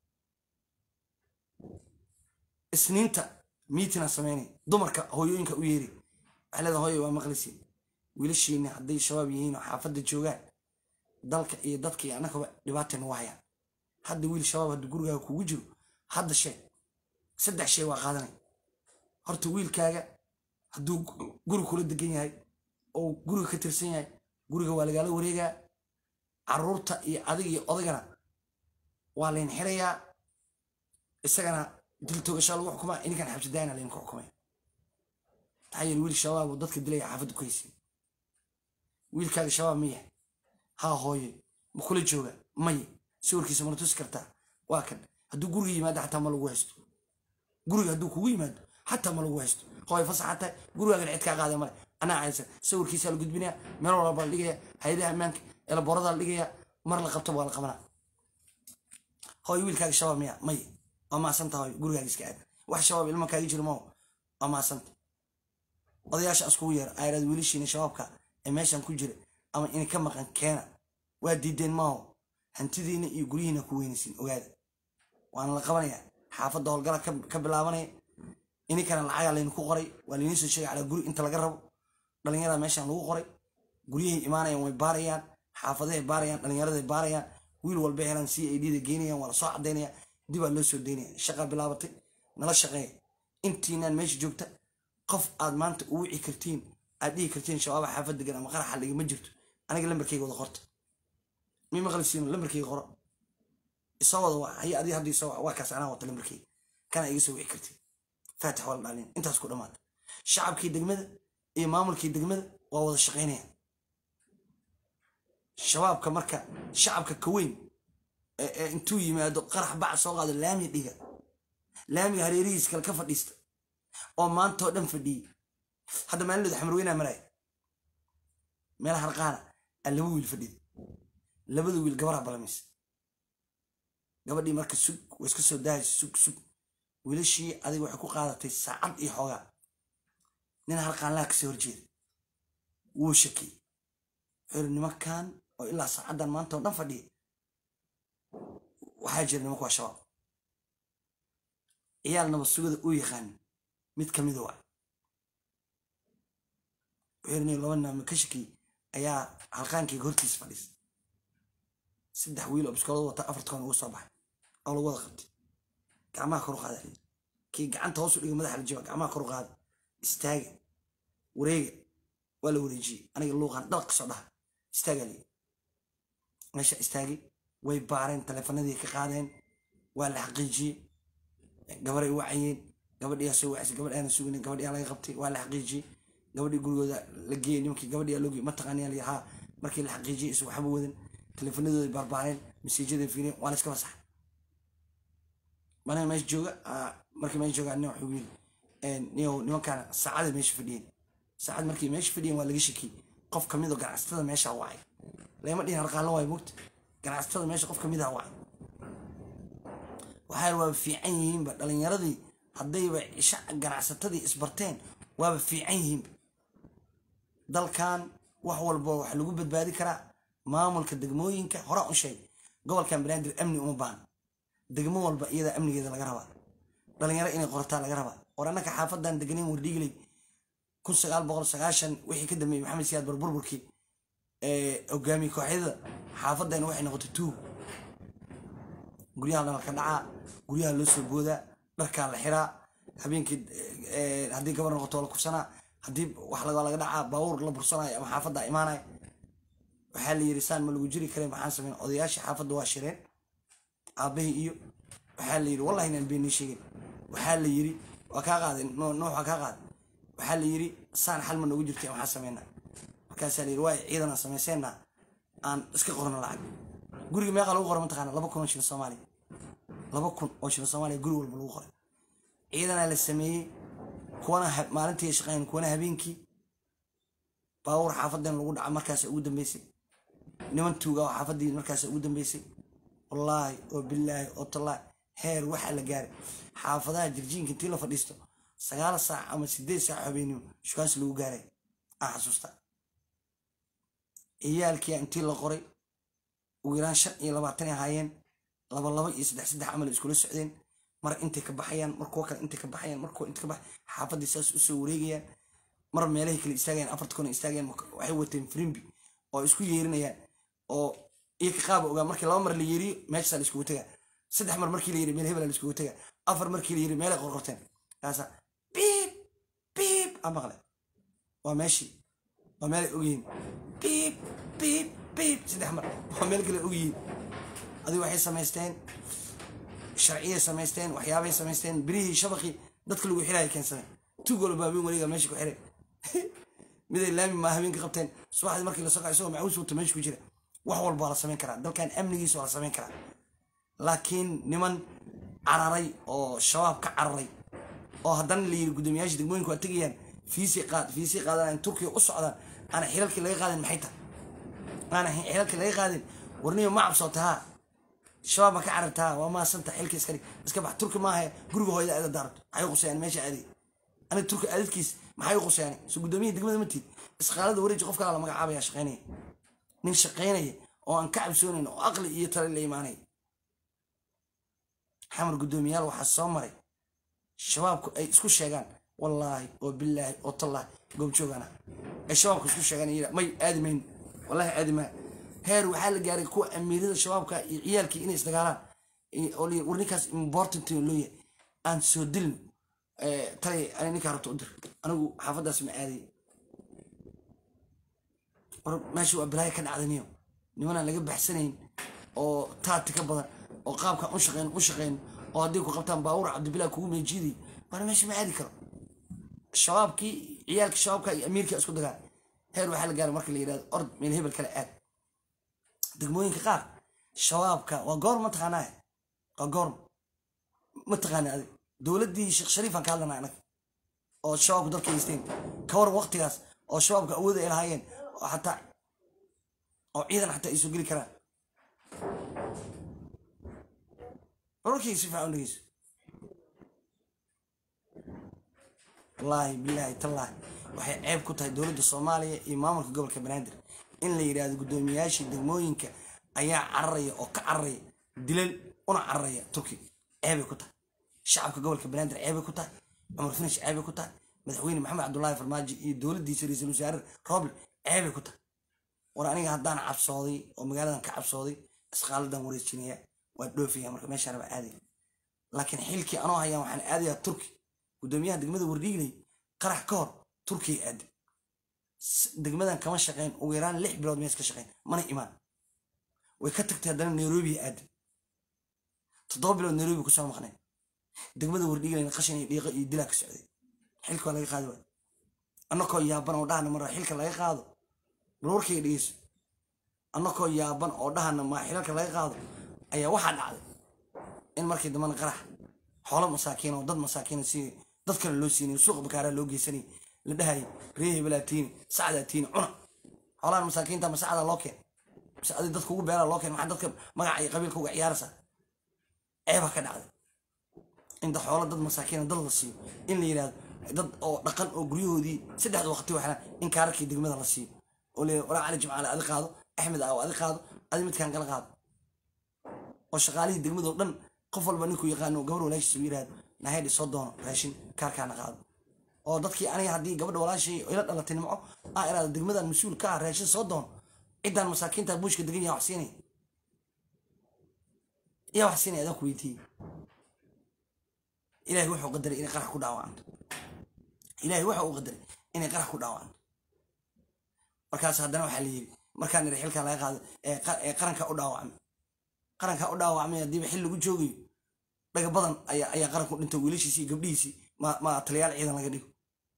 A: isniinta miitina sameynay dumarka hooyooyinka u yeeri waxay leedahay hooyo waa maqlisiin wiilashiina hadday shabaab yihiin oo xaafadda joogaan dalka iyo dadka iyo annagaba dhibaatay nagu hayaan hadda wiil shabaab hadduu gurigaaga kugu jiro hadda sheeg saddex shay waa qaadanay horta wiilkaaga hadduu guri kula degan yahay oo guriga ka tirsan yahay guriga waa lagaala wareegaa caruurta iyo adiga iyo odagana waa layn xirayaa isagana dil toogashaa lagu xukumaa ininkan xabsidaayana laydinku xukumaya maxaa yeele wiil shabaab oo dadka dilaya xaafadda ku haysin wiilkaaga shabaab ma yahay haa hooye ma kula jooga maye sawirkiisa mana tusi kartaa waa kan hadduu guriga yimaado xataa ma lagu haysto guriga hadduu kugu yimaado xataa ma lagu haysto hooye fasaxa tahay gurigaagan cid kaa qaada male anaa caysan sawirkiisaa la gudbinaya meel walba la dhigaya hay-adaha ammaanka eelaboorada la dhigaya mar la qabto waa la qabanaa hooye wiilkaaga shabaab miya maye waa maasanta hooye gurigaaga iska aad wax shabaab ilma kaaga jiro mao waa maasanta odayaasha askugu yeera ayraad wiilashiina shabaabka ee meeshan ku jira ama inay ka maqan keena waa diideen maaho hantidiina iyo guryihiina ku weynaysiin ogaada waana la qabanaya xaafadda howlgala ka bilaabanaya ininkana lacagaa laydinku qoray waa laydin soo sheegay calaa guri inta laga rabo dhalinyarada meeshan lagu qoray guryahay imaanayaan way baarayaan xaafadahay baarayaan dhalinyaraday baarayaan wiil walba helaan c a d da geynayaan waa la soo cadaynaya dibaa loo soo daynaya shaqaa bilaabatay nala shaqeeya intiinaan meesha joogta qof aad maanta u wici kartiin aad dhihi kartiin shabaaba xaafad degan ama qaraxa dhiga ma jirto aniga lambarkayga wada qorta mi maqlisiino lambarkayga qoro isoo wada waa hay adi hadda isoo waa kaas anaa wata lambarkii kana iga soo wici kartid faatix waa la dhaalin intaas ku dhammaata shacabkii degmada iyo maamulkii degmada waa wada shaqaynayaan shabaabka marka shacabka ka weyn ee intuu yimaado qarax bac soo qaado laamiga dhiga laamiga hareerihiis kale ka fadhiista oo maanta oo dhan fadhiyey hadda maalindooda xamarweynaa maraya meel harqaana aa laba wiil fadhida labada wiil gabarha balamaysa gabadhii marka sug way iska soo daahaysa sug sug wiilashii adiga waxay ku qaadatay saacad iyo xoogaa nin harqaanlaha kasoo horjeeda wuu shakiyey wuxuu yiri nimankan oo ilaa saacaddan maanta oo dhan fadhiya waxaa jira nimanku waa shabaab ciyaal nabad sugada uu yaqaanin mid ka mida waa wuxuu yiri nin laba naama ka shakiyey ayaa halqaankayga hortiisa fadhiisa saddex wiil oo biskoolada wata afartoon ugu soo baxay oo lagu wada qabtay gacmaha kor u qaada kii gacanta hoos u dhiga madaxa la jiba gacmaha kor u qaada istaaga wareega waa la wareejiyey aniga luuqan dhalaq kasoo dhaha istaagaa lii meesha istaagay way baareen taleefanadii ka qaadeen waa la xaqiijiyey gabaray wacayeen gabadhiyaa soo wacisay gabadh aana suginin gabadhiyaa laga qabtay waa la xaqiijiyey gabadhii gurigooda la geeyey nimankii gabadhiyaa loogi mataqaaniyaa la haa markii la xaqiijiyey isu waxba wadan taleefanadooda baarbaareen masiijada fiireen waa la iska fasaxay maniga meesha jooga markii meesha jooga nin wuxuu yiri niyow nimankaan saacada meesha fadhiyeen saacad markii meesha fadhiyeen waa laga shakiyey qof kamid oo ganacsatada meesha wacay lama dhihin harqaanla waay mogta ganacsatada meesha qof kamid ah wacay waxay waaba fiican yihiinba dhalinyaradii haddayba ganacsatadii isbarteen waaba fiican yihiinba dalkan wax walba waxa lagu badbaadi karaa maamulka degmooyinka horaa u sheegay gobolkan banaadir amni uma baana degmo walba iyadaa amnigeeda laga rabaa dhalinyaro inay qorataa laga rabaa war annaka xaafadan deganeyn wardhiigley kun sagaal boqol sagaashan wixii ka dambeeyey maxamed siyaad barburburkii hogaamiye kooxyada xaafadan waxay noqotay tuug guryaha dhalka dhacaa guryaha loo soo boodaa dharkaa la xiraa habeenkii haddii gabar noqoto la kufsanaa haddii wax laga dhacaa baabuur la bursanayo ama xaafadda imaanaya waxaa la yiri saan ma lagu jiri karen maxaan sameyn odayaashii xaafadda waa shireen aabahii iyo waxaa la yiri wallahi inaan beenii sheegin waxaa la yiri waa kaa qaaday nuux waa kaa qaaday waxaa la yiri saan xal ma noogu jirtay maxaa sameynaa markaasaa la yiri waay ciidan aan samayseenna aan iska qorno lacag guriga meeqa lagu qoray mataqaana laba kun oo shilin soomaaliya laba kun oo shilin soomaaliya guri walba lagu qoray ciidanaa la sameeyey kuwana maalintii shaqeyn kuwana habeenkii baawur xaafadan lagu dhaca markaas ugu dambeysay niman tuuga oo xaafadii markaas ugu dambeysay wallaahi oo bilaahi oo tallaahi heer waxaa la gaaray xaafadaha jirjiinka intii la fadhiisto sagaal saac ama sideed saac habeenimo shukaansi lagu gaaray aan xasuusta ciyaalkia intii la qoray ugu yaraan shan iyo labaatan ahaayeen laba laba iyo saddex saddex camal iskula socdeen mar intay ka baxayaan mar kuwa kale intay ka baxayaan mar kuwa intay ka baxay xaafadii saas usoo wareegayaan mar meelahay kale istaagayaan afarta kuna istaagayaan waxay wateen frimbi oo isku yeerinayaan oo iyo ka qaaba ogaa markii laba mar la yeeriyo meeshasaa la iskugu tagaa saddex mar markii la yiri meel hebela la iskugu tagaa afar markii la yiri meelay qorqorteen kaasa biib biib a maqle waa meeshii waa meelay ogyihiin biib biib biib saddex mar waa meel kale ogyihiin adigu waxay samaysteen sharciyay samaysteen waxyaabay samaysteen birihii shabaqii dadka lagu xiraya keensadeen tug walba habeen weliga meesha ku xiray miday laami maa habeenka qabteen subaxdii markii la soco isagoo macuus wata meesha ku jira wax walba waa la samayn karaa dalkan amnigiisa waa la samayn karaa laakiin niman cararay oo shabaab ka cararay oo haddana la yiri guddoomiyaasha degmooyinku waa tegayaan fiisii qaad fiisii qaadanayaan turkiya u socdaan aana xilalkii laga qaadin maxay tahay aana xilalkii laga qaadin warniyo ma cabsootahaa shabaab ma ka carartaa waa maasanta xilka iska dhig iska bax turki maaha guriga hooyada aada daarto maxay qusayaan meesha aadi aniga turki aadadkiis maxay qusayaan so guddoomiyaha degmada ma tiid isqaalada wareeji qof kala la magacaabaya shaqaynaya nin shaqaynaya oo aan ka cabsoonayn oo aqli iyo tale la imaanaya xamar guddoomiyaal waxaa soo maray shabaabku ay isku sheegaan wallaahi oo bilaahi oo tallaahi goobjoogana ay shabaabku isku sheegaan may aadi mayn wallahi aadi maa heer waxaa la gaaray kuwa amiirada shabaabka iyo ciyaalkii inay isdagaalaan oo la war ninkaas important loo yahay aan soo dilno talay ani ninkaa rabto u dir anigu xaafaddaas ma aaday war meesha waa balaayo ka dhacdaniyo nimanaan laga baxsanayn oo taati ka badan oo qaabkan u shaqeyn u shaqeyn oo haddii ku qabtaan baawur cabdibilaa kugu meejiiday waana meesha ma aadi karo shabaabkii ciyaalka shabaabka iyo amiirka isku dagaa heer waxaa la gaaray marka la yidhahdo ord meel hebel kale aad degmooyinka qaar shabaabka waa goor ma taqaanaa waa goor ma taqaana adig dowladdii sheekh shariifaan ka hadlana anaga oo shabaabku dalka haysteen ka waran waqtigaas oo shabaabka awood ay lahaayeen oo xataa oo ciidan xataa ay soo geli karaan wararkayga si fiican u dhegeyso wallaahi bilaahi tallaahi waxay ceeb ku tahay dowladda soomaaliya iyo maamulka gobolka banaadir in la yidhaahdo guddoomiyaashii degmooyinka ayaa cararaya oo ka cararaya dilal una cararaya turki ceebay ku tahay shacabka gobolka banaadir ceebay ku tahay cumar finish ceebay ku tahay madaxweyne maxamed cabdullaahi farmaajo iyo dowladdiisa ra-iisul wasaare roble ceebay ku tahay war aniga haddaan cabsooday oo magaaladan ka cabsooday isqaaladan wareejinaya waa dhoofaya marka meeshaan baa aadaya laakiin xilkii anoo hayaan waxaan aadayaa turki guddoomiyaha degmada wardhiigley qarax ka hor turkiya aadi degmadan kama shaqeyn ugu yaraan lix bilood mees ka shaqeyn mana imaan way ka tagtay haddana nairobi aadi toddoba bilood nairobi kusoo maqneen degmada wardhiigleyna qashin iyo dhiiqo iyo dilaa ka socday xilka waa laga qaadi waay annakoo yaaban oo dhahana mara xilka laga qaado bal warkayga dhegeyso annakoo yaaban oo dhahana maa xilalka laga qaado ayaa waxaa dhacday in markii dambana qarax xoolo masaakiin oo dad masaakiina si dad kale loo siinay suuqa bakaaraa loo geysanay la dhahayay ree hebelaa tiini sacdaa tiini cuna xoolahan masaakiinta ma sacdaa loo keen mise adi dadka ugu beelaa loo keen maxaa dadka magaca iyo qabiilka uga ciyaaraysaa ceebaa ka dhacday inta xoolo dad masaakiina dad la siiyo in la yidhahdo dad oo dhaqan oo guryahoodii saddexda waqti waxna in kaararkii degmada la siiyo oo leeyahay walaa cali jimcaale adi qaado axmed aaw adi qaado adi midkaan kala qaado oo shaqaalihii degmadoo dhan qof walba ninkuu yaqaano gabar walaashiisa u yidhahdo nahaydhi soo doono raashin kaarkaana qaado oo dadkii aniga haddii gabadha walaashay ila dhalatay nimco aa iraado degmadan mas-uul ka ah raashin soo doono ciddaan masaakiinta buushka degan yaa wax siinaya yaa wax siinaya adaan ku weydiiyey ilaahay wuxuu qadaray inay qarax ku dhaawacanto ilaahay waxa uu qadaray inay qarax ku dhaawacanto markaas haddana waxaa la yidhi markaan iri xilkan laga qaado ee qaranka u dhaawacmay qaranka u dhaawacmay haddiiba xil lagu joogayo dhaga badan ayaa ayaa qaranku dhintay wiilashiisii iyo gabdhihiisii ma ma taliyaal ciidan laga dhigo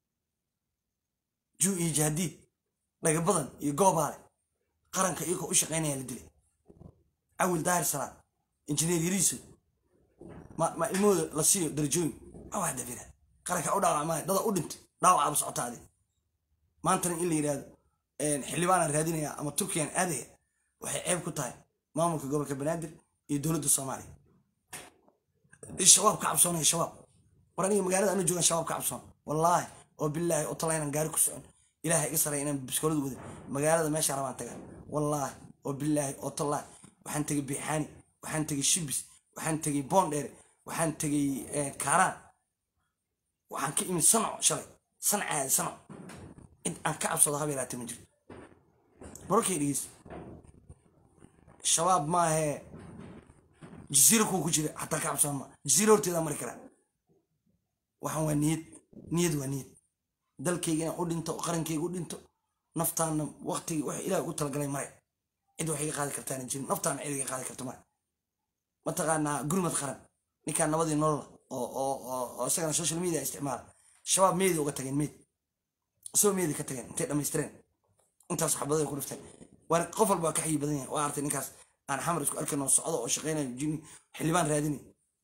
A: juu iyo jahdiid dhaga badan iyo goobaale qaranka iyagoo u shaqaynaya la dilay cawil daahir salaad injineer yariiso ma ma ilmahooda la siiyo darajooyin ma wax dabira qaranka u dhaawacmaya dada u dhintay dhaawacaaba socotaadi maantana in la yidhaahdo xildhibaanaan raadinaya ama turkiyan aadaya waxay ceeb ku tahay maamulka gobolka banaadir iyo dowladda soomaaliya shabaab ka cabsoonaya shabaab war aniga magaalada ana joogan shabaab ka cabsoon wallaahi oo bilaahi oo tala inaan gaari ku socon ilaahay iga saraya inaan biskoolada wada magaalada meesha rabaan tagaa wallaahi oo bilaahi oo tallaahi waxaan tegay biixaani waxaan tegay shibis waxaan tegay boondheere waxaan tegay kaaraan waxaan ka imid sanco shalay sancaadi sanco cid aan ka cabsado haba yaraatee ma jirto bararkay dhegeysa shabaab maahee jasiira kuwa ku jira xataa ka cabsoon ma jasiira horteedaa mari karaa waxaan waa niyad niyad waa niyad dalkayga inaan u dhinto qarankayga u dhinto naftaana waqtigi wax ilaah ugu talagalay mare cid wax iga qaadi kartaana jirin naftaana cid iga qaadi karto mare mataqaanaa gurmad qaran ninkaan nabadii nolola oo oo oo isagana social media isticmaala shabaab meedi uga tageen meed isagoo meedi ka tageen intay dhammaystireen intaas xabaday ku dhifteen waan qof walba waa ka xayi badan yahay waa artay ninkaas aan xamar isku arkayno socdo oo shaqaynayo jini xildhibaan raadinay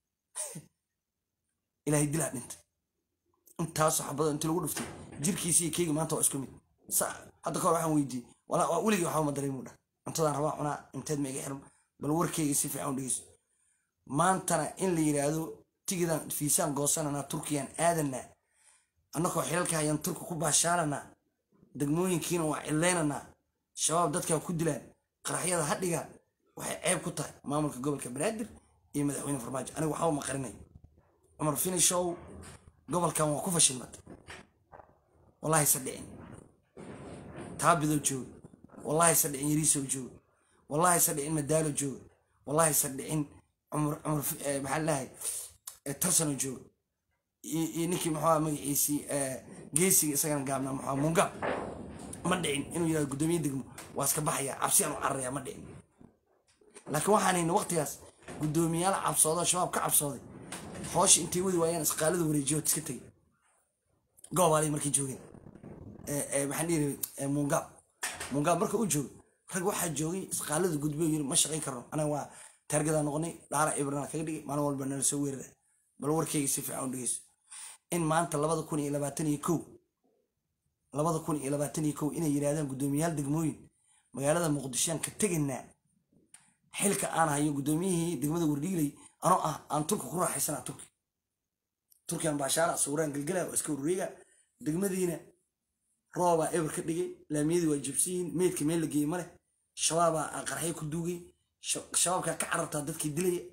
A: ilaahay dilaa dhintay intaasoo xabado intii lagu dhiftay jirkiisi iyo keyga maanta waa isku mid hadda kahor waxaan weydiiyey walaa weligii waxba ma dareemu dhah cuntadaan rabaa cunaa inteed ma iga xiran bal warkeyga si fiican u dhegeyso maantana in la yidhaahdo tigidan fiisaan goosananaa turkiyaan aadanaa annakoo xilalka hayaan turki ku baashaalanaa degmooyinkiina waa cilaynanaa shabaab dadkaa ku dilaan qaraxyada ha dhigaan waxay ceeb ku tahay maamulka gobolka banaadir iyo madaxweyne farmaajo aniga waxba ma qarinay cumar finishow gobolkan waa ku fashilmatay wallahi se dhicin taabidoo jooga wallahi se dhicin yariisoo jooga wallahi se dhicin madaalo jooga wallahi se dhicin cumar cumar maxaa lahay tarsanoo jooga iyo ninkii muxuu magaciisii geesiga isagana gaabnaa muxuu mungab ma dhicin inuu yirahdo guddoomiye degmo waa iska baxaya cabsi aan u cararaya ma dhicin laakiin waxaan hayna waqtigaas guddoomiyaal cabsoodo shabaab ka cabsooday hoosha intay wadi waayaan isqaalada wareejiyood iska tegay goobaali markay joogeen maxaan dhihi mungaab mungaab marka u joogo rag waxaa joogay isqaalada gudbo yiri ma shaqayn karno anaga waa taargadaa noqonay dhaara ibrana kaga dhigay maalin walba nala soo weerara bal warkeyga si fiican u dhegeyso in maanta labada kun iyo labaatan iyo kow labada kun iyo labaatan iyo kow inay yidhahdaan guddoomiyaal degmooyin magaalada muqdishoan ka tegaynaa xilka aan hayo guddoomiyihii degmada wardhiilay anoo ah aan turka ku raaxaysana turki turkiyan baashaara sawiraan gelgela waa iska wareega degmadiina roobaa eber ka dhigay laamiyadii waa jabsiyiin meydka meel la geeyey maleh shabaabaa qarxay ku duugay shabaabkaa ka carartaa dadkii dilaya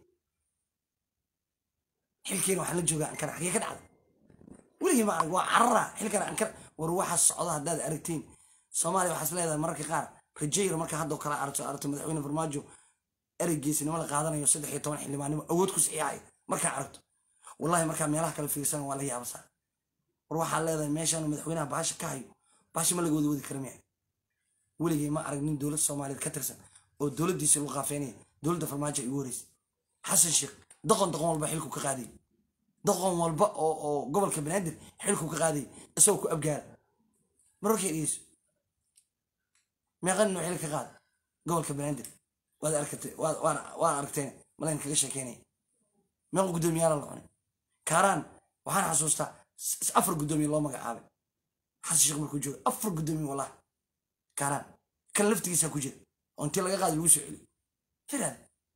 A: xilkeena waxaan la joogaa ankara xagee ka dhacday weligii ma arag waa carara xilkana ankara war waxa socda haddaad aragtiin soomaaliya waxaas leedahay mararka qaar rajayra marka haddoo kale aragto aragto madaxweyne farmaajo ereygiisnimo la qaadanayo saddex iyo toban xildhibaannimo awood ku saxiixayo markaa aragto wallahi markaa meelaha kale fiirsan waa la yaabasaa war waxaa leedahay meeshaanu madaxweynaha baasha ka hayo baasha ma laga wada wadi kara miya weligii ma arag nin dowlad soomaaliyeed ka tirsan oo dowladdiisa lagu qaafeynaya dowladda farmaajo ay ugu horeysay xasan sheekh doqon doqon walba xilku ka qaadayay doqon walba oo oo gobolka banaadir xilku ka qaadayay isagoo ku abgaara mararkay dhegeyso meeqan inuu xil ka qaada gobolka banaadir waad arkatay waad aragteen malayn kaga sheekeynaya meeqa guddoomiyaala la cunay kaaraan waxaan xasuustaa afar guddoomiye loo magacaabay xasan sheekh markuu jooga afar guddoomiye wallahi kaaraan kan laftigiisaa ku jira oo intii laga qaada lagu soo celiyo firaad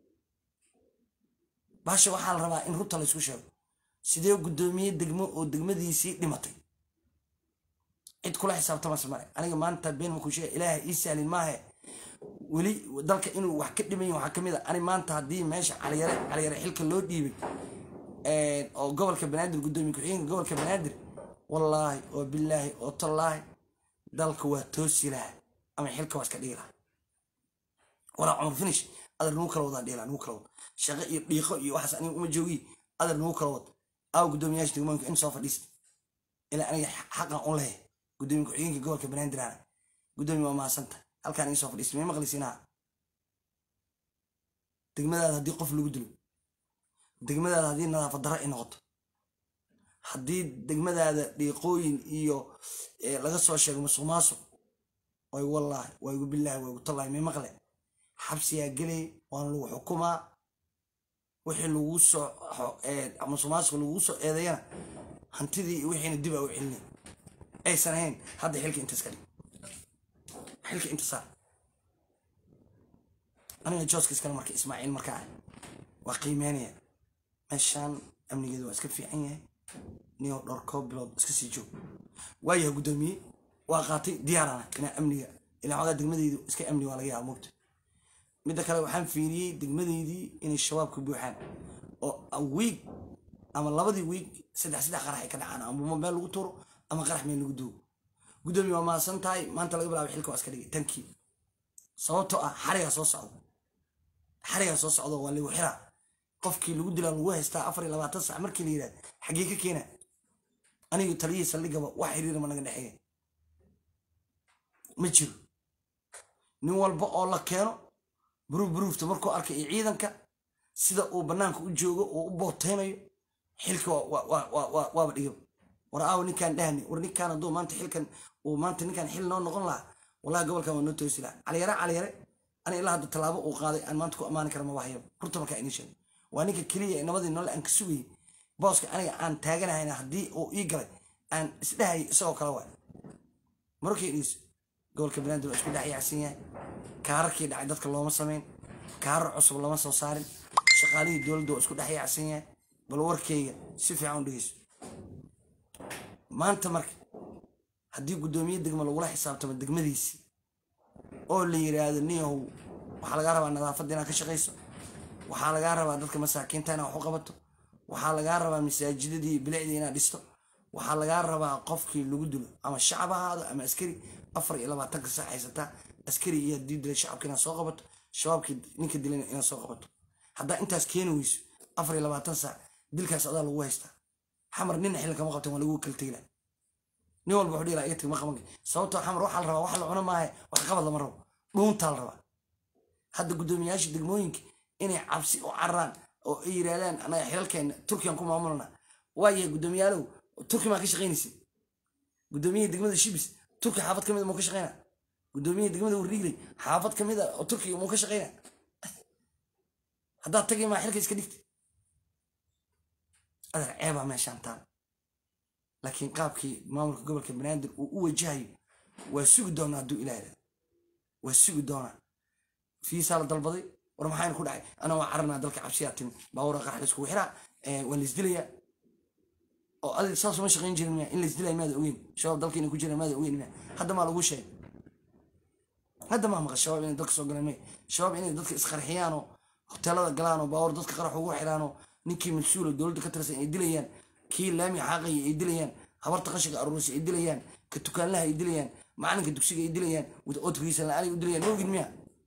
A: baasha waxaa la rabaa in rubta la isku sheego sidee guddoomiye degmo oo degmadiisii dhimatay cid kula xisaabtamase male aniga maanta been makuu sheega ilaaha ii sahlin maahe weli dalka inuu wax ka dhiman yahi waxaa kamid a ani maanta haddii meesha caliyare caliyare xilka loo dhiibay oo gobolka banaadir guddoomiye ku-xigeenka gobolka banaadir wallaahi oo bilaahi oo tallaahi dalka waa toosi laha ama xilka waa iska dhigi laha walaa cumar finish adar nagu kala wadaa dhiila nagu kala wad shaqo iyo dhiiqo iyo waxaas aniga uma joogi adar nagu kala wad aaw guddoomiyaasha degmooyinka in soo fadhiista ilaa aniga xaqan u lehe guddoomiye ku-xigeenka gobolka banaadir ana guddoomiye waa mahadsanta halkaan ii soo fadhiista may maqlisiinaha degmadaada haddii qof lagu dilo degmadaada haddii nadaafad darro ay noqoto haddii degmadaada dhiiqooyin iyo laga soo sheego musuq maasuq way wallaahi waa igu bilaahi waa igu tallaahi may maqle xabsiyaa gelay waana lagu xukumaa wixii lagu soo musuq maasuq lagu soo eedeeyana hantidii wixiina dib aa u celinay aysan ahayn hadda xilka intaas ka dhig xilka inta saar aniga jooska iskale marka ismaaciil markaa ah waa qiimeynaya meeshaan amnigeedu waa iska fiican yahay niyo dhowr koob bilood iska sii joog waayahay guddoomiye waa qaatay diyaarana inaa amniga ilaa xogaa degmadeydu iska amni waa laga yaaba moogta midda kale waxaan fiiriyey degmadeydii inay shabaab ka buuxaan oo wiig ama labadii wiig saddex saddex qarax ay ka dhacaan ama meel lagu tuuro ama qarax meel lagu duugo guddoomiye waa mahadsan tahay maanta laga bilaabay xilka waa iska dhigay tankii sababtoo ah xarigaa soo socda xarigaa soo socda waa lagu xiraa qofkii lagu dilaa lagu haystaa afar iyo labaatan sac markii la yidhahda xaggee ka keena anigu taliyihii saldhigaba wax xiriira ma naga dhexeeya ma jiro nin walba oo la keeno buruuf buruufta markuu arkay iyo ciidanka sida uu bannaanka u joogo uu u booteynayo xilka waaba dhigaba war aaw ninkaan dhahni war ninkaan hadduu maanta xilkan uu maanta ninkaan xil noo noqon lahaa wallahi gobolkan waa noo toosi lahaa caliyare caliyare ani ilaa hadda tallaabo uu qaaday aan maanta ku ammaani kara maba hayaba runta markaa inii sheegay waa ninka keliya ee nabadii noole aan ka sugayay booska aniga aan taaganahayna haddii uu ii galay aan isdhahayay isagoo kale waay markay dhiiso gobolka banaadir waa isku dhex yaacsan yahay kaararkii dhacay dadka looma samayn kaarar cusub lama soo saarin shaqaalihii dowladda waa isku dhex yaacsan yahay bal warkayga si fiican u dhegeyso maanta marka haddii guddoomiye degmo lagula xisaabtamo degmadiisii oo la yiraahdo niyahow waxaa lagaa rabaa nadaafadda inaad ka shaqayso waxaa lagaa rabaa dadka masaakiinta inaad wax u qabato waxaa lagaa rabaa masaajidadii bilicdii inaad dhisto waxaa lagaa rabaa qofkii lagu dilo ama shacab ha ahaado ama askari afar iyo labaatanka sac haysataa askari iyo haddii dilay shacabka inaad soo qabato shabaabkii ninka dilayna inaad soo qabato haddaa intaas keeni weyso afar iyo labaatan sac dilkaas adaa lagu haystaa xamar nina xilli kama qabtan waa lagu kala tegila nin walba wuxuu dhihi lahaa iga tag ma qaban sababtoo xamar waxaa la rabaa wax la cuno maahe wax qabad lama rabo dhuuntaa la rabaa hadda guddoomiyaasha degmooyinka inay cabsi u cararaan oo ay yidhahdaan anaga xilalkeena turkiyan ku maamulana waayahay guddoomiyaalow turki maa ka shaqaynaysa guddoomiyihii degmada shibis turki xaafad ka mid muu ka shaqayna guddoomiyihii degmada warriigley xaafad ka mid a oo turkiga muu ka shaqayna haddaad tagay maa xilka iska dhigta adar ceebaa meeshaan taal laakiin qaabkii maamulka gobolka banaadir uu u wajahayo waa sugi doonaa hadduu ilaahda waa sugi doonaa fiisaa la dalbaday war maxayna ku dhacay ana waa cararnaa dalka cabsiyaa timi baawura qarax la iskugu xiraa waa la isdilayaa oo adi saas uma shaqayn jirin miya in la isdilaya maada ogeyn shabaab dalka inay ku jiraan maada ogeyn miya hadda maa lagu sheegay hadda maa maqal shabaab inay dalka soo galeen may shabaab inay dadka isqarxiyaan oo hoteelada galaan oo baawur dadka qarax ugu xiraan oo ninkii mas-uula dowladda ka tirsan ay dilayaan kii laami xaaqaya ay dilayaan habarta qashiga aruurisa ay dilayaan ka tukaanlaha ay dilayaan macalinka dugsiga ay dilayaan oodkiisa la-aan ay u dilayaan ma ogin miya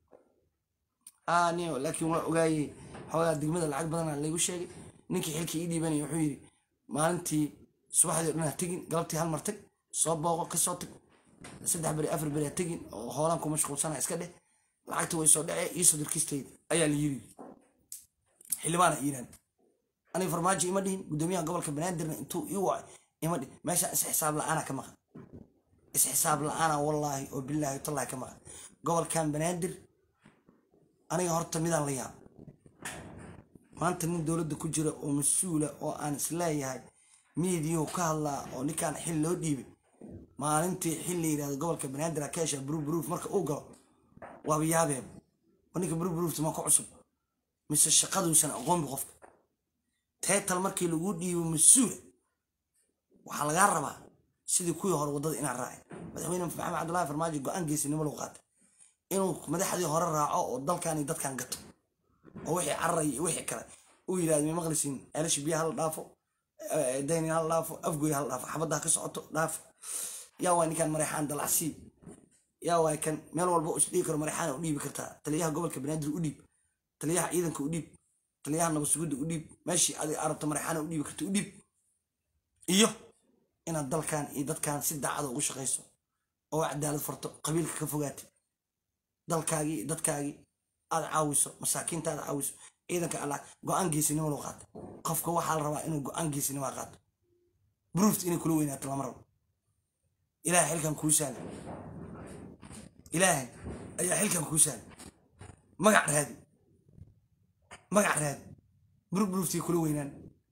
A: niyo laakiin waa ogaayey xoogaa degmada lacag badana laygu sheegay ninkii xilkii ii dhiibanaya wuxuu yidhi maalintii subaxdii o dhan ha tegin galabtii hal mar tag soo booqo ka soo tag saddex beri afar beri ha tegin oo hoolaan ku mashquulsana iska dheh lacagta way soo dhacee iisoo dirkistayda ayaa la yiri xildhibaana iiraan aniga farmaajo ima dhihin guddoomiyaha gobolka banaadirna intuu ii wacay ima dhihin meeshaan isxisaab la-aana ka maqan isxisaab la-aana wallaahi oo bilaahi tallahi ka maqan gobolkan banaadir aniga horta midaan la yaabo maanta nin dowladda ku jira oo mas-uula oo aan isleeyahay miidiyuhu ka hadlaa oo ninkaan xil loo dhiibay maalintii xil la yidhahdo gobolka banaadir akeesha brubruf marka uu galo waaba yaabeeba oo ninka brubrufta maa ku cusub mise shaqaduusan aqoonbi qofka teetal markii lagu dhiibo mas-uula waxaa lagaa rabaa sidii kuwii hore waddada inaan raacay madaxweyne maxamed cabdullahi farmaajo go-aan geesinimo lagu qaatay inuu madaxdii hore raaco oo dalkan iyo dadkan gato oo wixii cararaya iyo wixii kale uu yidhahdo ma maqlisiin ceelasha biyaha hala dhaafo daynin hala dhaafo afgoy hala dhaafo xabadda ha ka socoto dhaafo yaa waa ninkan mareexaan dalacsii yaa waa kan meel walba u isdhigi karo mareexaan u dhiibi kartaa taliyaha gobolka banaadir u dhiib taliyaha ciidanka u dhiib taliyaha nabadsugidda u dhiib meeshii adig arabta mareexaana u dhiibi karta u dhiib iyo inaad dalkan iyo dadkan si daacada ugu shaqayso oo cadaalad farto qabiilka ka fogaatay dalkaagii iyo dadkaagii aad caawiso masaakiinta aad caawiso ciidanka allah go-aan geesinimo loo qaato qofka waxaa la rabaa inuu go-aan geesinimo qaato bruft inay kula weynaato lama rabo ilaahay xilkan kuu saala ilaahay ayaa xilkan kuu saala magac raadi magac raadi brubruft iyo kula weynaan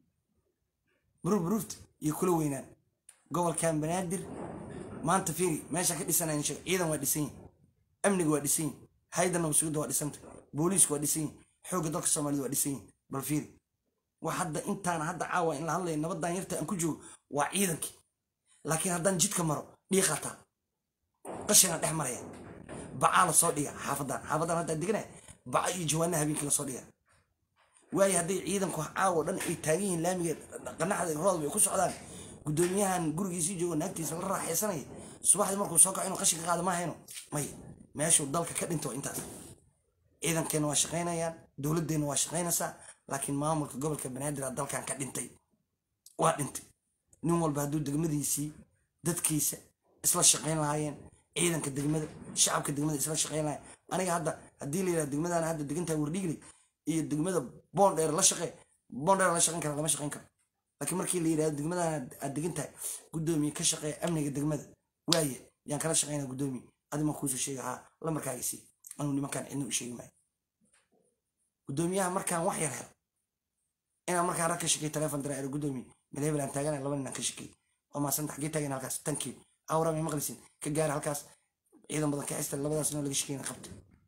A: brubruft iyo kula weynaan gobolkan banaadir maanta fiiri meesha ka dhisanayn sheeg ciidan waa dhisan yihin amniga waa dhisan yihin hayda nabadsugidda waa dhisanta booliisku waa dhisan yihin xoogga dalka soomaalida waa dhisan yihin bal fiiri wax hadda intaana hadda caawa in la hadlaya nabadan yarta aan ku joogo waa ciidankii laakiin haddaan jidka maro dhiiqataa qashina dhex maraya bacaa la soo dhiga xaafadan xaafadan haddaa deganaya baca iyo jawaana habeenkii lasoo dhiga waayo hadday ciidanku caawo dhan ay taagan yihiin laamiga qanaxda roodba ay ku socdaan guddoomiyahan gurigiisii joogo naagtiisa la raaxaysanaya subaxdii markuu soo kaco inuu qashinka qaada ma hayno may meeshuu dalka ka dhinto intaas ciidankeenna waa shaqaynayaan dowladeenna waa shaqaynaysaa laakiin maamulka gobolka banaadir dalkan ka dhintay waa dhintay nin walba hadduu degmadiisii dadkiisa isla shaqayn lahaayeen ciidanka degmada shacabka degmada isla shaqayn lahayen aniga hadda haddii la yidhaha degmadana hadda degantahay wardhigley iyo degmada boondheer la shaqee boondheer la shaqayn kara lama shaqayn karo laakiin markii la yidhahdo degmadana aad degan tahay guddoomiye ka shaqeeya amniga degmada waaye yaan kala shaqaynaa guddoomiye adima kuusoo sheega haa lamarkaaga sii anuu nimankaan cidna u sheegi maayo guddoomiyaha markaan wax yar helo inaan markaan rag ka shakey telefon dira ero guddoomiye meel hebel aan taagana laba nin aan ka shakey oo maasanta xaggee taagan halkaas tankii awra may maqlisin ka gaara halkaas ciidan badan ka xista labadaas noo laga shakeyna qabta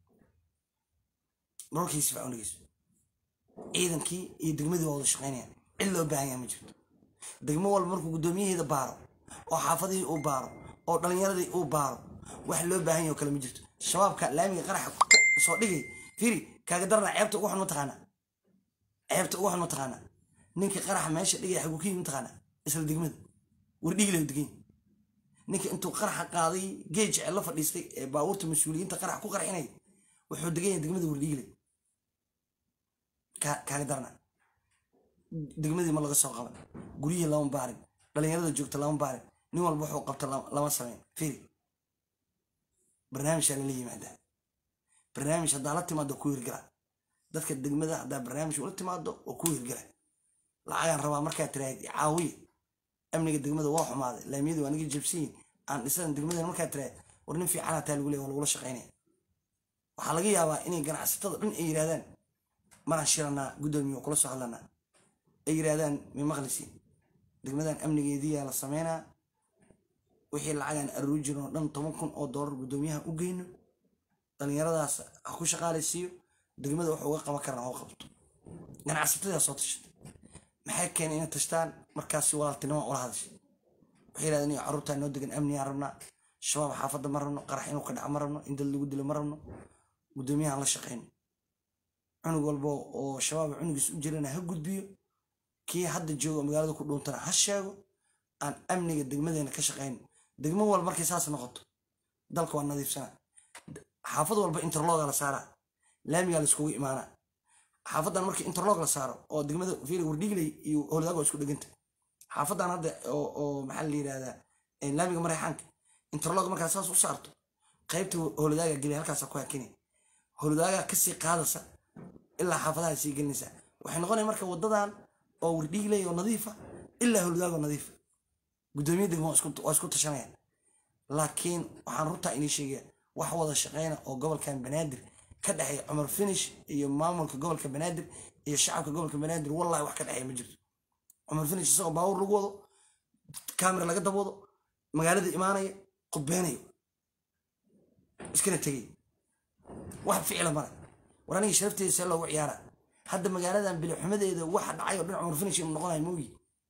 A: marorkiisi facun dhegeyso ciidankii iyo degmadii waa wada shaqaynayaan cid loo baahan yaha ma jirto degmo walba markuu guddoomiyaheeda baaro oo xaafadihii uu baaro oo dhalinyaradii uu baaro wax loo baahan yaho kale ma jirto shabaabka laamiga qaraxa soo dhigay firi kaaga darna ceebta ugu xun ma taqaanaa ceebta ugu xun ma taqaanaa ninka qaraxa meesha dhigaya xaguu ka yimi mataqaanaa isla degmada wardhigila degan ninka intuu qaraxa qaaday geej la fadhiistay ee baabuurta mas-uuliyiinta qarax ku qarxinaya wuxuu degan yahay degmada wardhigile kaaga darna degmadii ma laga soo qaban guryihii lama baarin dhalinyarada joogta lama baarin nin walba wuxuu qabta lama sameyn firi barnaamijaa lala yimaadaa barnaamij haddaa la timaado ku hirgala dadka degmada haddaa barnaamij ula timaado oo ku hirgala lacagaan rabaa markaa tiraahid caawiya amniga degmada waa xumaaday laamiyadu waa naga jabsiyin aan dhisadan degmadana markaa tiraahid war nin fiicanaa taa lagu leey waa lagula shaqaynaya waxaa laga yaabaa inay ganacsatada dhan ay yidhahdaan maraan shiranaa guddoomiye kula soo hadlanaa ay yidhahdaan may maqlisi degmadan amnigeediyaa la sameynaa wixii lacagaan aruuri jirin oo dhan toban kun oo doolar guddoomiyaha u geyno dhallinyaradaas ha ku shaqaalaysiiyo degmada wax uga qaban karana oo qabto ganacsatadaa soo tashatay maxay keenay inay tashtaan markaasi walaaltinimo ula hadashay waxay yidhahdeen iyo carruurtaa noo degan amnigaan rabnaa shabaab xaafadda ma rabno qarax inuu ka dhaco ma rabno in dad lagu dilo ma rabno guddoomiyahan la shaqayno cunug walba oo shabaab cunugiis u jirana ha gudbiyo kii hadda jooga magaalada ku dhuuntana ha sheego aan amniga degmadeena ka shaqayno degmo walba markay saas noqoto dalka waa nadiifsana xaafad walba interloga la saaraa laamigaa la iskugu imaanaa xaafadan markii interlog la saaro oo degmada fiili wardhigley iyo howladaag waa isku dheganta xaafadan hadda oo maxaa la yidhahdaa laamiga mareexaanka interlog markaa saas u saarto qaybta howladaaga geliya halkaasa ku hakinay howladaaga kasii qaadasa ilaa xaafadaha sii gelinaysa waxay noqonaya marka wadadan oo wardhigley oo nadiifa ilaa howladaag oo nadiifa guddoomiya degmo waa isku tashanayaan laakiin waxaan runtaa inii sheegaya wax wada shaqeyna oo gobolkan banaadir ka dhexeeya cumar finish iyo maamulka gobolka banaadir iyo shacabka gobolka banaadir wallahi wax ka dhexeeya ma jirto cumar finish isagoo baawur lagu wado kamera laga dabwado magaalada imaanaya qudbeynayo iskana tegay wax ficila male war aniga sharafteeda see loogu ciyaara hadda magaaladan bilixumadeeda waxa dhacay oo dhan cumar finish inuu noqonayo moogi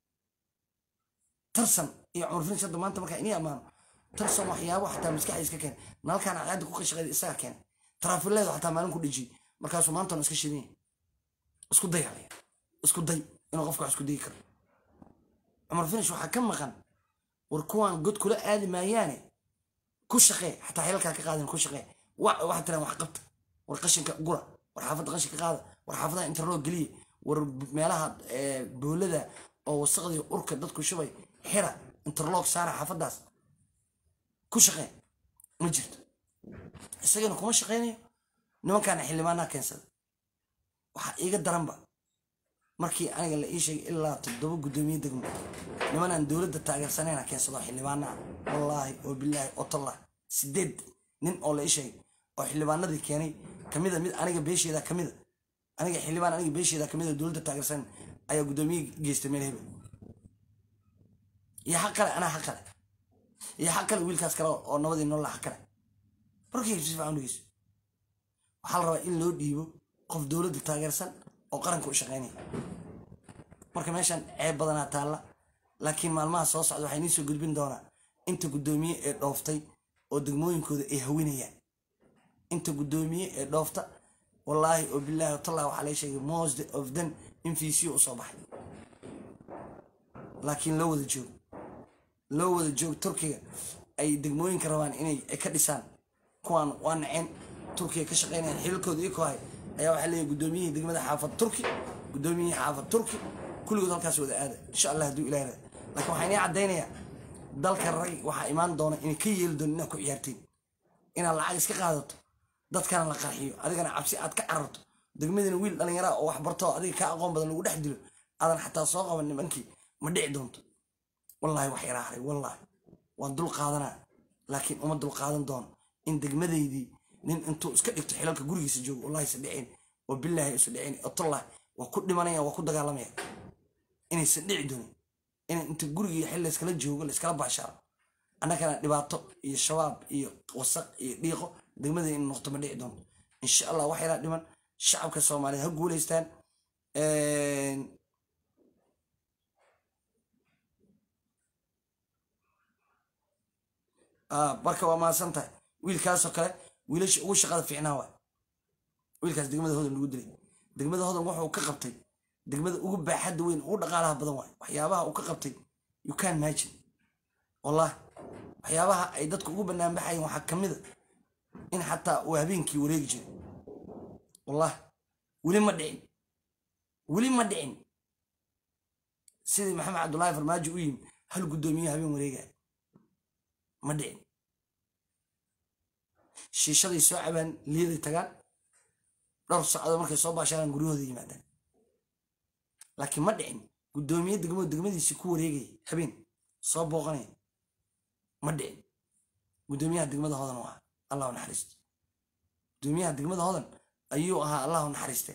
A: tarsan iyo cumar finish hadda maanta markaa inii ammaano tarsan waxyaabo xataa maskaxdiis ka keen nalkaan cadda ku qashaqeeda isaga keenay taraafileedu xataa maalin ku dhijiyey markaasuu maantana iska shidanya isku day halaya isku day inuu qofka wax isku dayi karo cumar finish waxaa ka maqan war kuwaan god kula aadi maayaane ku shaqee xataa xilalkaa ka qaadin ku shaqee waxaa tiraan wax qabta war qashinka gura war xaafadda qashinka qaada war xaafadaha interlog geliya war meelaha boolada oo wasaqdii urka dadku shubay xira interlog saara xaafadaas ku shaqee ma jirto isagana kuma shaqaynayo nimankaana xildhibaanaa keensada waxaa iiga daranba markii aniga la ii sheegay ilaa toddoba guddoomiye degmo nimanaan dowladda taageersanayna keensado xildhibaanaa wallaahi oo bilaahi oo tallah sideed nin oo la ii sheegay oo xildhibaanadii keenay kamida mid aniga beesheeda kamida aniga xildhibaan aniga beesheeda kamida dowladda taageersan ayaa guddoomiye geystay meel hebel iyo xaq kale anaa xaq kale iyo xaq kale wiilkaas kale oo nabadii noolla xaq kale markii si fiican dhegeyso waxaa la rabaa in loo dhiibo qof dowladda taageersan oo qaranka u shaqaynaya marka meeshan ceeb badanaa taalla laakiin maalmaha soo socda waxay nii soo gudbin doonaa inta guddoomiye ee dhooftay oo degmooyinkooda ay hawinayaan inta guddoomiye ee dhoofta wallaahi oo bilaahi watallah waxaa laga sheegay most of them in fiisiyo u soo baxay laakiin loo wada joogo loo wada joogo turkiga ay degmooyinka rabaan inay ka dhisaan kuwaan waa naceen turkiga ka shaqeynayaan xilalkooda ii kohay ayaa waxaa leeyahay guddoomiyihii degmada xaafad turki guddoomiyihii xaafad turki kulligood halkaas wada aada insha allah hadduu ilaah rada laakiin waxaa inii caddaynayaa dalka rag waxaa imaan doona inay ka yeeli doon inaad ku ciyaartiin inaad lacag iska qaadato dadkana la qarxiyo adigana cabsi aad ka cararto degmadina wiil dhallinyaraa oo wax barto adiga ka aqoon badan lagu dhex dilo aadan xataa soo qaban nimankii ma dhici doonto wallaahi wax yaraa haray wallaahi waan dul qaadanaa laakiin uma dul qaadan doono in degmadaydii nin intuu iska dhigto xilalka gurigiisa joogo wallahi isa dhicin oo bilaahi isu dhicin oo tallah waa ku dhimanaya waa ku dagaalamaya inaysan dhici doonin in inta gurigii xil layskala joogo layskala baashaaro annagana dhibaato iyo shabaab iyo wasaq iyo dhiiqo degmada in noqto ma dhici doonto insha allah wax yaraa dhiman shacabka soomaaliyeed ha guulaystaan marka waa mahadsan tahay wiilkaasoo kale wiilasha ugu shaqada fiicnaa waay wiilkaas degmada hodan lagu dilay degmada hodan wuxuu ka qabtay degmada ugu baaxadda weyn ugu dhaqaalaha badan waay waxyaabaha uu ka qabtay you can imagine wallah waxyaabaha ay dadku ugu banaanbaxayeen waxaa ka mid a in xataa uu habeenkii wareegi jiray wallah weli ma dhicin weli ma dhicin sidii maxamed cabdullaahi farmaajo u yimi hal guddoomiye habeen wareegaya ma dhicin shiishaday soo cabaan liyaday tagaan dhowr socdo markay soo baashaaraan guryahooda yimaadaan laakiin ma dhicin guddoomiye degmo degmadiisii ku wareegaya habeen soo booqanaya ma dhicin guddoomiyaha degmada hodan u ahaa allahu naxariisto guddoomiyaha degmada hodan ayuu ahaa allahu naxariiste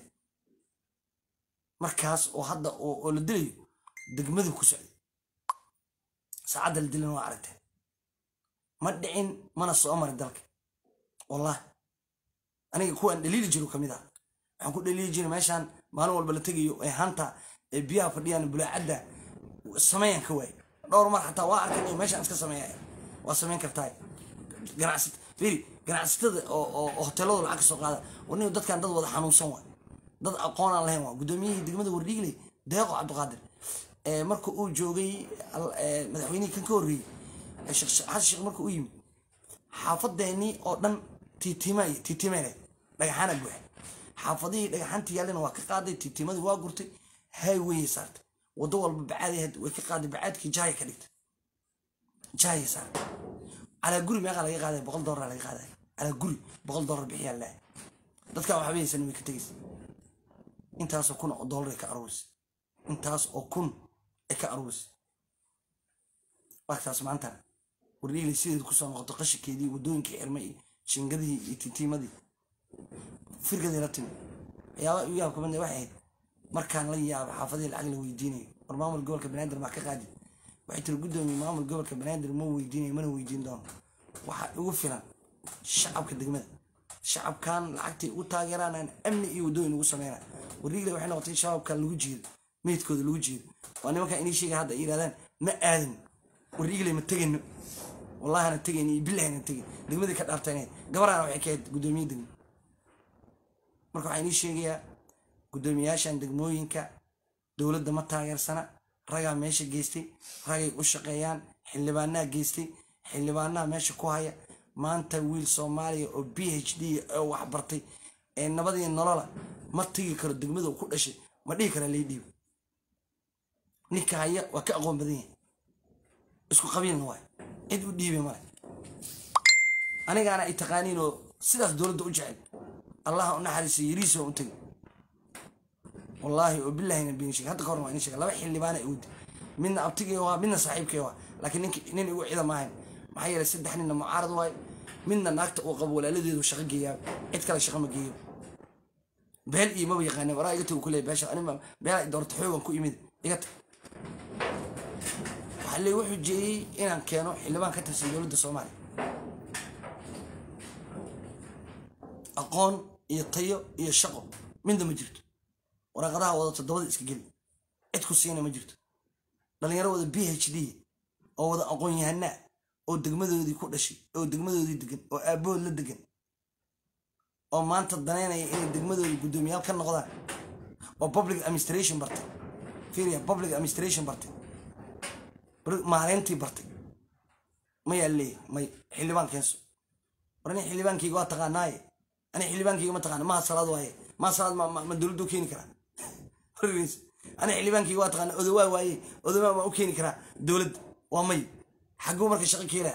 A: markaas oo hadda oo la dilayo degmadu ku socday saacadda la dilan waa aragteen ma dhicin mana soo marin dalka wallahi aniga kuwaan dhaliili jiru ka mid ah waxaan ku dhaliili jiray meeshaan maalin walba la tegayo ee hanta ee biyaha fadhiyaan bulaacadda sameeyaan ka waayay dhowr mar xataa waa arkan meeshaan iska sameeya waa sameyn kartaa ganacsat firi ganacsatada oo hoteelada lacag ka soo qaada warniga dadkan dad wada xanuunsan waa dad aqoon aan lahayn waa guddoomiyihii degmada wardhiigley deeqo cabdiqaadir marka uu joogay madaxweynihii kan ka horreeyey xasan sheekh marka u yimid xaafadeenii oo dhan tiitiimay tiitiimeyne dhagaxaana buuxa xaafadihii dhagaxaantii yaallina waa ka qaaday tiitiimadii waa gurtay highwayay saartay waddo walba bacaad way ka qaaday bacaadkii jaaya ka dhigtay jaaya saartay calaa guri meeqaa laga qaaday boqol doolar laga qaaday calaa guri boqol doolar bixiyaa lahay dadkaa waxba haysan way ka tegaysa intaasoo kun oo doolar ay ka aruurisay intaas oo kun ay ka aruurisay waagtaas maanta wardhiiglay sideed kusoo noqoto qashinkeedii waddooyinkii xirmay iyo shingadihii iyo titiimadii firgadii la timi waxyaaba igu yaab kamid waxay ahayd markaan la yaabo xaafadihii lacag la weydiinayo war maamul gobolka banaadir maa ka qaadi waxay tiri guddoomiye maamul gobolka banaadir ma weydiinayo mana weydiin doono waxaa igu filan shacabka degmada shacabkan lacagtay ugu taageeraan aan amni iyo waddooyin ugu sameynaa wardhiiglay waxay noqotay shabaabkan lagu jeedo meydkooda lagu jeedo waa nimankan inii sheegay hadda ay yidhahdaan ma aadin wardhiiglay ma tegayno wallahi ana tegayn iyo billahi ana tegin degmadii ka dhaartayneed gabarana waxay ka ahayd guddoomiye degmo marka waxaa inii sheegayaa guddoomiyaashan degmooyinka dowladda ma taageersana ragaa meesha geystay ragay u shaqeeyaan xildhibaanaa geystay xildhibaanaha meesha ku haya maanta wiil soomaaliya oo b h d oo waxbartay ee nabadii nolola ma tegi karo degmada uu ku dhashay ma dhihi karaa lay dhiibo ninka haya waa ka aqoon badan yahay isku qabiilna waay cid u dhiibay male anigaana ay taqaaniin oo sidaas dowladda u jecel allaha u naxariisa yariisa u tegay wallaahi oo billahina been sheeg hadda ka hor waa in sheega laba xildhibaana awdi midna abtigay waa midna saaxiibkay waa laakiin ninki nin igu cida maahayn maxaa yeelay saddex ninna mucaarad waayo midna naagta uu qabo walaaladeedu shaqo geeyaa cid kale shaqo ma geeyo beel iyo maba yaqaanin waraa iga tagu kuleeya beesha anima beela doorta xoogan ku imid iga tag waxaa lee wuxuu jeeyey inaan keeno xildhibaan ka tirsan dowladda soomaaliya aqoon iyo tayo iyo shaqo midna ma jirto waraaqadaha wada toddobada iska geli cid ku siina ma jirto dhalinyaro wada b h d oo wada aqoon yahanaa oo degmadoodii ku dhashay oo degmadoodii degan oo aabbahood la degan oo maanta danaynaya inay degmadoodii guddoomiyaal ka noqdaan oo public administration bartay fiiriya public administration bartay maareyntii bartay mayaa leeyahay may xildhibaan keenso war ani xildhibaankayga waa taqaanaaye ani xildhibaankayga ma taqaana maha salaad waaye maha salaad ma dowladda u keeni karaa ani xildhibaankayga waa taqaana odowaa waaye odowaa ma u keeni karaa dowladda waa may xagguu marka shaqo keenaa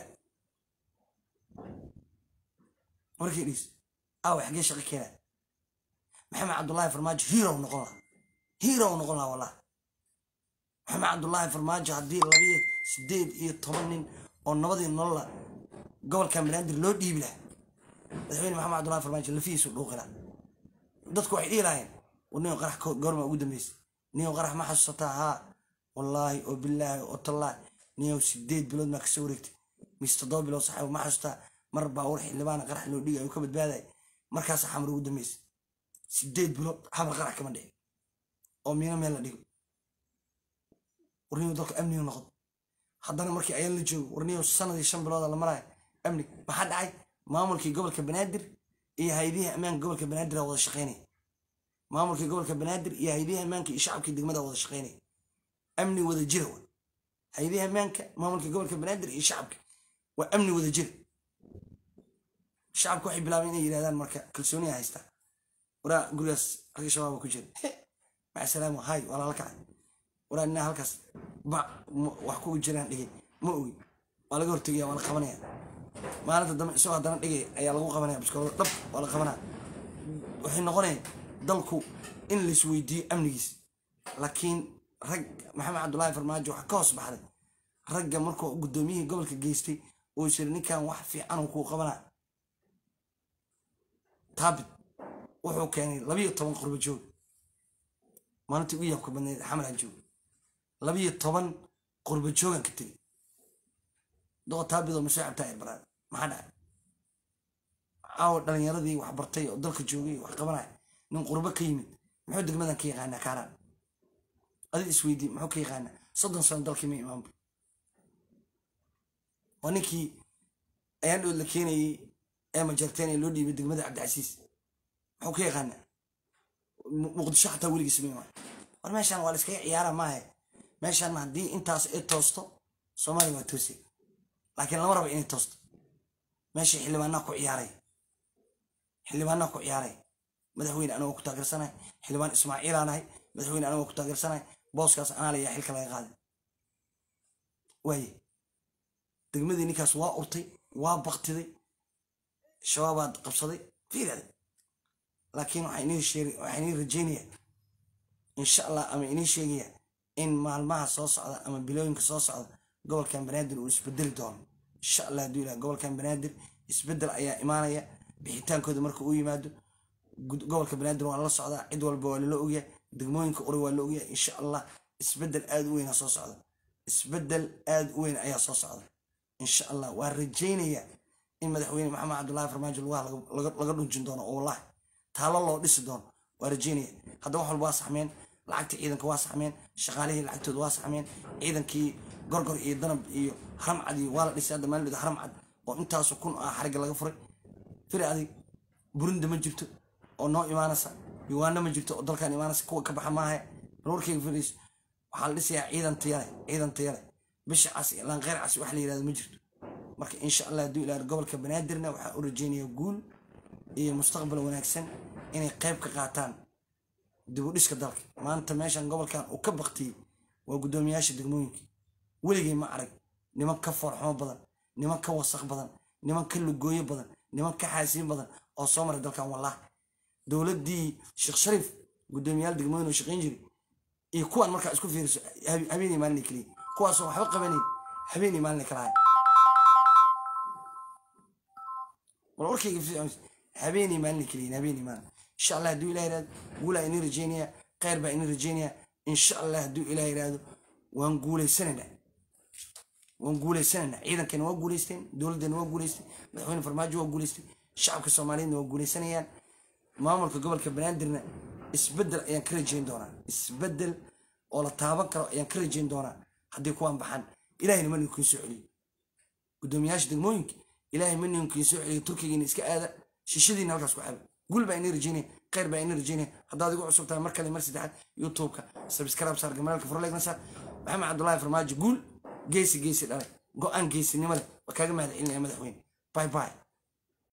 A: markii dhis aawe xaggee shaqo keenaa maxamed cabdullaahi farmaajo hirow noqon laha hirow noqon laha wallah maxamed cabdullaahi farmaajo haddii labiyo sideed iyo toban nin oo nabadii nolola gobolka banaadir loo dhiibi laha madaxweyne maxamed cabdullahi farmaajo lafihiisu dhuuqi laha dadku waxay dhihi lahayeen war nin qarax goorma ugu dambeysay nin qarax ma xasuusataa haa wallaahi oo bilaahi oo tallaahi ninyow sideed bilood maa kasoo wareegtay mise toddoba bilood saxaaba ma xasuustaa mar baawur xildhibaana qarax loo dhigay uu ka badbaaday markaasa xamar ugu dambeysay sideed bilood xamar qarax kama dhicin oo miino meel la dhigo warniyow dalka amniga noqdo haddana markii ayaan la joogo warniyow sanadii shan bilooda la maraayo amni maxaa dhacay maamulkii gobolka banaadir iyo hay-adihii ammaanka gobolka banaadir wada shaqeynaya maamulkii gobolka banaadir iyo hay-adihii ammaanka iyo shacabkii degmada wada shaqeynaya amni wada jira wa hay-adihii ammaanka maamulkii gobolka banaadir iyo shacabka waa amni wada jira shacabka waxay bilaabeen inay yidhahdaan marka kalsooniya haystaa waraa gurigaas ragga shabaaba ku jira maca salaamo hay waa lala kacay waraa ninaa halkaas ba wax kugu jiraan dhigay ma ogi waa laga hortegaya waa la qabanaya maalinta dambe isagoo haddana dhigay ayaa lagu qabanaya biskoolada dhab waa la qabanaya waxay noqonaya dalku in laisweydiiyo amnigiis laakiin rag maxamed cabdullaahi farmaajo waxaa ka hoos baxday ragga markuu guddoomiyihii gobolka geystay uu is yiri ninkan wax fiican uu kuu qabanaa taabit wuxuu keenay labiyo toban qurbo joog maalintii ugu yaabka badneed xamalan joog labiyo toban qurbo joogan ka tegey doo taabidoo masoo cabtaa irbaraad maxaa dhacay caawa dhalinyaradii wax bartay oo dalka joogay wax qabanaya nin qurbo ka yimid muxuu degmadan ka yaqaanaa kaaraan adid isweydii muxuu ka yaqaanaa soddon sano dalkii ma imaanba waa ninkii ayaan dhood la keenayey ee majarteen loo dhiibay degmada cabdicasiis muxuu ka yaqaanaa muqdisho xataa weligiis ma imaan war meeshaan waa la iskaga ciyaara maahe meeshaan haddii intaas ay toosto soomaaliya waa toosay laakiin lama rabo inay toosto meesha xildhibaanaa ku ciyaaray xildhibaanaa ku ciyaaray madaxweyne anagoo ku taageersanay xildhibaan ismaaciilaa nahay madaxweyne anagoo ku taageersanay booskaas anaalayaa xilka laga qaaday waaye degmadii ninkaas waa urtay waa baktiday shabaabaad qabsaday fiirade laakiin waxaa inii rajeynaya insha allah ama inii sheegaya in maalmaha soo socda ama bilooyinka soo socda gobolkan banaadir uu isbedeli doono insha allah hadduu ilaha gobolkan banaadir isbedel ayaa imaanaya bixitaankooda marka uu yimaado gobolka banaadir waa lala socdaa cid walba waa lala ogyahay degmooyinka uri waa la ogyahay insha allah isbedel aada u weyn soo socda isbedel aada u weyn ayaa soo socda insha allah waa rajeynaya in madaxweyne maxamed cabdullaahi farmaajo lugaha laga dhunjin doono oo wallahi taalo loo dhisi doono waa rajeynaya hadda wax walba waa saxmeen lacagta ciidanka waa saxmeen shaqaalihii lacagtooda waa saxmeen ciidankii gorgor iyo danab iyo haramcad iyo waa la dhisay hadda maalin haramcad oo intaasu kun ah xarigga laga furay firi adig burinda ma jirto oo noo imaanaysa yugaana ma jirto oo dalkan imaanaysa kuwa ka baxa maaha warkayga firis waxaa la dhisayaa ciidan tayale ciidan tayale bisha cas ilaan kheyr cas wax la yirahdo ma jirto marka insha allah hadduu ilaa gobolka banaadirna waxaa u rajeynayaa guul iyo mustaqbal wanaagsan inay qayb ka qaataan dib u dhiska dalka maanta meeshan gobolkan uu ka baktiyey waa guddoomiyaasha degmooyinka weligay ma arag niman ka foorxumo badan niman ka wasaq badan niman ka lugooyo badan niman ka xaasiin badan oo soo maray dalkan wallahi dowladdii sheekh shariif guddoomiyaal degmooyin oo shaqayn jiray iyo kuwaan markaa isku fiiriso habeenii maalin keliya kuwaasoo waxba qabanayn habeenii maalin kalahay wal warkayga habeenii maalin keliya habeenii maalin insha allah hadduu ilah yirahdo guulaa inii rajeynaya kheyr baa inii rajeynaya insha allah hadduu ilah yirahdo waan guuleysanaynaa waan guuleysanaynaa ciidankana waa guuleysteen dowladdana waa guuleystay madaxweyne farmaajo waa guuleystay shacabka soomaaliyeedna waa guuleysanayaan maamulka gobolka banaadirna isbedel ayaan ka rajeyn doonaa isbedel oo la taaban karo ayaan ka rajeyn doonaa haddii kuwaan baxan ilahayna ma ninkiin soo celiyo guddoomiyaasha degmooyinka ilaahay ma ninkiin soo celiyo turkigiina iska aada shishadiina halkaas ku xaba guul baa inii rajeynaya kheyr baa inii rajeynaya haddaad igu cusub tahay mar kale mar saddexaad youtubeka sabscribe saar gamalaalka furleegna saar maxamed cabdullaahi farmaajo guul geesi geesi dhalay go-aan geesinimo leh waa kaaga mahad celinaya madaxweyne bye bye